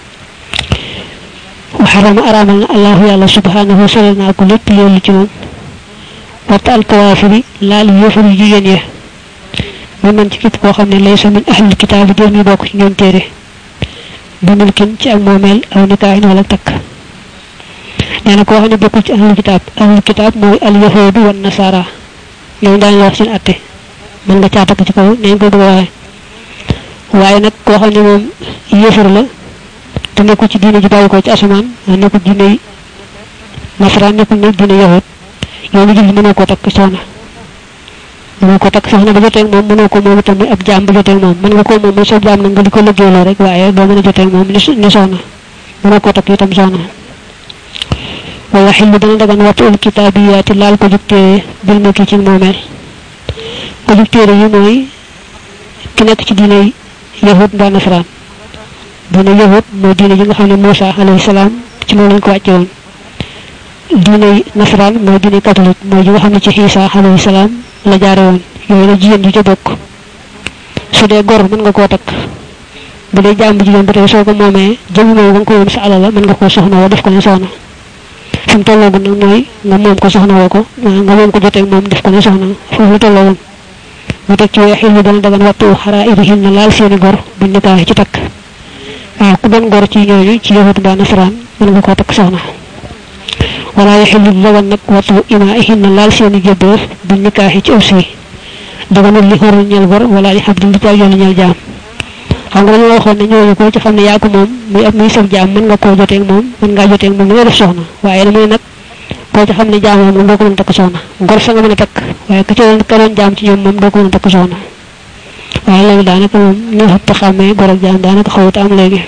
وحرم أرامنا الله يالله سبحانه وسلنا كل بيول جمم وطا الكوافر لا ليفر جيجن يه ممن تكيب كو خمنا ليس من أهل الكتاب دوني بوك نيون تيري بملكن تي ak momel aw nikahin wala tak neena ko xamne bokku ci ahlul kitab ahlul kitab moy al yahud wan nasara ñoo daan wax seen atté man nga ca tak ci kaw neñ ko bëgg waye waye nak ko xamne mom yefur la te nekku ci diine ji bàyyi ko ci asamaan nekku diine nasaraan nekku ne diine yahut yow mi julli mënoo ko takk soxna mënoo ko takk soxna ba joteeg moom mënoo ko moom itam ab jaam ba joteeg moom mën nga ko moom sa jaam nag nga di ko liggéeyloo rek waaye doo mën a joteeg moom ni soxna mënoo ko takk itam soxna wa yaxillu dana dagan wattu ul kitaabiyaati laal ko jug téere bil ma kii ci moomeel ko jug téere yi mooy ki nekk ci diine yahut mbaa nasaraan diine yahud mooy diine ji nga xam ne Moussa alayhi salaam ci moom lañ ko wàcce woon diine nasaraan mooy diine catholique mooy ji nga xam ne ci Isa alayhi salaam la jaare woon yooyu la jigéen ji ca bokk su dee gor mën nga koo takk bu dee jàmm jigéen ba tey soo ko moomee jëmu moom nga ko woon sa alal la mën nga koo soxna woo def ko ne soxna fi mu tolloogu nag mooy nga moom ko soxna woo ko nga moom ko jotee moom def ko ne soxna foofu la tolloowoon mu teg ci weexil ñu dana dagan wattu xaraa irihin na laal seeni gor buñ nikaax ci takk waaw ku doon gor ci ñooñu ci yahut mbaa nasaraan mën nga koo takk soxna wala yaxillu dagan nag wattu imaihin na laal seeni jëbbër bu nikaaxi ci aussi daganul li xorul ñeel gor wala li xabdin di yoonu ñeel jaam xam nga dañoo waxoon ne ñooñu ko ci xam ne yaa ko moom muy ab muy sab jaam mën nga koo joteeg moom mën ngaa joteeg moom li nga def soxna waaye damay nag koo ci xam ne jaam moom doo ko mën a takk soxna gor sa nga mën a takk waaye ka ci doon ka doon jaam ci ñoom moom doo ko mën a takk soxna waaye léegi daanaka moom ñu xëpp xàmmee gor ak jaam daanaka xawut am léegi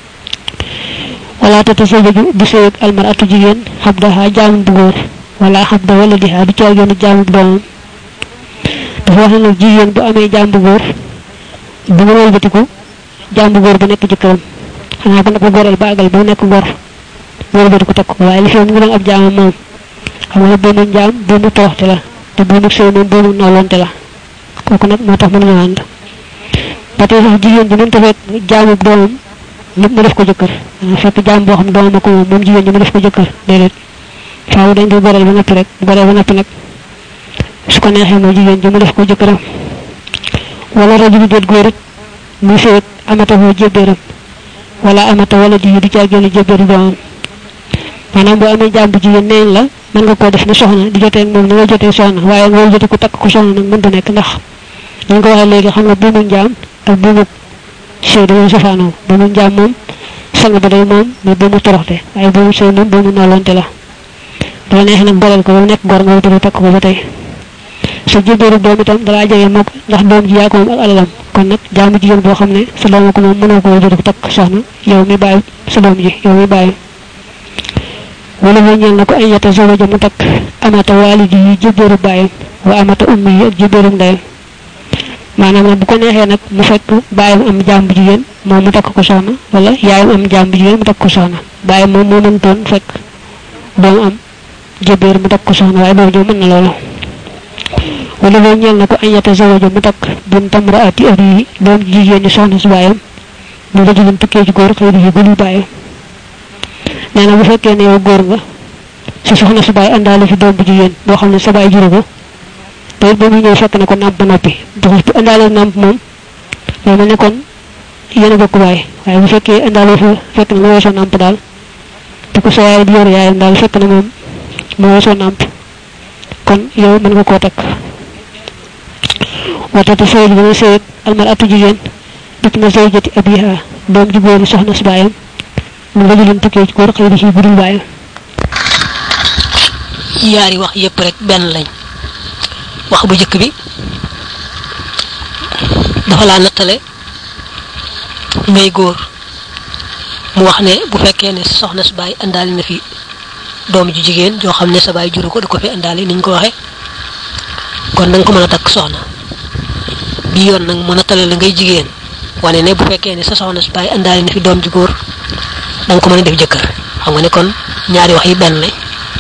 wala tatasawaju du sëy ak almaratu jigéen xabdaha jaamu bu góor wala xabda wala diha du caageenu jaamu bu doomam dafa wax ne nag jigéen bu amee jaam bu góor bu mu wëlbatiku jaam bu góor bu nekk jëkkëram xanaa bu ko goreel ba àggal ba nekk gor mu wëlbatiku takk ko waaye li fi mu ngi doon ab jaamam moom xam nga boomu jaam boomu toroxte la te boomu sëy moom boomu noolonte la kooku nag moo tax mënuñu ànd ba tey sax jigéen ji mënta fekk jaamu doomam lépp mu def ko jëkkër fekk jaam boo xam doomam ko moom moom jigéen ñi mu def ko jëkkër déedéet faaw dañ koy goreel ba noppi rek bu goreel ba noppi nag su ko neexee mooy jigéen ji mu def ko jëkkëram wala rajulu déet góor it muy sëyit amata foo jébbéeram wala amata wala di du caa génn jébbéeru doomam maanaam boo amee jaam bu jigéen neen la mën nga koo def ne soxna di jotee moom ni nga jotee soxna waaye nga jote ku takk ko soxna nag mën du nekk ndax dañ ko waxee léegi xam nga buumu njaam ak buumu sëy dañoo safaanoo buumu njaam moom sang ba day moom mais buumu toroxte waaye buumu sëy moom buumu noolonte la dala neex nag goreel ko ba mu nekk gor nga wutal takk ko ba tey sa jébéeru doom itam dalaa jege mook ndax doom ji yaa ko moom ak alalam kon nag jaamu jigéen boo xam ne sa doom ko moom mënoo koo jël ko takk soxna yow mi bàyyi sa doom ji yow mi bàyyi wala mooy ñeel na ko ay yata zawaja mu takk amata waalidi yi jébéeru bàyyam wa amata ummi yi ak jébéeru ndeyam maanaam nag bu ko neexee nag mu fekk bàyyam am jaam bu jigéen moom mu takk ko soxna wala yaayam am jaam bu jigéen mu takk ko soxna bàyyam moom moo mëntoon fekk doom am jébéer mu takk ko soxna waaye boobu ñoo mën na loolu wala mooy ñeel na ko ay yata zawaja mu takk bintam raati ari yi doom jigéen ñi soxna si bàyyam ñu la jigéen tukkee ci góor xëy yi gëlu bàyyam nee na bu fekkee ne yow góor nga sa soxna sa bàyyi àndaale fi doom bu jigéen boo xam ne sa bàyyi juru ko te it ba muy ñëw fekk na ko nàmp ba noppi ndax bu àndaale nàmp moom loolu mel ne kon yéen a bokk bàyyi waaye bu fekkee àndaale fa fekk na nga weesoo nàmp daal te ko sa yaay di yor yaayam daal fekk na moom moo weesoo nàmp kon yow mën nga koo takk watatu sëy ji dana sëy almar atu jigéen dëkk na zawjati abiha doom ji góori soxna si baayam mu nga jëloon tukkee ci góor xëy na ci budul baayam yaari wax yépp rek benn lañ wax bu jëkk bi dafa laa nattale ngay góor mu wax ne bu fekkee ne soxna si baay indaale na fi doom ju jigéen joo xam ne sa baay juru ko da ko fi indaale ni ñu ko waxee kon da nga ko mën a takk soxna bi yoon nag mu nattale la ngay jigéen wane ne bu fekkee ne sa soxna si baay indaale na fi doom ju góor da nga ko mën a def jëkkër xam nga ne kon ñaari wax yi benn lañ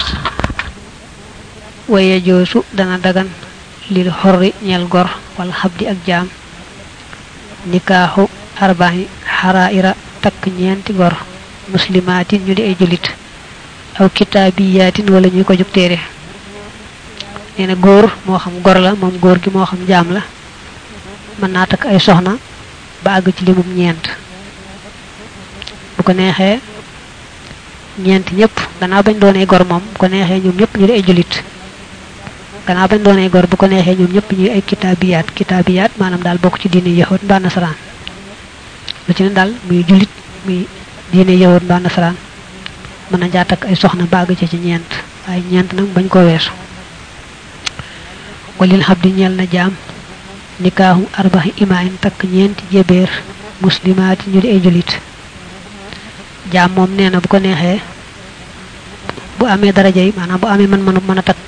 waye joosu dana dagan lil xorri ñel gor wala xabdi ak jaam nikaaxu arbaaxi xaraira takk ñeenti gor muslimaatin ñu di ay julit aw kitaabiyaatin wala ñuy ko jug téere nee na góor moo xam gor la moom góor gi moo xam jaam la mën naa takk ay soxna ba àgg ci limum ñeent bu ko neexee ñeent ñëpp gannaaw bañ doonee gor moom bu ko neexee ñoom ñëpp ñu di ay julit gannaaw bañ doonee gor bu ko neexee ñoom ñëpp ñuy ay kitaabiyaat kitaabiyaat maanaam daal bokk ci diine yahud mbaa nasaraan lu ci ne daal muy julit muy diine yahud mbaa nasaraan mën na jaa takk ay soxna baag ci ci ñeent waaye ñeent nag bañ koo weesu walil xab di ñeel na jaam nikaahu arbaxi imaayin takk ñeenti jébéer muslimaati ñu di ay julit jaam moom nee na bu ko neexee bu amee daraja yi maanaam bu amee mën mënu mën a takk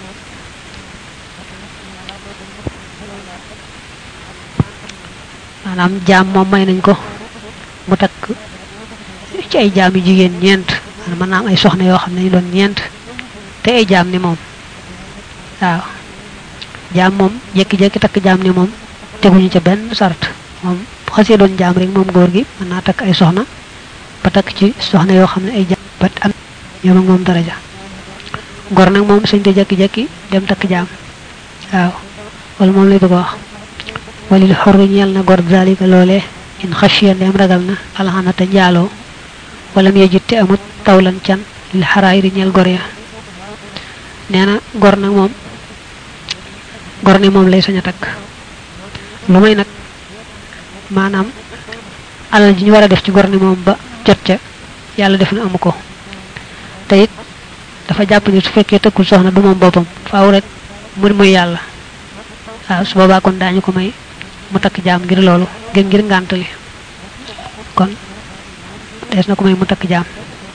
maanaam jaam moom may nañ ko mu takk ci ay jaam yu jigéen ñeent mën naa am ay soxna yoo xam ne ñu doon ñeent te ay jaam ni moom waaw jaam moom jékki-jékki takk jaam ni moom teguñu ca benn sart moom bu xasee doon jaam rek moom góor gi mën naa takk ay soxna ba takk ci soxna yoo xam ne ay jaam ba am ñoom ak moom daraja gor nag moom suñ te jékki-jékki dem takk jaam waaw wala moom lay bëgg a wax walil xorri ñeel na gor zalika loolee in xashiya ndeem ragal na alxanata njaaloo wala mu yejit amut tawlan can lil xaraayiri ñeel gor ya nee na gor nag moom gor ne moom lay sañ a takk lu may nag maanaam alal ji ñu war a def ci gor ne moom ba jot ca yàlla def na amu ko te it dafa jàpp ni su fekkee tëkkul soxna du moom boppam faaw rek mu muy yàlla waaw su boobaa kon daañu ko may mu takk jaam ngir loolu ngir ngir ngàntali kon dees na ko may mu takk jaam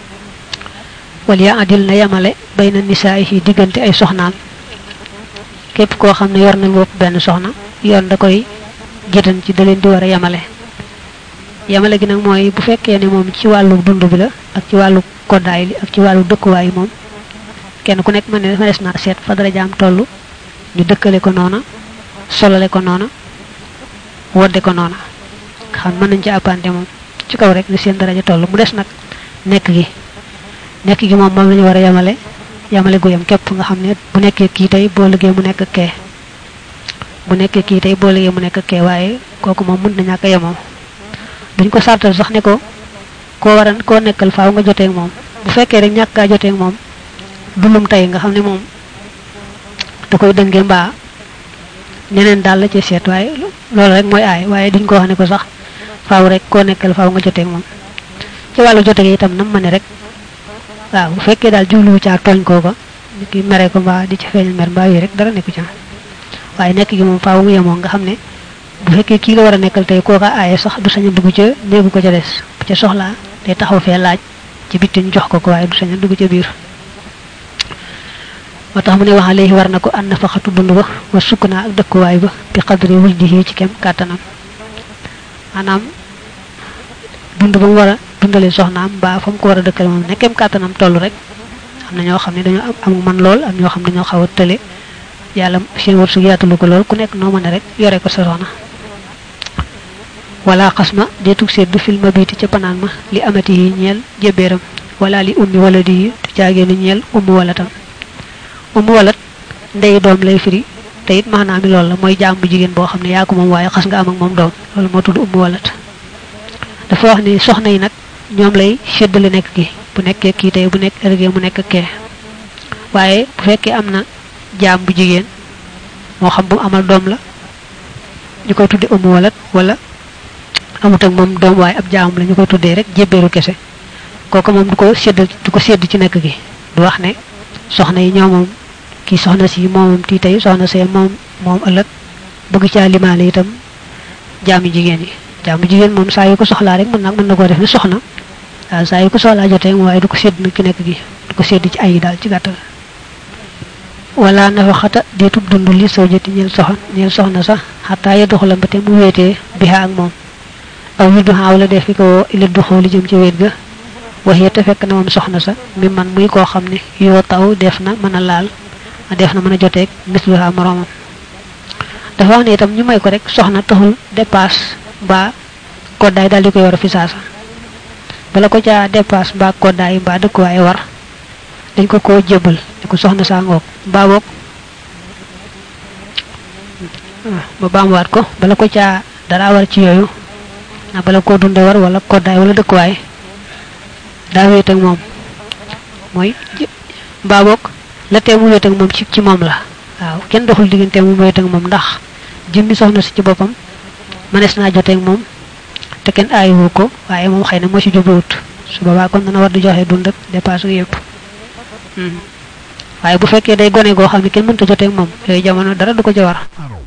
wal ya adil na yamale bay na nisaa yi diggante ay soxnaam képp koo xam ne yor na bopp benn soxna yoon da koy gétan ci da leen di war a yamale yamale gi nag mooy bu fekkee ne moom ci wàllu dund bi la ak ci wàllu koddaay li ak ci wàllu dëkkuwaay moom kenn ku nekk mën ne dafa des naa seet fa dara jaam toll ñu dëkkale ko noona solale ko noona wodde ko noona xam mën nañ ci appante moom ci kaw rek ni seen daraja toll mu des nag nekk gi nekk gi moom moom la ñu war a yamale yamale gu yam képp nga xam ne bu nekkee kii tey boo liggéey mu nekk kee bu nekkee kii tey boo liggéey mu nekk kee waaye kooku moom mën na ñàkk a yemoo duñ ko sartal sax ne ko koo war a koo nekkal faaw nga jotee moom bu fekkee rek ñàkk kaa jotee moom dulum tey nga xam ne moom da koy dëngee mbaa ñeneen daal la ci seet waaye loolu rek mooy aay waaye duñ ko wax ne ko sax faaw rek koo nekkal faaw nga jotee moom ci wàllu jote gi itam nam ma ne rek waaw bu fekkee daal jubluwu caa tooñ kooka nit ki mere ko mbaa di ci feeñal mer mbaa yi rek dara nekku ca waaye nekk gi moom faaw mu yemoo nga xam ne bu fekkee kii la war a nekkal tey kooka aaye sax du sañ a dugg ca néegu ko ca des bu ca soxlaa day taxaw fee laaj ci bitti ñu jox ko ko waaye du sañ a dugg ca biir moo tax mu ne wax léegi war na ko ànd fa xatu dund ba wa sukk naa ak dëkkuwaay ba bi xadri wujdihi ci kem kàttanam maanaam dund ba mu war a dundale soxnaam mbaa fa mu ko war a dëkkale moom ne kem kàttanam toll rek am na ñoo xam ne dañoo am man lool am ñoo xam ne dañoo xaw a tële yàlla seen wërsëg yaatalu ko lool ku nekk noo mën a rek yore ko sa soxna wala xas ma deetug seet du filma biiti ca panaan ma li amati yi ñeel jébéeram wala li ummi wala di du caagee lu ñeel ummi wala tam ummi walat ndey doom lay firi te it maanaam mi loolu la mooy jaam bu jigéen boo xam ne yaa ko moom waaye xas nga am ak moom doom loolu moo tudd ummi walat dafa wax ni soxna yi nag ñoom lay séddale nekk gi bu nekkee kii tey bu nekk ëllëgee mu nekk kee waaye bu fekkee am na jaam bu jigéen moo xam bu mu amal doom la ñu koy tudde umu walat wala amut ak moom doom waaye ab jaam la ñu koy tuddee rek jébbeeru kese kooku moom du ko sédd du ko sédd ci nekk gi du wax ne soxna yi ñoo moom kii soxna si moomam tii tey soxna see moom moom ëllëg bëgg caa limaale itam jaamu jigéen yi jaamu jigéen moom saa yu ko soxlaa rek mën na mën na koo def ne soxna waaw saa yu ko soxlaa jotee waaye du ko sédd nag ci nekk gi du ko sédd ci ay yi daal ci gàttal wala nafa xata deetub dund li soo joti ñeel soxna ñeel soxna sax xataa ya doxala ba te mu wéetee biha ak moom aw yu duxaaw la def fi ko ila duxoo li jëm ci wéet ga waxee te fekk na moom soxna sa mi man muy koo xam ne yoo taw def na mën a laal def na mën a joteeg misluha moroomam dafa wax ne itam ñu may ko rek soxna taxul dépasse mbaa koddaay daal di ko yor fi saasa bala ko caa dépasse mbaa koddaay mbaa dëkkuwaay war dañ ko koo jébal ne ko soxna saa ngoog mbaa boog ba baamuwaat ko bala ko caa dara war ci yooyu na bala koo dunde war wala koddaay wala dëkkuwaay daa wéet ak moom mooy mbaa boog la tee mu wéet ak moom ci ci moom la waaw kenn doxul diggante mu wéet ak moom ndax jëmmi soxna si ci boppam mënees naa joteeg moom te kenn aayiwu ko waaye moom xëy na moo ci jubluwut su boobaa kon dana war di joxe dund ak dépasse yëpp waaye bu fekkee day gone goo xam ne kenn mënta joteeg moom yooyu jamono dara du ko ca war